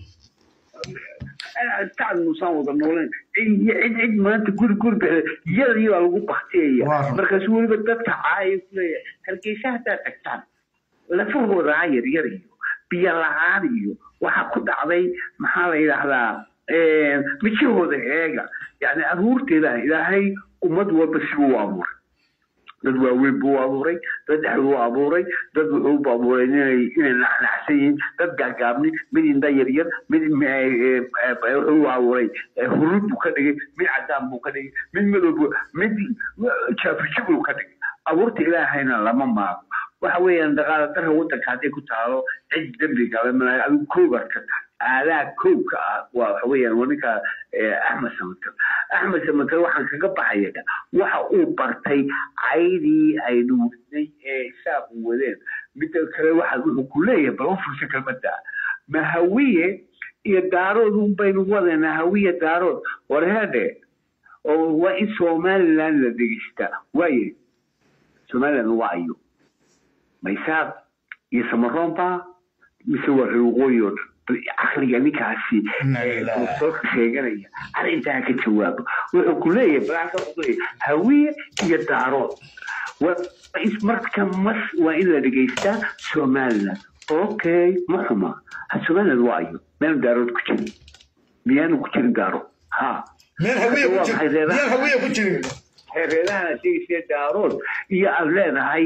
sacad muusaan wada nooleen cid cid maanta guri guri bixda iyadii baa lagu baktiyaya markaasu weliba dadka caaya kuleeyahay hargeysa haddaad tagtaan lafahooda yar yar iyo biyo la-aan iyo waxaa ku dhacday maxaa la yidhaahdaa mijahooda eega yani abuurteeda ilaahay ummad walba sibuu u abuuray dad waaweyn buu abuuray dad dhexdu u abuuray dad wuxuu abuuray inay inay naxnaxsan yihiin dad gaagaabni mid indha yaryar mid wuxuu abuuray hurud buu ka dhigay mid cadaan buu ka dhigay mid madow mid jaafijibuu ka dhigay abuurta ilaahayna lama maago waxa weeyaan dhaqaala darra waddanka hadday ku taalo cid dembi gala malaa adigu koobaad ka tahay aadaa koobka ah waa waxa weeyaan waa ninka axmed samater axmed samater waxaan kaga baxaya waxa uu bartay caydii aynu wadnay ee isaaqu wadeen midda kale waxa wuxuu ku leeyahay bal u fursa kelmadda mahawiye iyo daarood un baynu wadanaa hawiye daarood warheedhe oo waa in somaliland la dhegeystaa waaye somaliland waa ayo maysaaq iyo samaroonba mise waa reer waqooyi oo dhan caqliga ninkaasi soo sheeganaya arrintaa ka jawaabo wuxuu ku leeyahay balaka wuxuu leeyahay hawiye iyo daarood marka mas waa in la dhegeystaa somaliland okay ma xuma somaliland waa ayo meel daarood ku jirin miyaanu ku jirin daaro ha meel hawiye ku jirin reerahana sheegaysa daarood iyo aad leedahay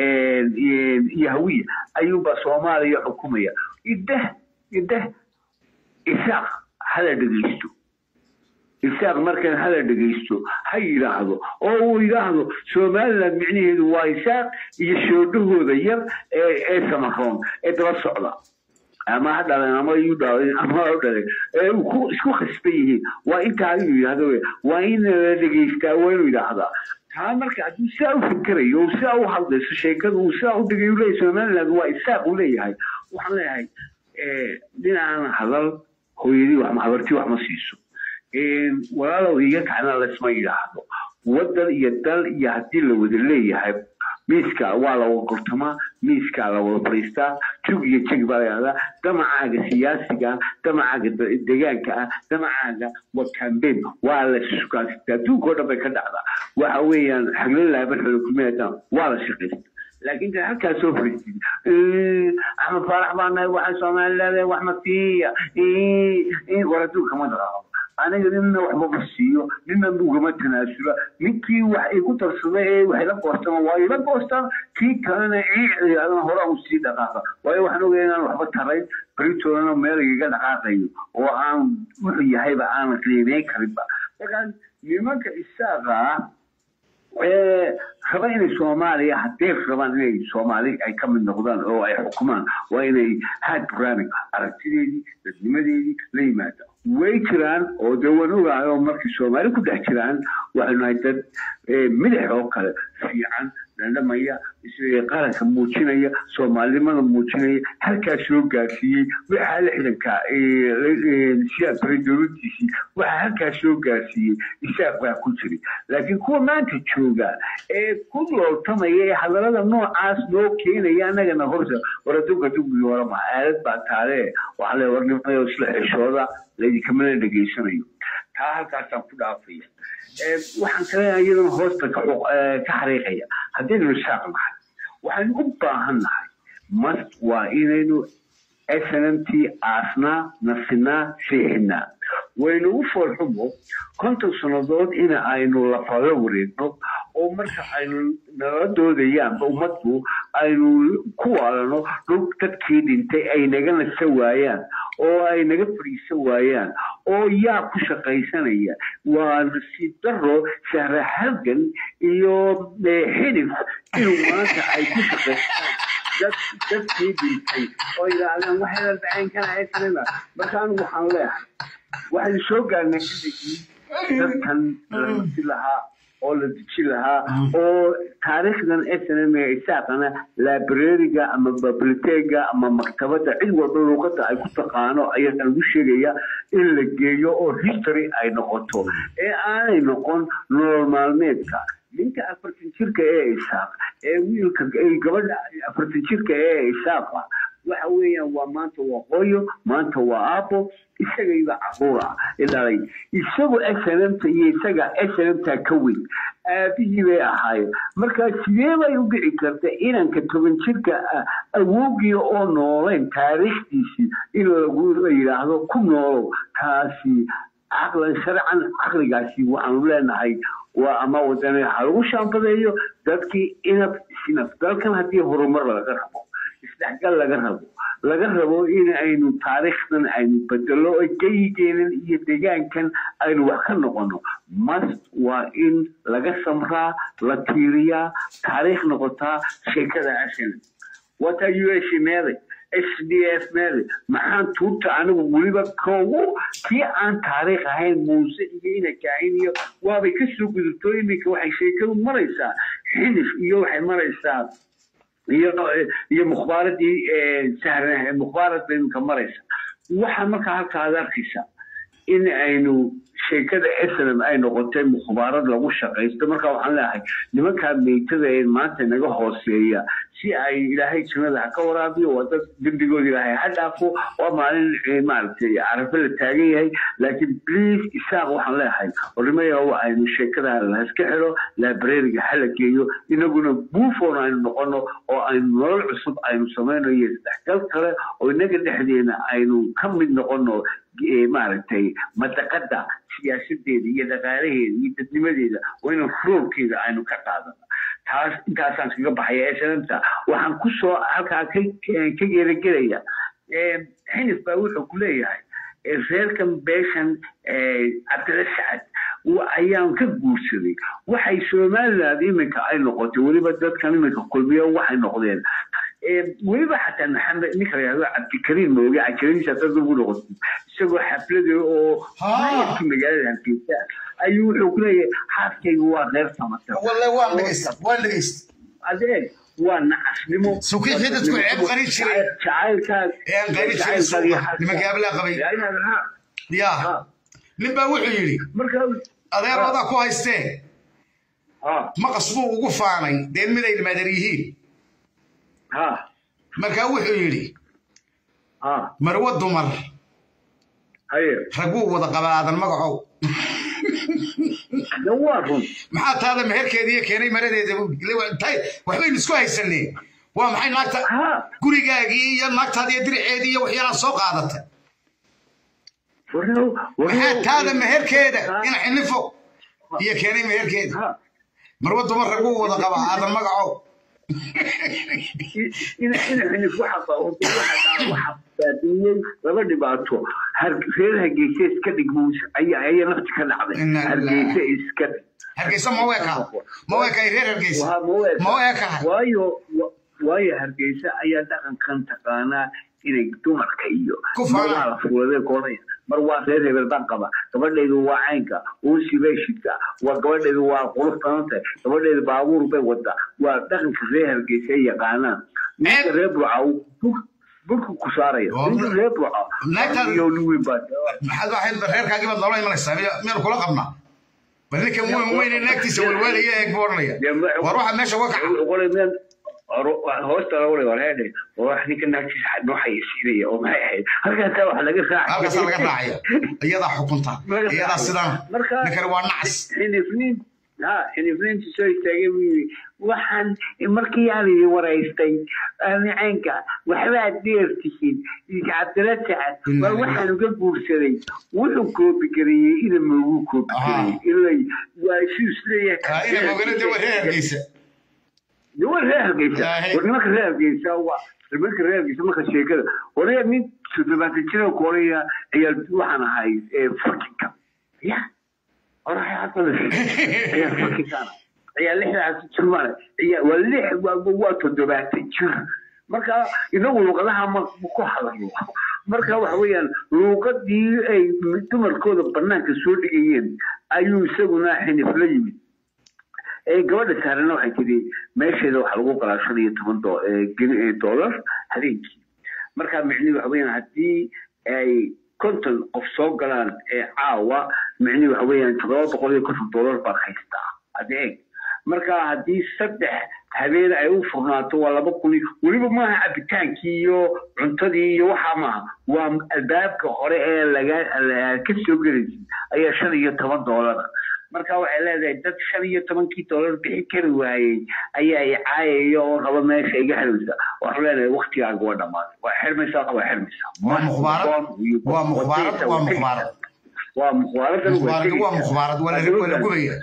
iyo hawiye ayuunbaa soomaaliya xukumaya idah idah isaaq hala dhegeysto isaaq markan hala dhegeysto ha yidhaahdo oo uu yidhaahdo somaliland micnaheedu waa isaaq iyo shoodhahooda yar ee samaroon ee daba socda ama ha dhaleen ama iyu dhaleen ama ha dhaleen ee ku isku khasban yihiin waa intaa inuu yidhahdo waa in la dhegeystaa waa inuu yidhaahdaa taa marka hadduu sidaa u fikerayo oo sidaa u hadlayso sheekadu uu sidaa u dhigay uu leeyahay somaliland waa isaaq uu leeyahay waxaan leeyahay dhinacaan hadal hooyadii wax habartii wax ma siiso walaalow iga kacna laysma yidhaahdo waddan iyo dal iyo haddii la wada leeyahay miiska waa la wada gortamaa miiskaa la wada fadhiistaa jug iyo jeg baa layahdaa damacaaga siyaasiga ah damacaaga degaanka ah damacaaga waa cambain waa la sukaasita adduunka oo dhan bay ka dhacdaa waxa weeyaan xaglilaaban xolokumeedan waa la shaqaysta laakiin kan halkaa soo fariisid axmed faarax baa nahay waxaa soomaaliland wax ma siiya war adduunka ma dhaqaaqo aniga nina waxba ma siiyo nina ugama tanaasula ninkii wax igu darsada ee wax ila goostama waa ila goostaan kii kalena ciidana hore u sii dhaqaaqa waayo waxaan ogaya inaan waxba tarayn beritoodana meel igaga dhaqaaqayo oo aan wuxuu yahayba aanan qiimeyn karinba markaa nimanka isaaqa ah raba inay soomaaliya haddee rabaan inay soomaali ay ka mid noqdaan oo ay xukumaan waa inay had barnaamij aragtideedii dadnimadeedii la yimaada way jiraan oo dee waan ogahay oo markay soomaali ku dhex jiraan waxaynu nahay dad midax oo kale fiican dhandhamaya qaranka muujinaya soomaalinimada muujinaya halkaa soo gaarsiiyey waxaa lixdanka siyaad bare dowladiisii waxaa halkaa soo gaarsiiyey isaaq baa ku jiray laakiin kuwa maanta jooga ee ku looltamaya ee hadalada noocaas noo keenaya annagana horta waraduka dugii horama aalad baa taale waxaa le warnimayo isla xishooda laydinkamana dhegaysanayo taa halkaasaan ku dhaafaya waxaan kale iyadana hoosta ka xariiqaya haddaynu isaaq nahay waxaynu u baahan nahay mast waa inaynu snmt aasnaa nasinaa seexinaa waynu u foolxumo konton sannadood in aynu lafala wareegno oo marka aynu nala doodayaanba ummadku aynu ku waalano dhul dadkii dhintay ay naga nasa waayaan oo ay naga fadhiisan waayaan oo yaa ku shaqaysanaya waa nasiib daro shahra halgan iyo xidif inuu maanta ay ku shaqaystaan dadkii dhintay oo yidhaahdaan waxayna dhacayn kanaysanina marka anigu waxaan leeyahay waxaynu soo gaarnay xilligii dadkan la masi lahaa oo la deji lahaa oo taariikhdan snm isaaqana librariga ama bibliotega ama maktabada cid walba luuqada ay ku taqaano ayaa lagu sheegaya in la geeyo oo history ay noqoto ee aanay noqon nolol maalmeedka ninka afartan jirka ee isaaq ee wiilka gabadha afartan jirka ee isaaqa waxa weeyaan waa maanta waa qoyo maanta waa aabo isagayba caruur ah dhalay isagu snmta iyo isaga snmta ka weyn aabihii bay ahaayeen marka sidee bay u dhici karta inanka toban jirka awowgii oo noolayn taariikhdiisii in lagu yidhaahdo ku noolow taasi caqlan sharcan caqligaasi waxaanu leenahay waa ama wadane ha lagu shaambadeeyo dadkii inab sinab dalkan haddii horumar laga rabo isdhexgal laga rabo laga rabo in aynu taariikhdan aynu bedelo geyigeenan iyo deegaankan aynu wax ka noqono mast waa in laga samraa la tiiriyaa taariikh noqotaa sheekada ashan wata u s meeday s d f meeday maxaan tuurta anigu weliba koogu kii aan taariikh ahayn muuse iyo ina kaahin iyo waabay kasoo gudubto iminka waxay sheekadu maraysaa xilif iyo waxay maraysaa iyo iyo mukhbaaradii sahra mukhbaarad iminka maraysa waxaa markaa halka aad arkaysa in aynu sheekada snm ay noqotay mukhbaarad lagu shaqaysto marka waxaan leeyahay nimankaa meytada ee maanta naga hooseeya si ay ilaahay jannada ha ka waraabiyo waa dad dembigooda ilaahay ha dhaafo waa maalin maaragtay carafe la taagan yahay laakiin please isaaq waxaan leeyahay orimaya aynu sheekada laska xiro librariga hala geeyo inaguna buufon aynu noqono oo aynu nolol cusub aynu samayno iyo isdhexgal kale oo inaga dhexdeena aynu ka mid noqono maaragtay madaqada siyaasadeeda iyo dhaqaalaheeda iyo dadnimadeeda waa inaan roolkeeda aynu ka qaadano taas intaasaan kaga baxaya snmta waxaan kusoo halkaa ka geeragelaya xinif baa wuxuu ku leeyahay reerkan beeshan cabdila sacad ayaan ka guursaday waxay somaliland iminka ay noqotay weliba dadkan iminka kulmiyo waxay noqdeen weliba xataa maxamed ninka la yahdo cabdikariim mooge cajaladiisa dad ugu noqotay isagoo xaflada oo maayarka magaalada hargeysa ayuu wuxuu ku leeyahay xaaskaygu waa reer samata adeeg waa nacasnimo sukiixii dadku ceeb qarin jiray jacaylkaas ean qarin jiray suuqa nimanka ablaa qabay ya nin baa wuxuu yidhi adeeradaa ku haystee maqas buu ugu faanay dee miday madar yihiin markaa wuxuu yidhi marwo dumar raguu wada qabaadan magacow maxaa taada meherkeediiyo keenay maradeeda waxbaynu isku haysanee waa maxay naagta gurigaagii iyo naagtaada iyo diriceedii iyo waxyaalaa soo qaadatay maxaa taada meherkeeda ina xinifo iyo keenay meherkeeda marwo dumar raguu wada qabaa aadan magacow baabiyey laba dhibaato reer hargeysa iska dhig ayaa nafti ka dhacday hargeysa iska hargeysa ma weeka ma weeka reer hargeysa ma weeka waayo waayo hargeysa ayaa dhaqankan taqaanaa inay dumarka iyo Ku mar faana. waa la fuulade koonaya mar waa reer hebel baan qaba gabadhaydu waa caynka uusi bay shidka waa gabadhaydu waa qurux badan tahay gabadhaydu baabuur bay wadaa waa dhaqanka reer hargeysa ay yaqaanaan ninka reer burca burku ku saaraya Waa- ninka reer burca Naagtan- iyo luwin baa maxaad waxayd reerkaagii baad noola imanaysaa miya- miyaan kula qabnaa bal ninkan weyn weyne naagtiisa walwaalaya eeg buu odhanaya war waxa meesha uga kaca hoosta laga waray warheedhe wax ninka naagtiisa noo xayeysiinaya oo maxay ahayd halkaasaa wax laga raacay halkaasaa laga raacaya iyadaa xukunta iyadaa sidaan ninkani waa nacas xinifniin ha xinifniintu soo istaagay buu yidhi waxaan markii aan idin waraystay nicaynka waxbaad dheer tihiin cabdila sacad waa waxaan uga guursaday wuxuu koobigareeyey ina moogu koobigareeyey ilay waa isu isleeyahay ina mogana de waa reer hargeysa waa reer hargeysa war nimanka reer hargeysa waa nimanka reer hargeysa marka sheekada horaya nin toddobaatan jira koreya ayaa waxaan ahay fakinka ya ayaa fakinkaan ayaa lixdaas jirmaan ayaa waa lix waa toddobaatan jir marka inagu luqadaha ma ku hadalno marka waxa weeyaan luuqadii ay dumarkooda banaanka soo dhigayeen ayuu isaguna xinif la yimid gabadha saarena waxay tiri meesheeda waxaa lagu qalaa shan iyo toban dollar habeenkii marka micnihi waxa weeyaan haddii ay konton qof soo galaan ee caawa micnihi waxa weeyaan toddoba boqol iyo konton dollar baad haystaa adeeg marka haddii saddex habeen ay u furnaato waa laba kun weliba maaha cabitaankii iyo cuntadii iyo waxaa maaha waa albaabka hore ee laga ka soo gelaysid ayaa shan iyo toban dollar marka waxay leedahay dad shan iyo tobankii dollar bixi kari waayey ayaa i caayaya oo raba meesha iga xirmaysa waxaan leenahay waktigaaga waa dhammaaday waa xirmaysaa waa xirmaysaa waa mukhbaarad waa mukhbaarad waa mukhbaarad waa mukhbaaradan mukhbaarad waa mukhbaarad waa la waa la gubaya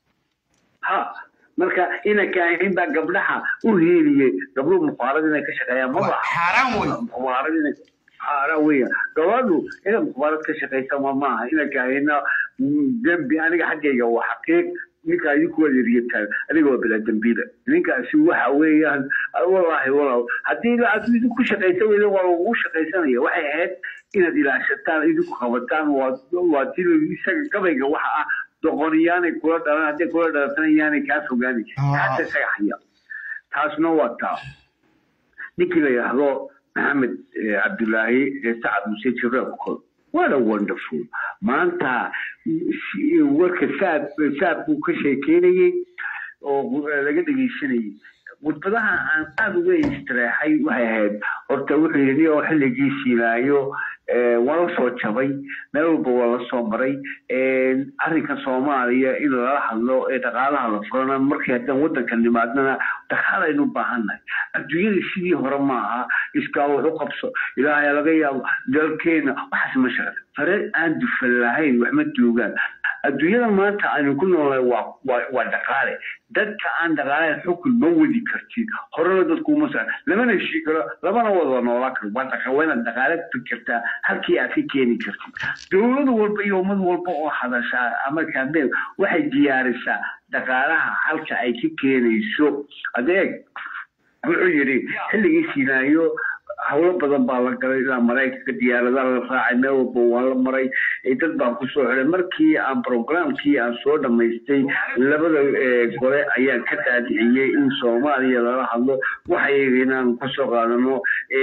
ha marka inanka ahayn baa gabdhaha u heeliyey gabdhuhu mukhbaarad inay ka shaqeeyaan maba xaaraan wey mukhbaarad inay xaaraan weya gabadhu inay mukhbaarad ka shaqeysa ma maaha inanka ahayna dembi aniga xaggayga waa xaqiiq ninka idinku waa yariyataan aniga waa bilaa dembiila ninkaasi waxa weeyaan wallaahi walaal haddii aad idinku shaqaysa weyda waa lagu shaqaysanaya waxay ahayd inaad ilaashataan idinku qabataan waa ti isaga gabayga waxa ah doqoniyaanay kula dhalan hadday kula dhalatana yaanay kaa fogaani xata isaga haya taasna waa taa ninkii la yidhaahdo maxamed cabdulaahi sacad muse jireebkol what a wonderful maanta warka saad saad buu ka sheekeynayey oo laga dhegeysanayay khudbadaha aan aada uga istireexay waxay ahayd horta wuxuu yidhi oo xilligii siinaayo waa la soo jabay meel walba waa la soo maray arrinka soomaaliya in lala hadlo ee dhaqaalaha la furana markii haddaan waddanka nimaadnana dhaqaalaynu baahannahay adduunyada sidii hore maaha iskaa wax u qabso ilaahay laga yaabo dalkeena waxaas ma shaqda fare aan dufan lahayn wax ma duugaan adduunyada maanta aynu ku noolnahay waa waa dhaqaale dadka aan dhaqaalayn xukun ma wadi kartid horena dadku uma sa lamana heshii karo lamana wada noolaa karo waa dhaqa waa inaad dhaqaale fikirtaa halkii aad ka keeni kartid dowlad walba iyo ummad walba oo hadashaa ama kaambeen waxay diyaarisaa dhaqaalaha halka ay ka keenayso adeeg wuxuu yidhi xilligii siinaayo hawlo badan baa la galay ilaa maraykanka diyaaradaha la raacay meel walba waa la maray dad baan kusoo xiday markii aan programkii aan soo dhamaystay labada gole ayaan ka daadiciyey in soomaaliya lala hadlo waxay inaan kasoo qaadano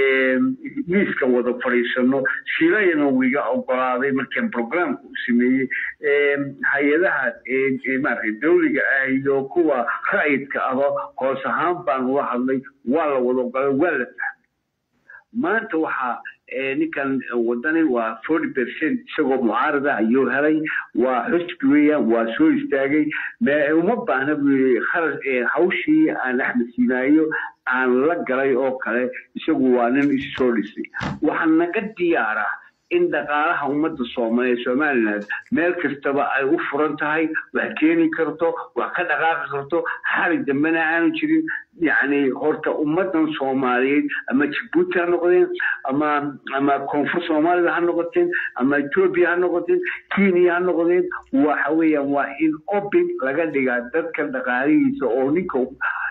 miiska wada fadhiisano shilayana wiga ogolaaday markaan programka u sameeyey hay-adaha maarata dawliga ah iyo kuwa ra'yidka aba hoos ahaan baan ula hadlay waa la wada ogolaaday waa la fahmay maanta waxaa ninkan wadani waa forty percent isagoo mucaarada ayuu helay waa xusbi weeyaan waa soo istaagay uma baahna buu yii kharas hawshii aan axmed siinaayo aan la galay oo kale isagu waa nin issoo dhisay waxaa naga diyaara in dhaqaalaha ummadda soomaaliya somaliland meel kastaba ay u furan tahay wax keeni karto wax ka dhaqaaqi karto xali dambena aanu jirin yacni horta ummaddan soomaaliyeed ama jabuuti ha noqdeen ama ama koonfur soomaalida ha noqoteen ama etoobiya ha noqoteen kenya ha noqdeen waxa weeyaan waa in open laga dhigaa dadka dhaqaalihiisa oo ninka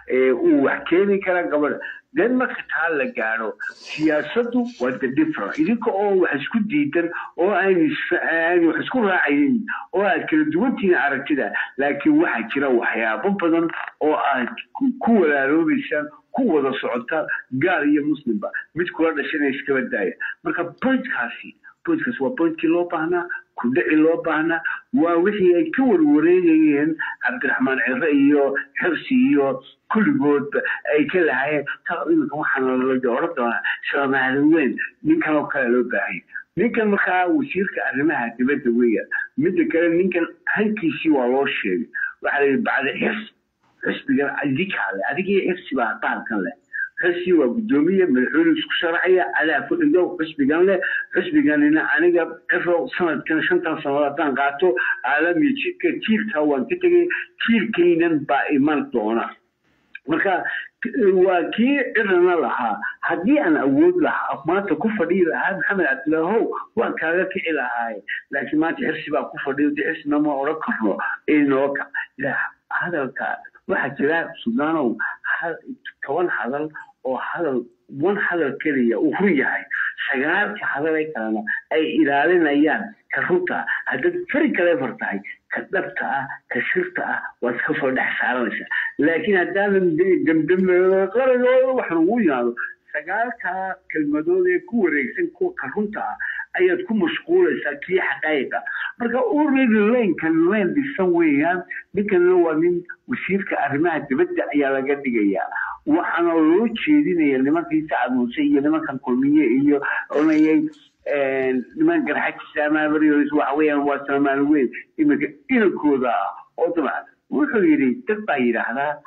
ee uu wax keeni kara gabadha den marka taa la gaadho siyaasaddu waa the different idinka oo wax isku diidan oo aan is- aan wax isku raacayin oo aad kala duwantihiin aragtida laakiin waxaa jira waxyaabo badan oo aad ku- ku walaaloobaysaan ku wada socotaan gaal iyo muslimba mid kula dhashana iskaba daaya marka pointkaasi pointkaasi waa pointkii loo baahnaa kudhici loo baahnaa waa wixii ay ka warwareegayeen cabdiraxmaan cire iyo xirsi iyo kulligoodba ay ka lahaayeen taa iminka waxaana la oran doonaa soomaali weyn ninkan oo kale loo baahanya ninkan markaa wasiirka arrimaha dibadda weeyaan midda kale ninkan hankiisii waa loo sheegay waxaa la yidhi bacda xirsi xisbigan adinkaa leh adigii xirsi baa bahalkan leh xirsi waa guddoomiye madaxweyne isku sharaxaya adaa ku dhigo xisbigan leh xisbiganina aniga ciro sanadkan shantan sanadood haddaan qaato caalamiya jidka jiilka waan ka tegay jiilkaynan baa iman doona marka waa kii cirana lahaa haddii aan awood lahaa maanta ku fadhiyi lahaa maxamed cabdilaahow waan kaaga kici lahaaye laakiin maanta xirsi baa ku fadhiyo de xirsina ma odhan karno inoo ka hadalka waxaa jira sudaanow hal- toban hadal oo hadal wan hadal keliya uu run yahay sagaalka hadal ee kalena ay ilaalinayaan ka runta haddaad fari kaleefar tahay ka dhabta ah ka shirta ah waad ka soo dhex saaranaysaa laakiin haddaanan damdambeedo qaragooda waxaan ugu yimaado sagaalka kelmadood ee ku wareegsan kuwa ka runta ah ayaad ku mashquulaysaa kii xaqaayiqa marka already laynkan layn dhisan weeyaan ninkanna waa nin wasiirka arrimaha dibadda ayaa laga dhigayaa waxaana loo jeedinaya nimankii sacad muuse iyo nimankan kulmiye iyo onayay niman garxajisa amaabarios waxa weeyaan waa soomaali weyn iminka inankooda ah oo dabcan wuxuu yidhi dad baa yidhaahdaa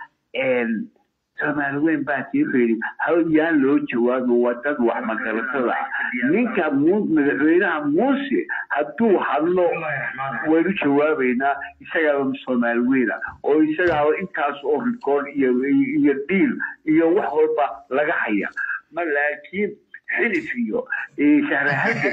soomaali weyn baa tii wuxuu yidhi hal yaan loo jawaabin waa dad wax magaratada ah ninka mu- madaxweynaha muuse hadduu hadlo waynu jawaabaynaa isagaaba soomaali weyn ah oo isagaaba intaas oo rikood iyo iyo dhiil iyo wax walba laga haya ma laakiin xilif iyo shahrahaga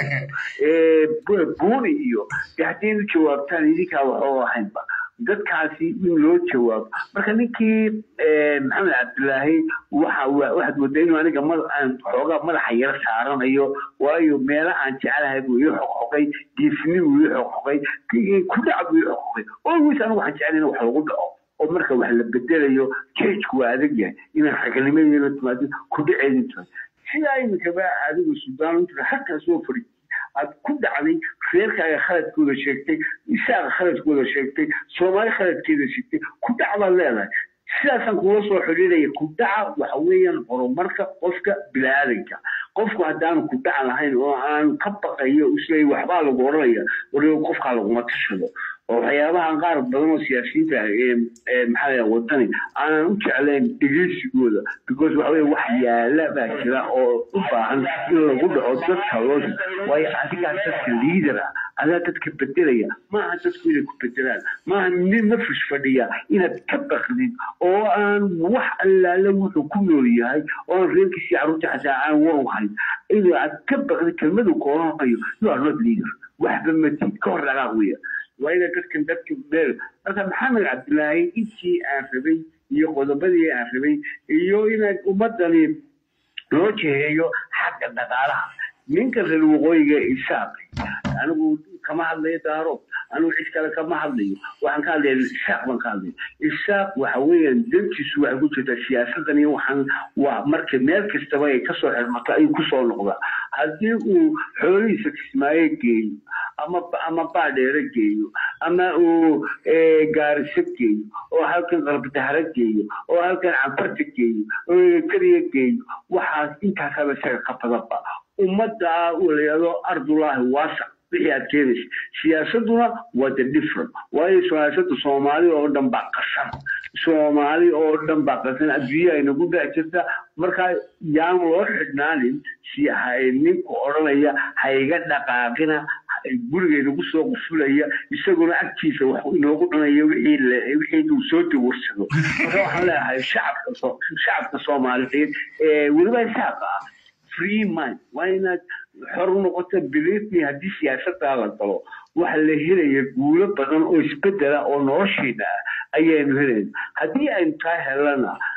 buuni iyo de haddaynu jawaabtaan idinkaa waxoo ahaynba dadkaasi in loo jawaabo marka ninkii maxamed cabdilaahi waxa waxaad moodaa inuu aniga mada aan xoogaa madaxa yara saaranayo waayo meela aan jeclahay buu ii xoqxoqay geesni buu ii xoqxoqay kudhac buu ii xoqxoqay always anigu waxaan jeclay in wax lagu dhaco oo marka wax la bedelayo jejku waa adag yahay inaad xagalnimadeeda timaado kudhaceedi timaado sidaa iminkaba adigu sudaan inta halkaas soo fadhi aad ku dhacday reerkaaga khaladkooda sheegtay isaaga khaladkooda sheegtay soomaali khaladkeeda sheegtay ku dhac baad leedahay sidaasaan kula soo xidhiidhaya ku dhaca waxa weeyaan horumarka qofka bini-aadanka qofku haddaanu ku dhac lahayn oo aan ka baqayo isleey waxbaa lagu odhanaya waliba qofkaa laguma tashado oo waxyaabaha qaar badan oo siyaasiyiinta ee maxaa wadani aanan u jeclayn dhegeysigooda because waxa weye wax yaala baa jira oo u baahan in lagu dhaco dadka loo waayo adigaa dadka liader ah adaa dadka bedelaya maaha dadku inay ku bedelaan maaha nin nafis fadhiya inaad ka baqdid oo aan wax allaale wuxuu ku nool yahay oo aan reerkiisii carruurta xataa aan war u hayn in aad ka baqdid kelmadu kooranayo you are not leader waxba matid ka hor dhaqaaq weya waa ina dadkan dadka meel marka maxamed cabdilaahi intii aan rabay iyo qodobadii aan rabay iyo inaad ummadani loo jeheeyo xagga dhaqaalaha ninka reer waqooyiga isaaq anigu kama hadlayo daaro anigu cid kale kama hadlayo waxaan ka hadlaya isaaq baan ka hadlaya isaaq waxa weeyaan dantiisu waxay ku jirtaa siyaasadan iyo waxaan waa marka meel kastaba ay kasoo xirmato ayuu kusoo noqdaa haddii uu xoolihiisa kismaayo geeyo ama ama baadheere geeyo ama uu gaariso geeyo oo halkan qarbadahara geeyo oo halkan canfarta geeyo oo kariya geeyo waxaas intaasaba isaga ka badanba ummadda uu layado ardullaahi waasac wixii aad keenaysa siyaasaduna waa the different waayo siyaasada soomaali oo dhan baa qasan soomaali oo dhan baa qasan adduunya aynagu dhex jirta markaa yaan loo xidhnaanin si ninku odhanaya ha iga dhaqaaqina gurigeynagu soo qufulaya isaguna agtiisa wax inoogu cunaya wixii uu soo dawarsado marka waxaan leeyahay shacabka shacabka soomaaliyeed ee weliba isaaqa ah free mind waa inaad xor u noqoto believe me haddii siyaasadaa la galo waxa la helaya guulo badan oo isbedela oo noloshiina ah ayaanu helayna haddii aynu taa helana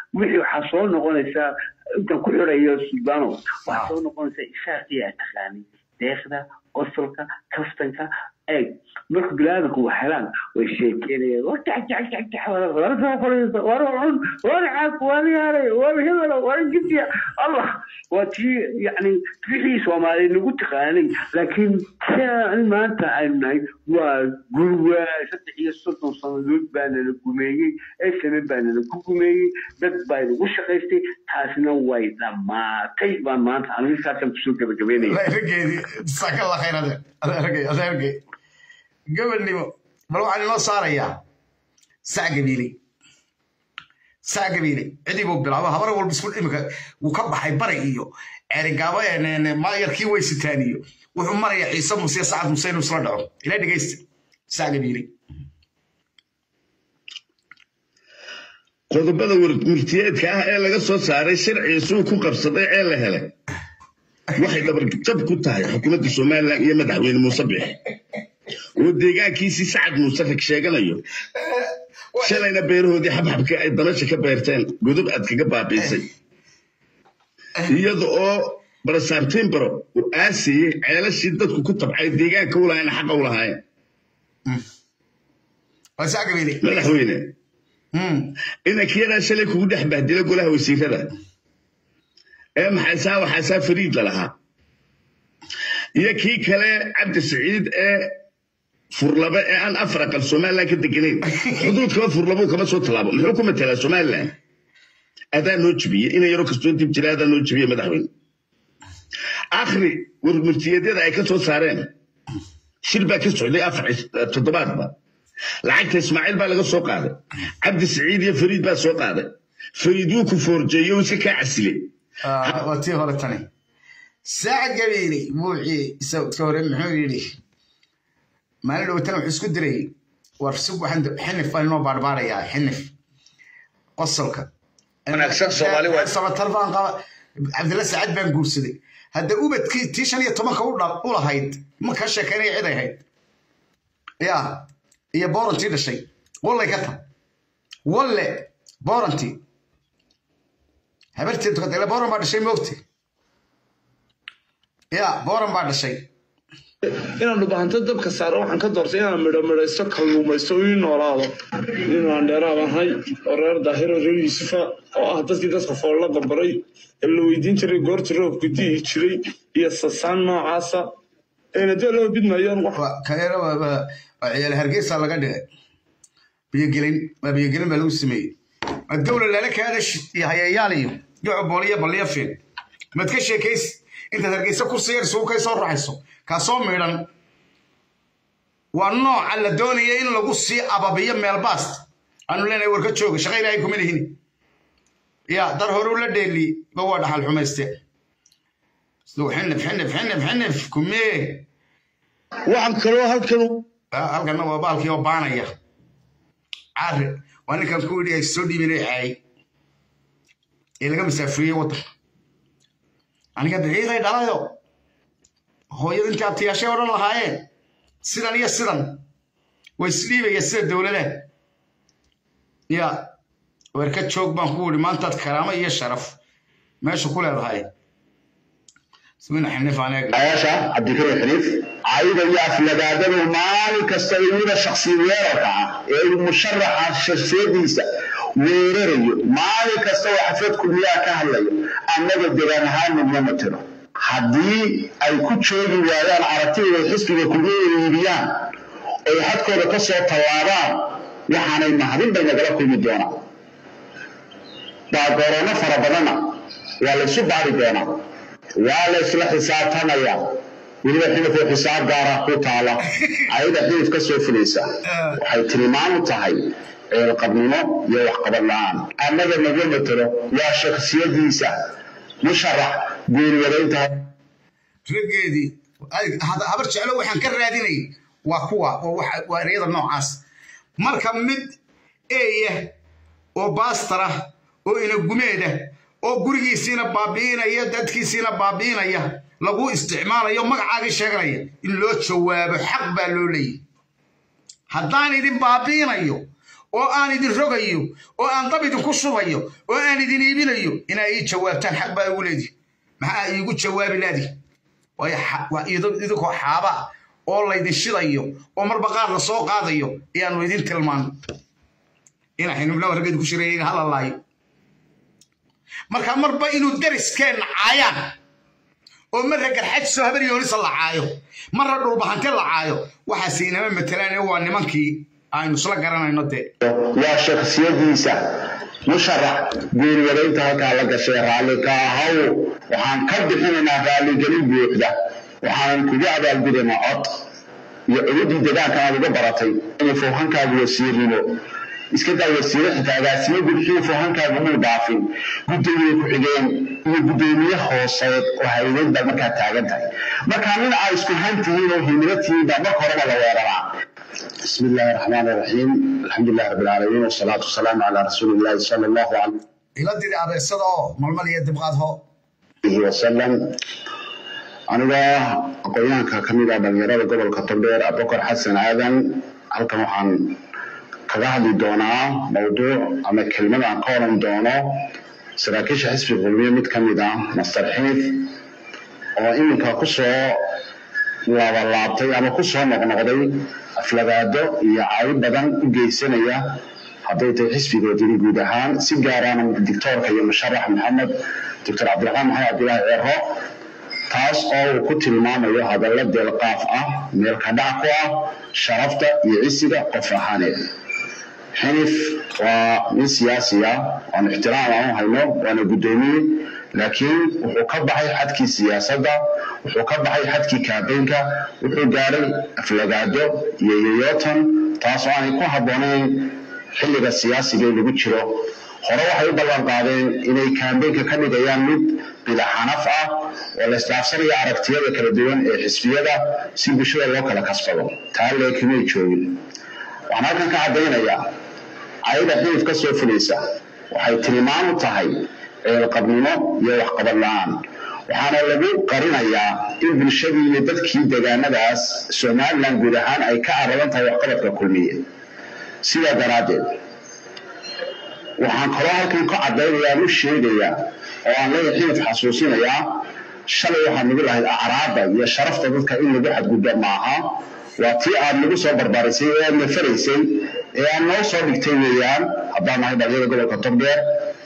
wixii waxaa soo noqonaysaa intaan ku xirayo suldano waxaa soo noqonaysaa isaaqii aa taqaanay deeqda qosolka kaftanka eeg marka bilaadanku wax helaan way sheekeynayaan war jacjacjacjac war soo fadhiiso war cun war caab war yaaray war hebelo war jibya allah waa tii yacni wixii soomaaliya nagu taqaanay laakiin siaan maanta aynu nahay waa gurwa saddex iyo soddon sannadood baana la gumeeyey esame baana la ku gumeeyey dad baa nagu shaqaystay taasna way dhammaatay baan maanta anigu saasaan kusoo gabagabeynaya raggeedii jasaaka allah khayr adeer adeergay adeergay gabadhnimo bal waxaan inoo saarayaa sac gabiile sac gabiile cidii buu bilaabo habar walba isku imika wuu ka baxay bari iyo ceerigaabo maayarkii weysitaan iyo wuxuu maraya ciise muse sacad muse inuu isla dhaco ila dhegeysta sac gabiile qodobada murtiyeedka ah ee laga soo saaray sharciisuu ku qabsaday ee la helay waxay dhabarjab ku tahay xukuumadda somalilan iyo madaxweyne muuse bixi oo deegaankiisii sacad muuse rag sheeganayo shalayna beerahoodii xabxabka ay damasha ka beerteen godob aad kaga baabiisay iyada oo barasaabtiinbaro uu aasiyey ceelashii dadku ku tabcay deegaanka u lahayn xaqa u lahaayeen madaxweyne inankiyadaa shalay kugu dhex bahdila golaha wasiirada ee maxaysaa waxaasaa fariid la lahaa iyo kii kale cabdi saciid ee furlaba ee aan afar aqal somalilan ka deganayn xuduudkaba furlabuu kama soo tallaabo muxuu ku matelaa somalilan adaa noo jebiyey ina yaro kastoo dib jira adaa noo jebiye madaxweyne akhri warmurtiyeedyada ay ka soo saareen shir baa ka socday afar toddobaadba lacagta ismaaciil baa laga soo qaaday cabdi saciid iyo fariid baa soo qaaday fariid wuu ku foorjeeyo uu iska kaa casilay waa tii hore tani saac gabiili buuxii isagka hore muxuu yidhi maalin dhowtana wuxuu isku diray war sug waxaan xinif baan inoo baarbaarayaa xinif qosolka wanaagsan soomaali waa sabatar baan qaba cabdilla saacad baan guursaday hadda ubadkii tii shan iyo tobanka u lahayd ma ka sheekaynaya cid ay hayd ya iyo boorantii dhashay wallay ka ta walle boorantii habartii tukatay booran baa dhashay moogte ya booran baa dhashay inaan dhubahanto dabka saaro waxaan ka doortay inaan midho midhaysto kalluumaysto ii noolaado inaan dheeraab ahay oo reer daahiro reer yuusufa oo ah dadkii dadka foolla barbaray ee la weydiin jiray goorta roobku di'i jiray iyo sasaan noocaasa eena dee loo bidmayoon kaneera waa ciyaal hargeysa laga dhigay biyogelin waa biyogelin baa lagu sameeyey dowla lala kaada iyo hayayaal iyo yoco booliyo balliyo fiin mad ka sheekaysi intaad hargeysa kursi yar isugu kay soo raxayso kaa soo miidhan waa nooca la doonaya in lagu sii ababiyo meelbaast aanu leenahay war ka jooga shaqa ilaahay kuma lihin ya dar hore ula dheeli ba waa dhaxal xumayste xinif xinif xinif xinif kumee waxaan kaloo halkan halkanna waa baalkii oo baanaya caari waa ninkan ku yidhi soo dhiibinay caay ee laga masaafuriyey waddanka aniga daciiqay dhalayo hooyada intii abtiyaashay odhan lahaayeen sidan iyo sidan way isdhiibaya sida dowladaha ya weerka joog baan ku yidhi maantaad karaamo iyo sharaf meesha ku leedahay ismina xinif aneeg ayaasha cabdikariim xiniif cayda iyo aflagaadadu maalin kasta weliba shaksi weerarka ah ee uu musharaxa sharsiyadiisa weerarayo maalin kasta oo xaflad kulmiyaa ka hadlayo annaga degaan ahaan midna ma tiro haddii ay ku joogi waayaan aragtidooda xisbiga kulmiya iibiyaan oy xadkooda ka soo tallaabaan waxaanay mahadin bay nagala kulmi doonaa baagoroono fara badanna waa laysu baari doonaa waa la isla xisaabtamayaa weliba xilifoo xisaab gaara ku taala ayada xilif ka soo fulaysa waxay tilmaam u tahay ceelqabnimo iyo waxqabad la-aan annaga naga matelo waa shaksiyadiisa musharax guuriyadaynta raggeedii habar jeclo waxaan ka raadinay waa kuwa waa ereyada noocaas marka mid eeya oo baastara oo inagumeeda oo gurigiisiina baabi'inaya dadkiisiina baabi'inaya lagu isticmaalayo magacaagii sheeganaya in loo jawaabo xaq baa loo leeyahy haddaan idin baabi'inayo oo aan idin rogayo oo aan dab idinku shubayo oo aan idin iibinayo inaa ii jawaabtaan xaq baa igu leedihi maxaa iigu jawaabi laadi waa idinkoo xaaba oo laydin shidayo oo marba qaar la soo qaadayo ayaanu idin tilmaano ina xinubnaa raggeedu ku shireeyaga halalaayo marka marba inuu dariskeenna caayaan oo marra garxajiso habar yoonisa la caayo marra dhulbahante la caayo waxaase inama matelaan waa nimankii aynu isla garanayno dee waa shakhsiyadiisa musharax guurwadaynta halkaa la gashay raalli ka ahaw waxaan ka bixinaynaa raalligelin buuxda waxaan kugu abaalgudaynaa cod iyo cududii deegaanka aad uga baratay inay foohankaagu wasiirnimo iska daa wasiire xitaa agaasimo gudxiyo foohankaagu muu dhaafin gudoomiye ku-xigeen iyo gudoomiye hooseed oo haydeed baad markaa taagan tahay markaa nin aa isku hantihiin oo himilo tihiin baa marka horeba la weeraraa بسم الله الرحمن الرحيم الحمد لله رب العالمين والصلاة والسلام على رسول الله صلى الله عليه ila diri abeesada oo malmal iyo dibqaad ho وسلم aniga aqoonyahanka ka mid ah dhalinyarada gobolka togdheer abubakar xasan aadan halkan waxaan kaga hadli doonaa mawduuc ama kelmad aan ka oran doono saraakiisha xisbiga kulmiye mid ka mid ah master xiif oo iminka kusoo laabalaabtay ama kusoo noqnoqday aflagaado iyo caawi badan u geysanaya hadday tahay xisbigoodini guud ahaan si gaarana dictoorka iyo musharax maxamed doctor cabdiraxmaan maxamed cabdilaahi ceero taas oo uu ku tilmaamayo hadallo deelqaaf ah meelka dhac ku ah sharafta iyo cisiga qof ahaaneed xinif waa nin siyaasi ah oon ixtiraam aan u hayno waana guddoomiye laakiin wuxuu ka baxay xadkii siyaasadda wuxuu ka baxay xadkii kaabeynka wuxuu gaadhay aflagaado iyo yoyotan taas oo aanay ku habboonayn xilliga siyaasiga ee lagu jiro hore waxay u ballan qaadeen inay kaambeynka ka dhigayaan mid bidaxanaf ah oo la isdhaafsanaya aragtiyada kala duwan ee xisbiyada si bulshada loo kala kasbado taa leekimay joogin waxaan halkan ka caddaynayaa cayda xilif ka soo fulaysa waxay tilmaam u tahay ceelqabnimo iyo waxqabad la-aan waxaana lagu qarinayaa in bulshadii iyo dadkii deegaanadaas somalilan guud ahaan ay ka aradan tahay waxqabadka kulmiye sidaa daraaddeed waxaan kaloo halkan ka caddaynayaa u sheegayaa oo aan leeyahay xilif xasuusinayaa shalay waxaad nagu lahayd acraabda iyo sharafta dadka in lagu xadgudbo maaha waa tii aad nagu soo barbarisay ee aad nafaraysay ee aad noo soo dhigtay weeyaan haddaan nahay dhalinyada gobolka togdheer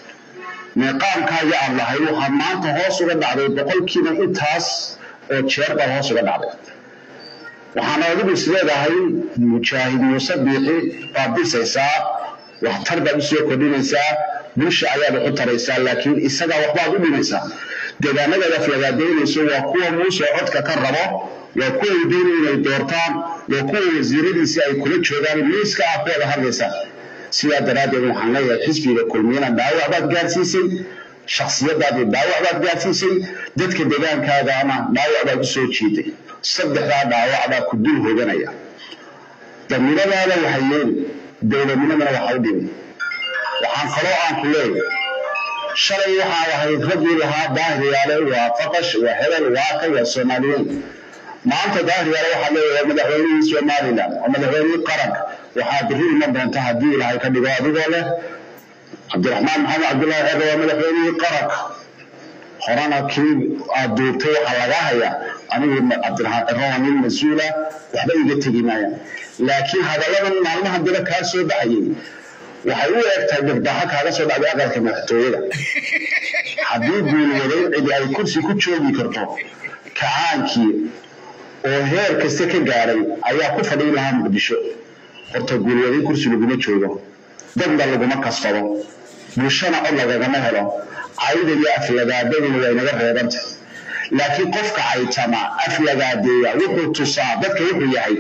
meeqaamkaaga aad lahayd waxaad maanta hoos uga dhacday boqolkiiba intaas oo jeer baad hoos uga dhacday waxaana adigu is leedahay mujaahid muuse biixi baad dhisaysaa waxtar baad u soo kordhinaysaa bulsha ayaad wax u taraysaa laakiin isagaa waxbaad u dhimaysaa deegaanadaad aflagaadaynayso waa kuwa muuse codka ka rabo waa kuwa ay doonaya inay doortaan waa kuwa wasiiradiisi ay kula joogaan miiska ah kuwada hadlaysaa sidaa daraaddeed waxaan leeyahay xisbiga kulmiyana dhaawac baad gaarsiisay shakhsiyadaadii dhaawac baad gaarsiisay dadka deegaankaagana dhaawac baad u soo jiiday saddexdaa dhaawac baa ku dul hoganaya damiradaada waxay yeeli dowladnimadana waxa u dhimi waxaan kaloo aan ku leeyahay shalay waxaa lahayd raggii lahaa daahiriyaale waa faqash waa hebel waa ka waa soomaaliyeyn maanta daahiriyaale waxaa leeyahay madaxweynihii somalilan oo madaxweynihii qaranka waxaa biri iman doonta haddii ilaahay ka dhigo adigoo leh cabdiraxmaan maxamed cabdullaahi ceebe waa madaxweynihii qaranka horena kii aad duubtay waxaa laga hayaa anigu cabdiraxmaan cero waa nin mas-uula waxba iga tegi maayaan laakiin hadalladan maalmaha daba kaa soo baxayay waxay u egtahay dhirbaxa kaaga soo dhacday aqalka madaxtooyada haddii guulwadayn cidi ay kursi ku joogi karto kacaankii oo heer kasta ka gaadhay ayaa ku fadhiin lahaa muqdisho horta guulwadayn kursi laguma joogo dadna laguma kasbado bulshana cod lagagama helo cayda iyo aflagaadaduna waa inaga reebanta laakiin qofka caytama aflagaadeeya wuxuu tusaa dadka wuxuu yahay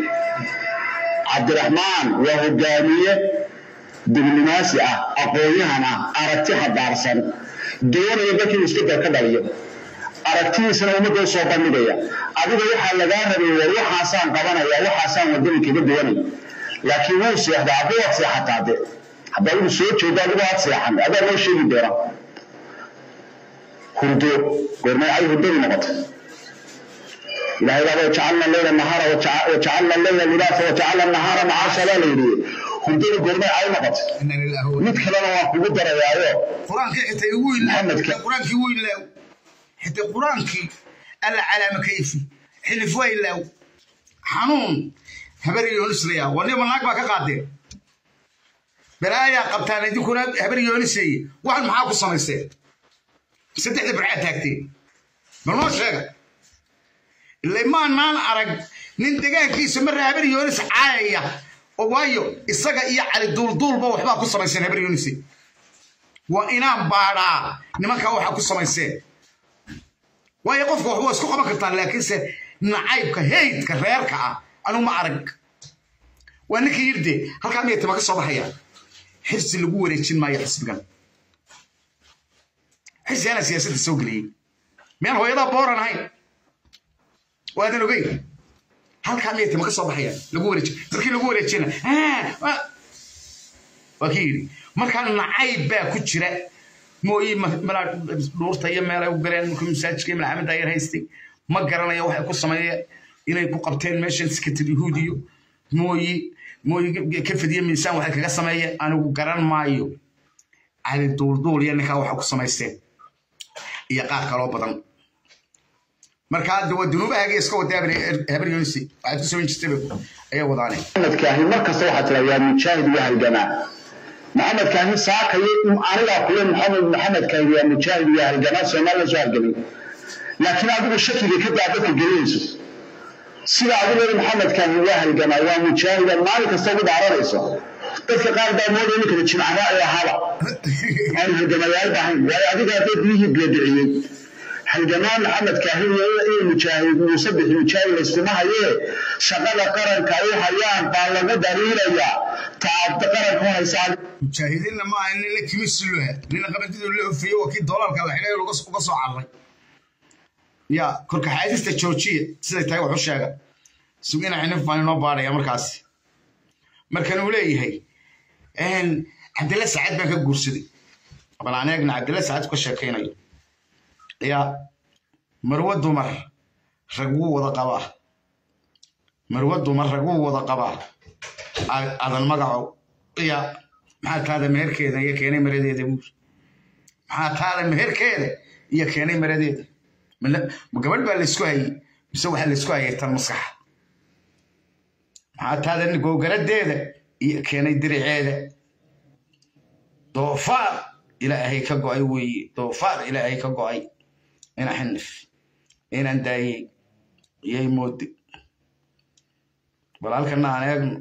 cabdiraxmaan waa hogaamiye dibnimaasi ah aqoon-yahan ah aragti xadaarsan doonaya dadkii isbedel ka dhaliyo aragtidiisana ummadda u soo bandhigaya adiga waxaa lagaa rabay war waxaasaan qabanaya waxaasaan wadani kaga duwanay laakiin wuu seexdaa haddii waad seexataa de hadda adigu soo jeedo adigu waad seexan adaa loo sheegi doona hurdo goormay ay hurdadu noqotay ilaahay baa wajacalna leyla nahaara wajacalna leyla libaasa wajacalna nahaara macaasha baa la yidhi hurdada goormay cay noqotay mid kalena waan kugu darayaayo qur-aankii xitaa igu qur-aankii igu ilaaw xitaa qur-aankii alla calaama kayfi xilif waa ilaaw xanuun habar yoonislaya wanima naag baa ka qaadeen balaayaa qabtaan idinkuna habar yooniseeye waxan maxaa ku samayseen saddexda barcaa taagteen bal noo sheega ilay maanaan arag nin degaankiisa marra habar yoonis caayaya oo waayo isaga iyo cali duulduulba waxbaa ku samayseen habar yoonise waa inaan baadhaa nimankaa waxaa ku samayseen waayo qofka wax waa isku qaban kartaan laakiinse nacaybka heydka reerka ah anuu ma arag waa ninkii yirde halkaa miyay tama ka soo baxaya xirsi lagu wareejin maayo xisbigan xirsi anaa siyaasadda soo geliyey miyaan hooyadaa booran ahayn waadan ogeyn halkaa miyay tama ka soo baxayaan lagu wareejin dadkii lagu wareejina waa kii yidhi markaa nacayb baa ku jira mooyi malaa dhuurta iyo meelay u galeen markuu masaajidka malxamed ayar haystay ma garanaya waxay ku sameeyeen inay ku qabteen meeshan sikatir yahuudiyo mooyi mooyi ka fadiye miisaan waxay kaga sameeyeen anigu garan maayo cali duulduul iyo ninkaa waxa ku samaysteen iyo qaar kaloo badan marka hadda waa dunuubahaaga iska wadaa habar yunisi waxaad ku samayn jirtay ayaa wadaane maxamed kaahin markasta waxaa tira yaa mujaahid iyo halgamaa maxamed kaahin saakayo anigaa kule maxamed maxamed kaahin yaa mujaahid iyo halgamaa soomaaliya soo halgamay laakiin adigu shakiga ka daa dadka gelinayso sida adigu leedahay maxamed kaahin waa halgamaa waa mujaahida maalin kasta ugu dhaaranayso dadka qaar baa moodaya ninkada jimcaha ee ahaaba aan halgamayaal bahayn waayo adiga hadday biyihii beediciyey halgamaa maxamed kaahin iyo mujaahid muuse bixi mujaahid layskuma hayee shaqada qaranka ay hayaan baa lagu daliilayaa taabta qaranka u haysaa mujaahidiinna ma aha nin la kimisiluha nina qabadidu la ofeeye waa kii doolarka la xidhay uga soo cararay ya korka xaadista joojiya siday tahay wax u sheega sugina xinif baan inoo baadhaya markaasi markan uu leeyahay cabdilla sacad baan ka guursaday bal aan eegna cabdilla sacad ka sheekaynayo ya marwo dumar rag wuu wada qabaa marwo dumar rag wuu wada qabaa adan magaco ya maxaa taada meherkeeda iyo keenay maradeeda buur maxaa taada meherkeeda iyo keenay maradeeda ma gabadh baa laysku hayey mise waxaa laysku hayay tan maskaxa maxaa taada gowgaradeeda iyo keenay diriceeda doofaar ilaahay ka go'ay weeye doofaar ilaahay ka go'ay ina xinif inaan daayey iyay moodi bal halkana aan eegno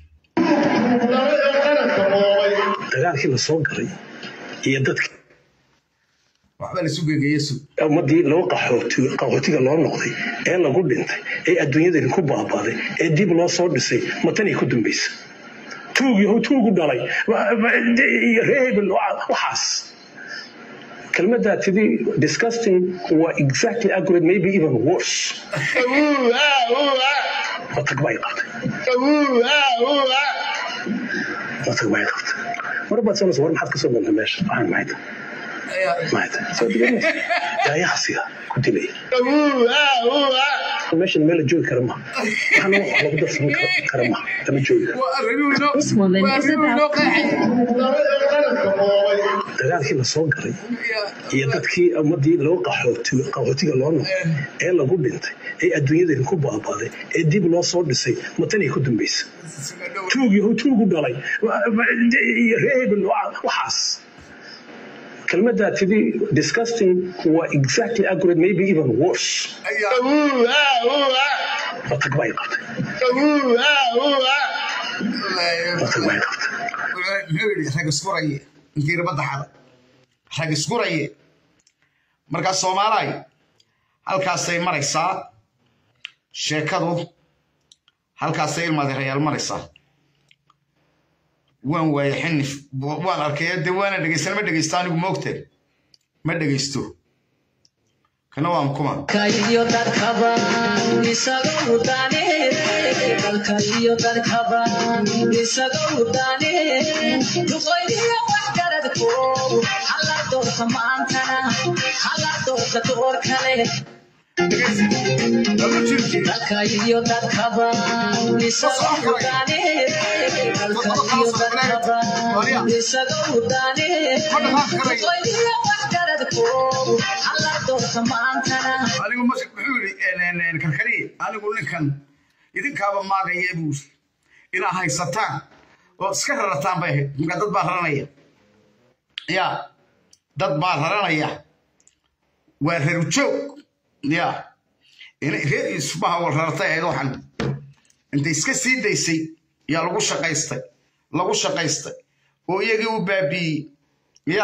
dagaalkii la soo galay iyo dadkii waxba lasu gegeeye sug ummadii loo qaxootiga loo noqday ee lagu dhintay ee adduunyadani ku baabaaday ee dib loo soo dhisay matanay ku dambaysa tuugii tuugu dhalay reebel waxaas kelmaddaa tidhi disgusting waa exactly accurate maybe even worse matag bay qabtay matag bay qabtay mar baad sanaysa war maxaad ka soo dantay meesha waxaan maxay tahay maxay tahay soo diganaysa daayaha sida ku dilaya meeshan meel la joogi kara maha waxna wax lagu darsan kara maha lama joogi karo dagaalkii la soo galay iyo dadkii ummadii loo qaxootiga loo noqday ee lagu dhintay ee adduunyadani ku baabaaday ee dib loo soo dhisay matanay ku dambaysa tuugii tuugu dhalay reebel waxaas kelmaddaa tidhi disgusting waa exactly accurate maybe even worse matag bay qabtay matag bay qabtay muxuu yidhi rag iskuraye inkiira badda xada rag iskuraye markaa soomaalaay halkaasay maraysaa sheekadu halkaasay ilmadeerayaal maraysaa waan waaye xinif waan arkay de waana dhegeysan ma dhegeysto anigu moogte ma dhegeysto kana waan kuma iyo dadkaba isaga udane dalkaiyo dadkaba isaga udane duqoydiyo waxgaradkoodu hala doorta maantana hala doorta door kale dalka iyo dadkaba isaga udaane dalka iyo dadkaba isaga udaane duqaydiyo waxgaradko alla doorta maantana anigu mas wuxuu yidhi karkariye anigu ninkan idinkaaba maagaya buu yidhi inaa haysataan oo iska rarataan bay ahayd marka dad baa raranaya ya dad baa raranaya waa reerjoog ya reer isbaha wal rartay ahayd waxan intay iska sii daysay yaa lagu shaqaystay lagu shaqaystay oo iyagii u baabiiyey ya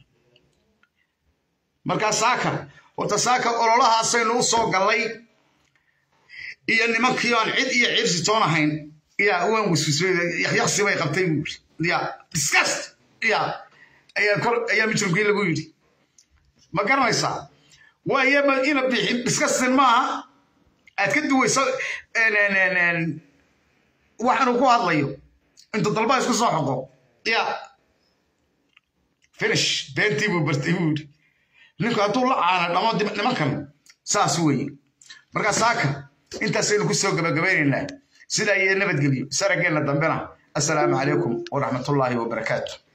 markaa saaka horta saaka ololahaasaynu u soo gallay iyo nimankii aan cid iyo cirsi toon ahayn ya waan wiswisyaksi bay qabtay buu yidhi ya disgust ya ayaa kor ayaa mijrimkii lagu yidhi ma garanaysaa waaye ina bixin disgustin maaha aad ka duwayso waxaanu ku hadlayo inta dalba isku soo xoqo ya finish beentii buu bartay buu yidhi ninku hadduu la caana dhamo nimankan saas weeye markaa saaka intaasaynu ku soo gabagabaynaynaa sidaa iyo nabadgelyo sarageenna dambena assalaamu calaykum waraxmatullaahi wabarakaatu